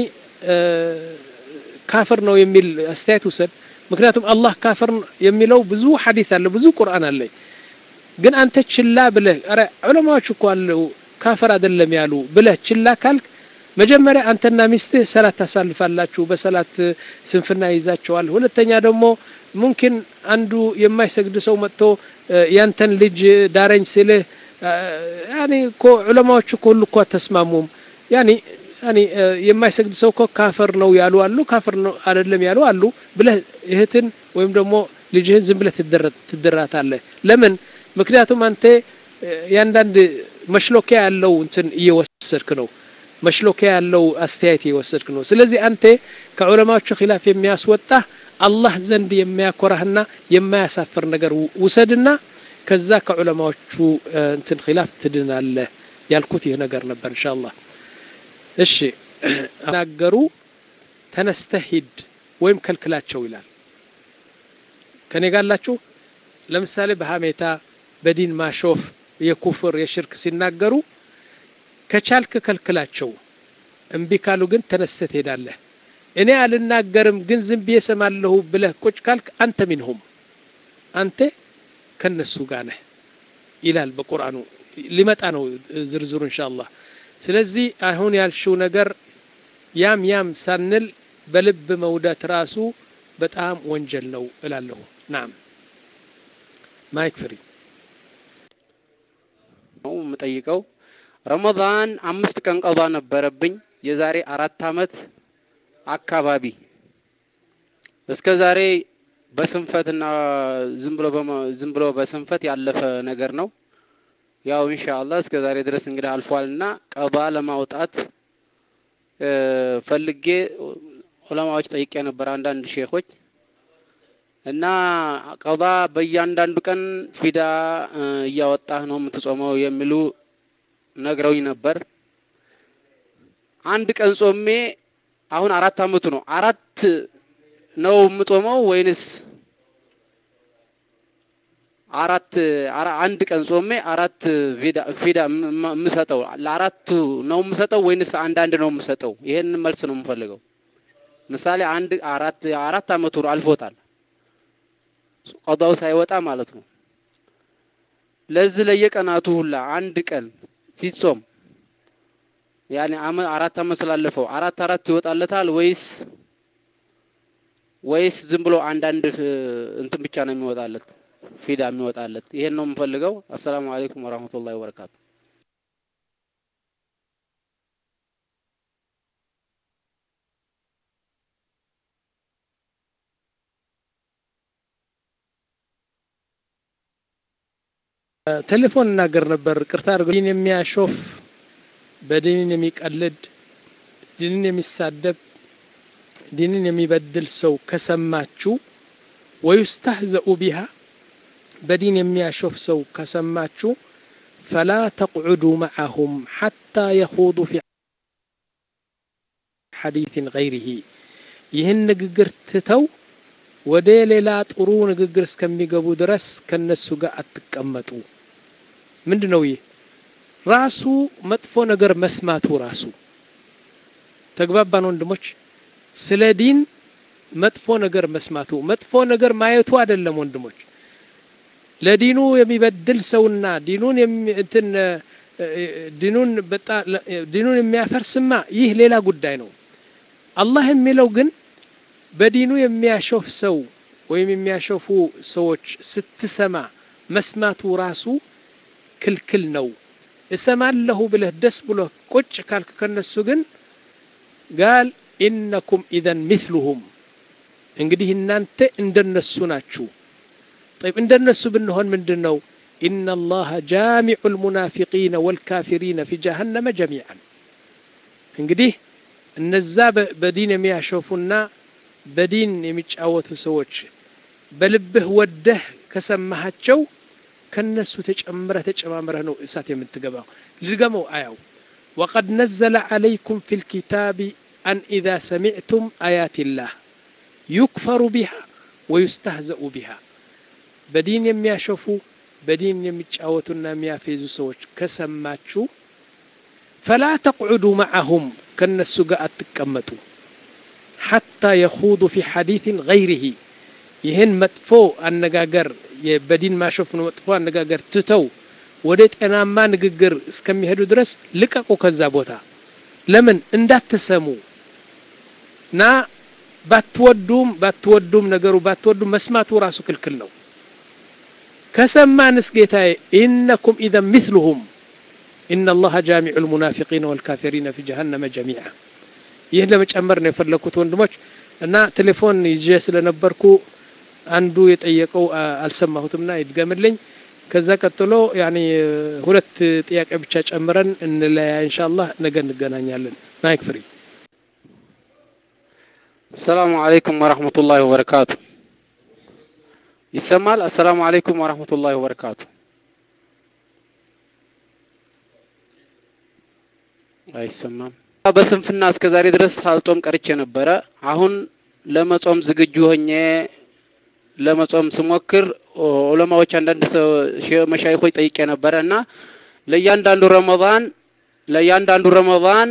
ካፍር ነው የሚል አስተያየት ውሰድ። ምክንያቱም አላህ ካፍር የሚለው ብዙ ሐዲስ አለ፣ ብዙ ቁርአን አለ። ግን አንተ ችላ ብለህ ኧረ ዑለማዎች እኮ አለው ካፍር አይደለም ያሉ ብለህ ችላ ካልክ መጀመሪያ አንተና ሚስትህ ሰላት ታሳልፋላችሁ፣ በሰላት ስንፍና ይዛቸዋል። ሁለተኛ ደግሞ ሙምኪን አንዱ የማይሰግድ ሰው መጥቶ ያንተን ልጅ ዳረኝ ሲልህ ያኔ እኮ ዑለማዎች እኮ ሁሉ እኮ አተስማሙም ያኔ ያኔ የማይሰግድ ሰው እኮ ካፈር ነው ያሉ አሉ፣ ካፈር ነው አይደለም ያሉ አሉ ብለህ እህትን ወይም ደግሞ ልጅህን ዝም ብለህ ትድራታለህ። ለምን? ምክንያቱም አንተ ያንዳንድ መሽሎኪያ ያለው እንትን እየወሰድክ ነው መሽሎኪያ ያለው አስተያየት እየወሰድክ ነው። ስለዚህ አንተ ከዑለማዎቹ ኺላፍ የሚያስወጣ አላህ ዘንድ የሚያኮራህና የማያሳፍር ነገር ውሰድና ከዛ ከዑለማዎቹ እንትን ኺላፍ ትድናለህ ያልኩት ይህ ነገር ነበር። ኢንሻአላህ እሺ። ናገሩ ተነስተህ ሂድ ወይም ከልክላቸው ይላል። ከኔ ጋላችሁ ለምሳሌ በሀሜታ በዲን ማሾፍ የኩፍር የሽርክ ሲናገሩ ከቻልክ ከልክላቸው፣ እምቢ ካሉ ግን ተነስተህ ትሄዳለህ። እኔ አልናገርም ግን ዝም ብዬ እሰማለሁ ብለህ ቁጭ ካልክ አንተ ሚንሁም አንተ ከነሱ ጋር ነህ ይላል በቁርአኑ። ሊመጣ ነው ዝርዝሩ ኢንሻአላህ። ስለዚህ አሁን ያልሽው ነገር ያም ያም ሳንል በልብ መውደት ራሱ በጣም ወንጀል ነው እላለሁ። ናም ማይክ ፍሪ ነው የምጠይቀው። ረመዳን አምስት ቀን ቀዷ ነበረብኝ የዛሬ አራት አመት አካባቢ እስከ ዛሬ በስንፈትና ዝም ብሎ ዝም ብሎ በስንፈት ያለፈ ነገር ነው። ያው ኢንሻአላህ እስከ ዛሬ ድረስ እንግዲህ አልፏልና ቀባ ለማውጣት ፈልጌ ዑለማዎች ጠይቄ ነበር፣ አንዳንድ ሼኾች እና ቀባ በእያንዳንዱ ቀን ፊዳ እያወጣህ ነው የምትጾመው የሚሉ ነግረውኝ ነበር። አንድ ቀን ጾሜ አሁን አራት አመቱ ነው። አራት ነው የምጾመው ወይንስ አራት አንድ ቀን ጾሜ አራት ፊዳ ፊዳ የምሰጠው ለአራቱ ነው የምሰጠው ወይንስ አንዳንድ ነው የምሰጠው? ይሄን መልስ ነው የምፈልገው። ምሳሌ አንድ አራት አራት አመቱ አልፎታል ቀዳው ሳይወጣ ማለት ነው። ለዚህ ለየቀናቱ ሁላ አንድ ቀን ሲጾም ያኔ አራት አመት ስላለፈው አራት አራት ይወጣለታል ወይስ ወይስ ዝም ብሎ አንዳንድ እንትን ብቻ ነው የሚወጣለት ፊዳ የሚወጣለት? ይሄን ነው የምፈልገው። አሰላሙ አለይኩም ወራህመቱላሂ ወበረካቱ። ቴሌፎን እናገር ነበር። ቅርታ አድርጎ ዲን የሚያሾፍ በዲንን የሚቀልድ ዲንን የሚሳደብ ዲንን የሚበድል ሰው ከሰማችሁ ወዩስተህዘኡ ቢሃ በዲን የሚያሾፍ ሰው ከሰማችሁ ፈላ ተቅዑዱ መዓሁም ሓታ የኹዱ ፊ ሐዲትን ገይሪሂ ይህን ንግግር ትተው ወደ ሌላ ጥሩ ንግግር እስከሚገቡ ድረስ ከነሱ ጋር አትቀመጡ። ምንድን ነው ይህ? ራሱ መጥፎ ነገር መስማቱ ራሱ ተግባባን ወንድሞች። ስለ ዲን መጥፎ ነገር መስማቱ መጥፎ ነገር ማየቱ አይደለም ወንድሞች። ለዲኑ የሚበድል ሰውና ዲኑን እንትን ዲኑን ዲኑን የሚያፈርስማ ይህ ሌላ ጉዳይ ነው። አላህ የሚለው ግን በዲኑ የሚያሾፍ ሰው ወይም የሚያሾፉ ሰዎች ስትሰማ መስማቱ ራሱ ክልክል ነው። እሰማለሁ ብለህ ደስ ብሎ ቁጭ ካልክ ከነሱ ግን ጋል ኢነኩም ኢዘን ሚስሉሁም እንግዲህ እናንተ እንደነሱ ናችሁ። ጠይብ እንደነሱ ብንሆን ምንድን ነው? ኢነ ላሀ ጃሚዑ ልሙናፊቂነ ወልካፊሪነ ፊ ጀሀነመ ጀሚዓን። እንግዲህ እነዛ በዲን የሚያሾፉና በዲን የሚጫወቱ ሰዎች በልብህ ወደህ ከሰማሃቸው ከነሱ ተጨምረህ ተጨማምረህ ነው እሳት የምትገባው። ልድገመው አያው ወቀድ ነዘለ ዓለይኩም ፊ ልኪታቢ አን ኢዛ ሰሚዕቱም አያት ላህ ዩክፈሩ ቢሃ ወዩስተህዘኡ ቢሃ በዲን የሚያሸፉ በዲን የሚጫወቱና የሚያፌዙ ሰዎች ከሰማችሁ ፈላ ተቅዑዱ መዓሁም ከነሱ ጋር አትቀመጡ ሓታ የኹዱ ፊ ሐዲትን ገይሪሂ ይህን መጥፎ አነጋገር በዲን ማሾፍ ነው መጥፎ አነጋገር ትተው ወደ ጤናማ ንግግር እስከሚሄዱ ድረስ ልቀቁ ከዛ ቦታ። ለምን እንዳትሰሙ እና ባትወዱም ባትወዱም ነገሩ ባትወዱም መስማቱ ራሱ ክልክል ነው። ከሰማንስ ጌታዬ ኢነኩም ኢዘን ሚስሉሁም ኢነ ላሀ ጃሚዑ ልሙናፊቂነ ወልካፊሪነ ፊ ጀሀነመ ጀሚዓ። ይህን ለመጨመር ነው የፈለግኩት ወንድሞች እና ቴሌፎን ይዤ ስለነበርኩ አንዱ የጠየቀው አልሰማሁትምና ይድገምልኝ። ከዛ ቀጥሎ ያኒ ሁለት ጥያቄ ብቻ ጨምረን እንለያ ኢንሻአላህ። ነገ እንገናኛለን። ማይክ ፍሪ። አሰላሙ አለይኩም ወረህመቱላሂ ወበረካቱ። ይሰማል? አሰላሙ አለይኩም ወረህመቱላሂ ወበረካቱ። አይሰማም። በስንፍና እስከ ዛሬ ድረስ ሳልጾም ቀርቼ ነበረ። አሁን ለመጾም ዝግጁ ሆኜ ለመጾም ስሞክር ዑለማዎች አንዳንድ መሻይኮች ጠይቄ ነበረ እና ለእያንዳንዱ ረመዳን ለእያንዳንዱ ረመዳን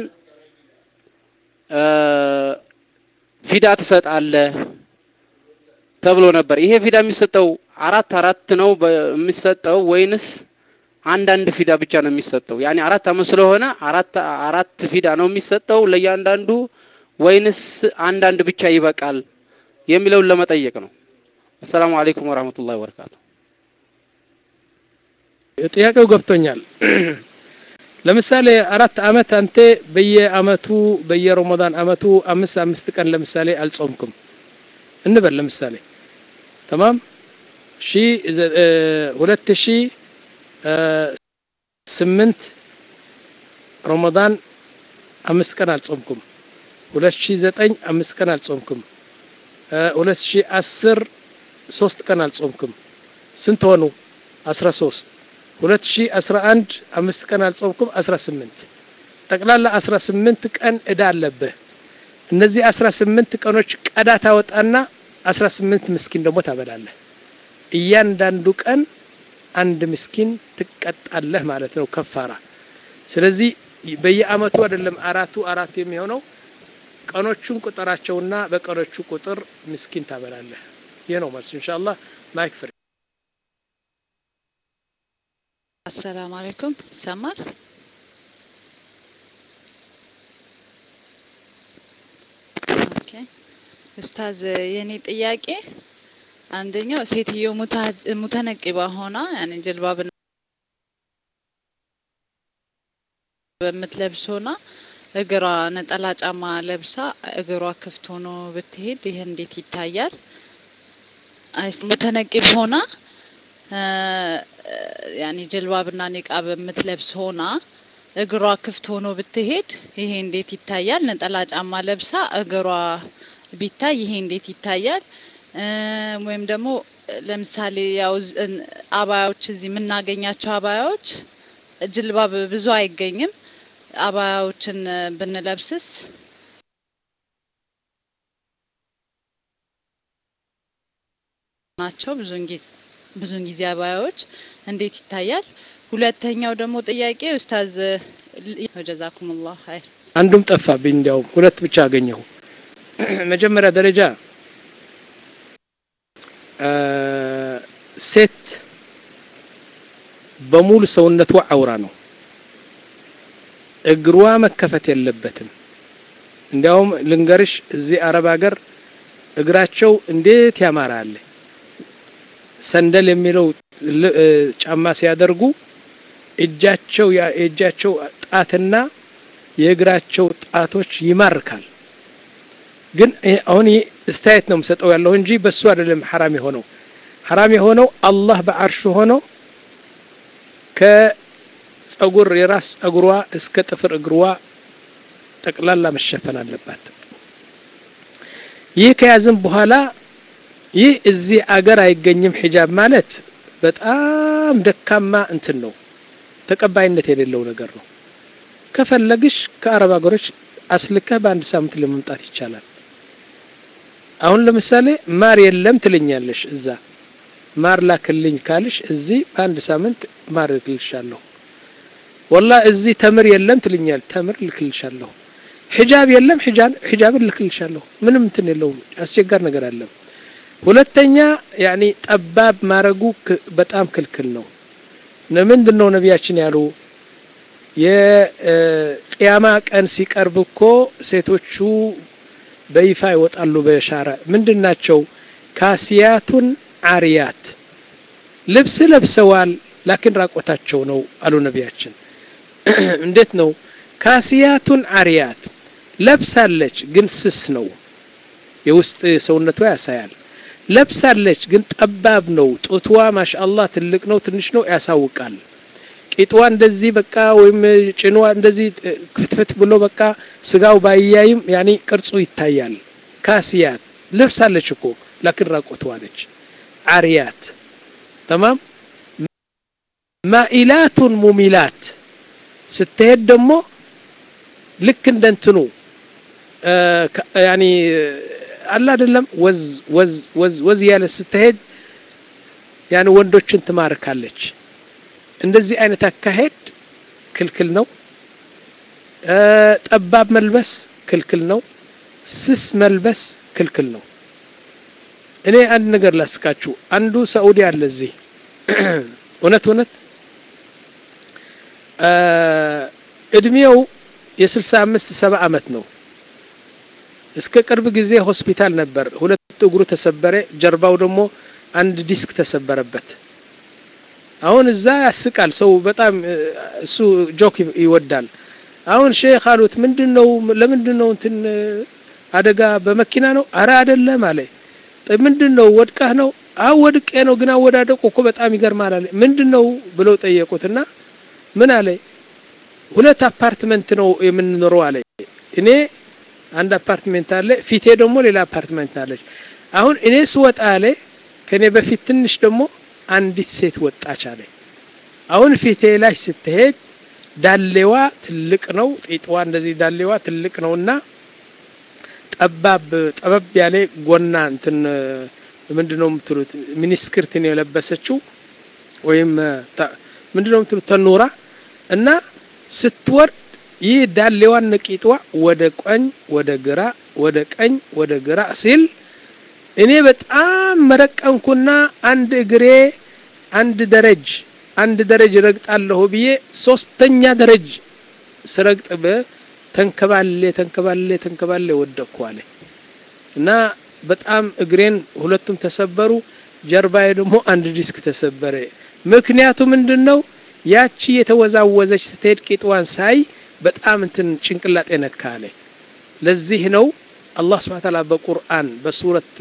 ፊዳ ትሰጣለህ ተብሎ ነበር። ይሄ ፊዳ የሚሰጠው አራት አራት ነው የሚሰጠው ወይንስ አንዳንድ ፊዳ ብቻ ነው የሚሰጠው? ያኔ አራት አመት ስለሆነ አራት አራት ፊዳ ነው የሚሰጠው ለእያንዳንዱ ወይንስ አንዳንድ ብቻ ይበቃል የሚለውን ለመጠየቅ ነው። አሰላሙ አለይኩም ወራህመቱላሂ ወበረካቱ። ጥያቄው ገብቶኛል። ለምሳሌ አራት አመት አንተ በየአመቱ በየረመዳን አመቱ አምስት አምስት ቀን ለምሳሌ አልጾምኩም እንበል ለምሳሌ ተማም ሺ ሁለት ሺ ስምንት ረመዳን አምስት ቀን አልጾምኩም። ሁለት ሺ ዘጠኝ አምስት ቀን አልጾምኩም። ሁለት ሺ አስር ሶስት ቀን አልጾምኩም። ስንት ሆኑ? አስራ ሶስት ሁለት ሺ አስራ አንድ አምስት ቀን አልጾምኩም። አስራ ስምንት ጠቅላላ አስራ ስምንት ቀን እዳ አለብህ። እነዚህ አስራ ስምንት ቀኖች ቀዳ ታወጣና አስራ ስምንት ምስኪን ደግሞ ታበላለህ። እያንዳንዱ ቀን አንድ ምስኪን ትቀጣለህ ማለት ነው ከፋራ። ስለዚህ በየአመቱ አይደለም አራቱ አራቱ የሚሆነው ቀኖቹን ቁጥራቸውና በቀኖቹ ቁጥር ምስኪን ታበላለህ። ይህ ነው መልሱ። ኢንሻአላህ ማይክ ፍሪ። አሰላሙ አለይኩም ይሰማል? ኦኬ ኡስታዝ፣ የኔ ጥያቄ አንደኛው ሴትዮ ሙተነቂባ ሆና ያኔ ጀልባብ በምትለብስ ሆና እግሯ ነጠላ ጫማ ለብሳ እግሯ ክፍት ሆኖ ብትሄድ ይህ እንዴት ይታያል? ሙተነቂብ ሆና ያኔ ጀልባብና ኒቃብ የምትለብስ ሆና እግሯ ክፍት ሆኖ ብትሄድ ይሄ እንዴት ይታያል? ነጠላ ጫማ ለብሳ እግሯ ቢታይ ይሄ እንዴት ይታያል? ወይም ደግሞ ለምሳሌ ያው አባያዎች እዚህ የምናገኛቸው አባያዎች ጅልባብ ብዙ አይገኝም። አባያዎችን ብንለብስስ ናቸው ብዙን ጊዜ ብዙን ጊዜ አባያዎች እንዴት ይታያል? ሁለተኛው ደግሞ ጥያቄ ኡስታዝ ወጀዛኩሙላህ ኸይር አንዱም ጠፋብኝ። እንዲያውም ሁለት ብቻ አገኘሁ። መጀመሪያ ደረጃ ሴት በሙሉ ሰውነቷ አውራ ነው። እግሯ መከፈት የለበትም። እንዲያውም ልንገርሽ እዚህ አረብ ሀገር እግራቸው እንዴት ያማራል። ሰንደል የሚለው ጫማ ሲያደርጉ እጃቸው የእጃቸው ጣትና የእግራቸው ጣቶች ይማርካል። ግን አሁን ይህ እስተያየት ነው የምሰጠው ያለሁ እንጂ በሱ አይደለም ሐራም የሆነው። ሐራም የሆነው አላህ በአርሹ ሆኖ ከጸጉር የራስ ጸጉሯ እስከ ጥፍር እግሯ ጠቅላላ መሸፈን አለባት። ይህ ከያዝም በኋላ ይህ እዚህ አገር አይገኝም ሒጃብ ማለት በጣም ደካማ እንትን ነው፣ ተቀባይነት የሌለው ነገር ነው። ከፈለግሽ ከአረብ ሀገሮች አስልከህ በአንድ ሳምንት ለመምጣት ይቻላል። አሁን ለምሳሌ ማር የለም ትልኛለሽ፣ እዛ ማር ላክልኝ ካልሽ እዚህ በአንድ ሳምንት ማር እልክልሻለሁ። ወላ እዚህ ተምር የለም ትልኛል፣ ተምር እልክልሻለሁ። ሒጃብ የለም ሒጃብ እልክልሻለሁ። ምንም እንትን የለውም፣ አስቸጋሪ ነገር አለም። ሁለተኛ ያኒ ጠባብ ማረጉ በጣም ክልክል ነው። ለምንድን ነው ነቢያችን ያሉ የቅያማ ቀን ሲቀርብ እኮ ሴቶቹ በይፋ ይወጣሉ በሻራ ምንድን ናቸው? ካሲያቱን አሪያት ልብስ ለብሰዋል፣ ላኪን ራቆታቸው ነው አሉ ነቢያችን። እንዴት ነው? ካሲያቱን አሪያት ለብሳለች፣ ግን ስስ ነው፣ የውስጥ ሰውነቷ ያሳያል። ለብሳለች፣ ግን ጠባብ ነው፣ ጡትዋ ማሻአላህ ትልቅ ነው ትንሽ ነው ያሳውቃል። ቂጥዋ እንደዚህ በቃ ወይም ጭኗ እንደዚህ ክትፍት ብሎ በቃ ስጋው ባያይም ያኔ ቅርጹ ይታያል። ካሲያት ልብሳለች እኮ ላኪን ራቆትዋ ነች። አሪያት ተማም ማኢላቱን ሙሚላት ስትሄድ ደግሞ ልክ እንደ እንትኑ ያኒ አላ አይደለም ወዝ ወዝ ወዝ ወዝ ያለ ስትሄድ ያን ወንዶችን ትማርካለች። እንደዚህ አይነት አካሄድ ክልክል ነው። ጠባብ መልበስ ክልክል ነው። ስስ መልበስ ክልክል ነው። እኔ አንድ ነገር ላስቃችሁ። አንዱ ሳኡዲ አለ እዚህ እውነት እውነት እድሜው የስልሳ አምስት ሰባ አመት ነው። እስከ ቅርብ ጊዜ ሆስፒታል ነበር። ሁለት እግሩ ተሰበረ፣ ጀርባው ደግሞ አንድ ዲስክ ተሰበረበት። አሁን እዛ ያስቃል ሰው በጣም እሱ ጆክ ይወዳል። አሁን ሼክ አሉት ምንድን ነው ለምንድን ነው እንትን አደጋ በመኪና ነው? አረ አይደለም አለ። ምንድን ነው ወድቀህ ነው? አዎ ወድቄ ነው፣ ግን አወዳደቁ እኮ በጣም ይገርማል አለ። ምንድን ነው ብለው ጠየቁትና ምን አለ? ሁለት አፓርትመንት ነው የምንኖረው አለ። እኔ አንድ አፓርትመንት አለ፣ ፊቴ ደግሞ ሌላ አፓርትመንት አለች። አሁን እኔ ስወጣ አለ ከኔ በፊት ትንሽ ደግሞ አንዲት ሴት ወጣች አለ። አሁን ፊቴ ላይ ስትሄድ ዳሌዋ ትልቅ ነው፣ ጢጥዋ እንደዚህ ዳሌዋ ትልቅ ነውና ጠባብ ጠበብ ያለ ጎና እንትን ምንድን ነው የምትሉት ሚኒስክርት ነው የለበሰችው ወይም ምንድን ነው የምትሉት ተኖራ እና ስትወርድ ይህ ዳሌዋን ነቂጥዋ ወደ ቀኝ ወደ ግራ ወደ ቀኝ ወደ ግራ ሲል እኔ በጣም መረቀንኩና አንድ እግሬ አንድ ደረጅ አንድ ደረጅ ረግጣለሁ ብዬ ሶስተኛ ደረጅ ስረግጥ ተንከባሌ ተንከባሌ ተንከባሌ ወደቅኩ አለ እና በጣም እግሬን ሁለቱም ተሰበሩ። ጀርባዬ ደግሞ አንድ ዲስክ ተሰበረ። ምክንያቱ ምንድን ነው? ያቺ የተወዛወዘች ስትሄድ ቂጥዋን ሳይ በጣም እንትን ጭንቅላጤ ነካ አለ። ለዚህ ነው አላህ ስብሐ ተዓላ በቁርአን በሱረት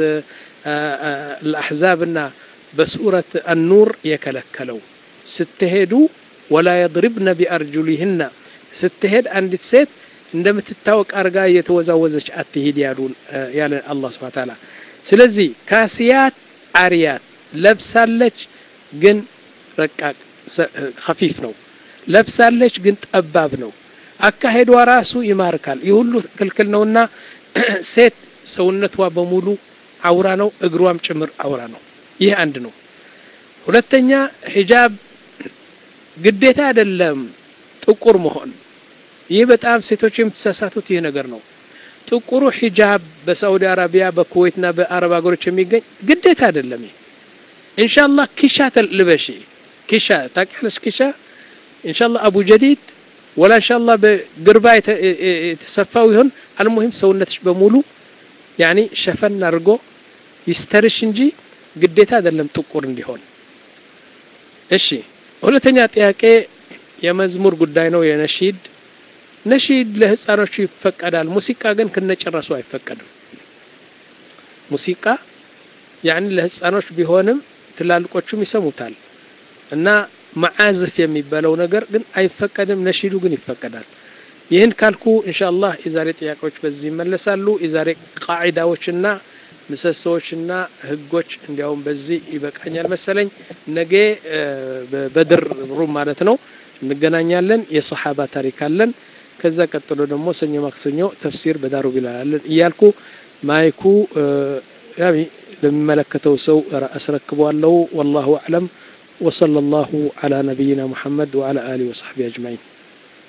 አልአሕዛብና በሱረት አኑር የከለከለው ስትሄዱ ወላ የድሪብነ ቢአርጁሊህና ስትሄድ አንዲት ሴት እንደምትታወቅ አርጋ እየተወዛወዘች አትሂድ ያሉን ያለ አላህ ስብሐ ተዓላ። ስለዚህ ካሲያት አሪያት ለብሳለች፣ ግን ረቃቅ ከፊፍ ነው። ለብሳለች፣ ግን ጠባብ ነው። አካሄዷ ራሱ ይማርካል። ይህ ሁሉ ክልክል ነውና ሴት ሰውነቷ በሙሉ አውራ ነው፣ እግሯም ጭምር አውራ ነው። ይህ አንድ ነው። ሁለተኛ ሂጃብ ግዴታ አይደለም ጥቁር መሆን። ይህ በጣም ሴቶች የምትሳሳቱት ይህ ነገር ነው። ጥቁሩ ሂጃብ በሳዑዲ አረቢያ በኩዌትና በአረብ ሀገሮች የሚገኝ ግዴታ አይደለም። ይህ ኢንሻአላህ ኪሻ ልበሺ ኪሻ ታውቂያለሽ? ኪሻ ኢንሻአላህ አቡ ጀዲድ ወላ ኢንሻአላህ በግርባ የተሰፋው ይሆን አልሙሂም ሰውነትሽ በሙሉ ያኒ ሸፈን አድርጎ ይስተርሽ እንጂ ግዴታ አይደለም ጥቁር እንዲሆን። እሺ ሁለተኛ ጥያቄ የመዝሙር ጉዳይ ነው። የነሺድ ነሺድ ለህፃኖቹ ይፈቀዳል። ሙዚቃ ግን ከነጭራሱ አይፈቀድም። ሙዚቃ ያኒ ለህፃኖች ቢሆንም ትላልቆቹም ይሰሙታል እና መዓዝፍ የሚባለው ነገር ግን አይፈቀድም። ነሺዱ ግን ይፈቀዳል። ይህን ካልኩ ኢንሻአላህ የዛሬ ጥያቄዎች በዚህ ይመለሳሉ። የዛሬ ቃዒዳዎችና ምሰሶዎችና ህጎች እንዲያውም በዚህ ይበቃኛል መሰለኝ። ነገ በበድር ሩም ማለት ነው እንገናኛለን። የሰሓባ ታሪክ አለን። ከዛ ቀጥሎ ደግሞ ሰኞ ማክሰኞ ተፍሲር በዳሩ ቢላለን እያልኩ ማይኩ ያሚ ለሚመለከተው ሰው አስረክበዋለሁ። ወላሁ አዕለም ወሰለ ላሁ ዓላ ነቢይና ሙሐመድ ወዓላ አሊህ ወሰሕቢ አጅማዒን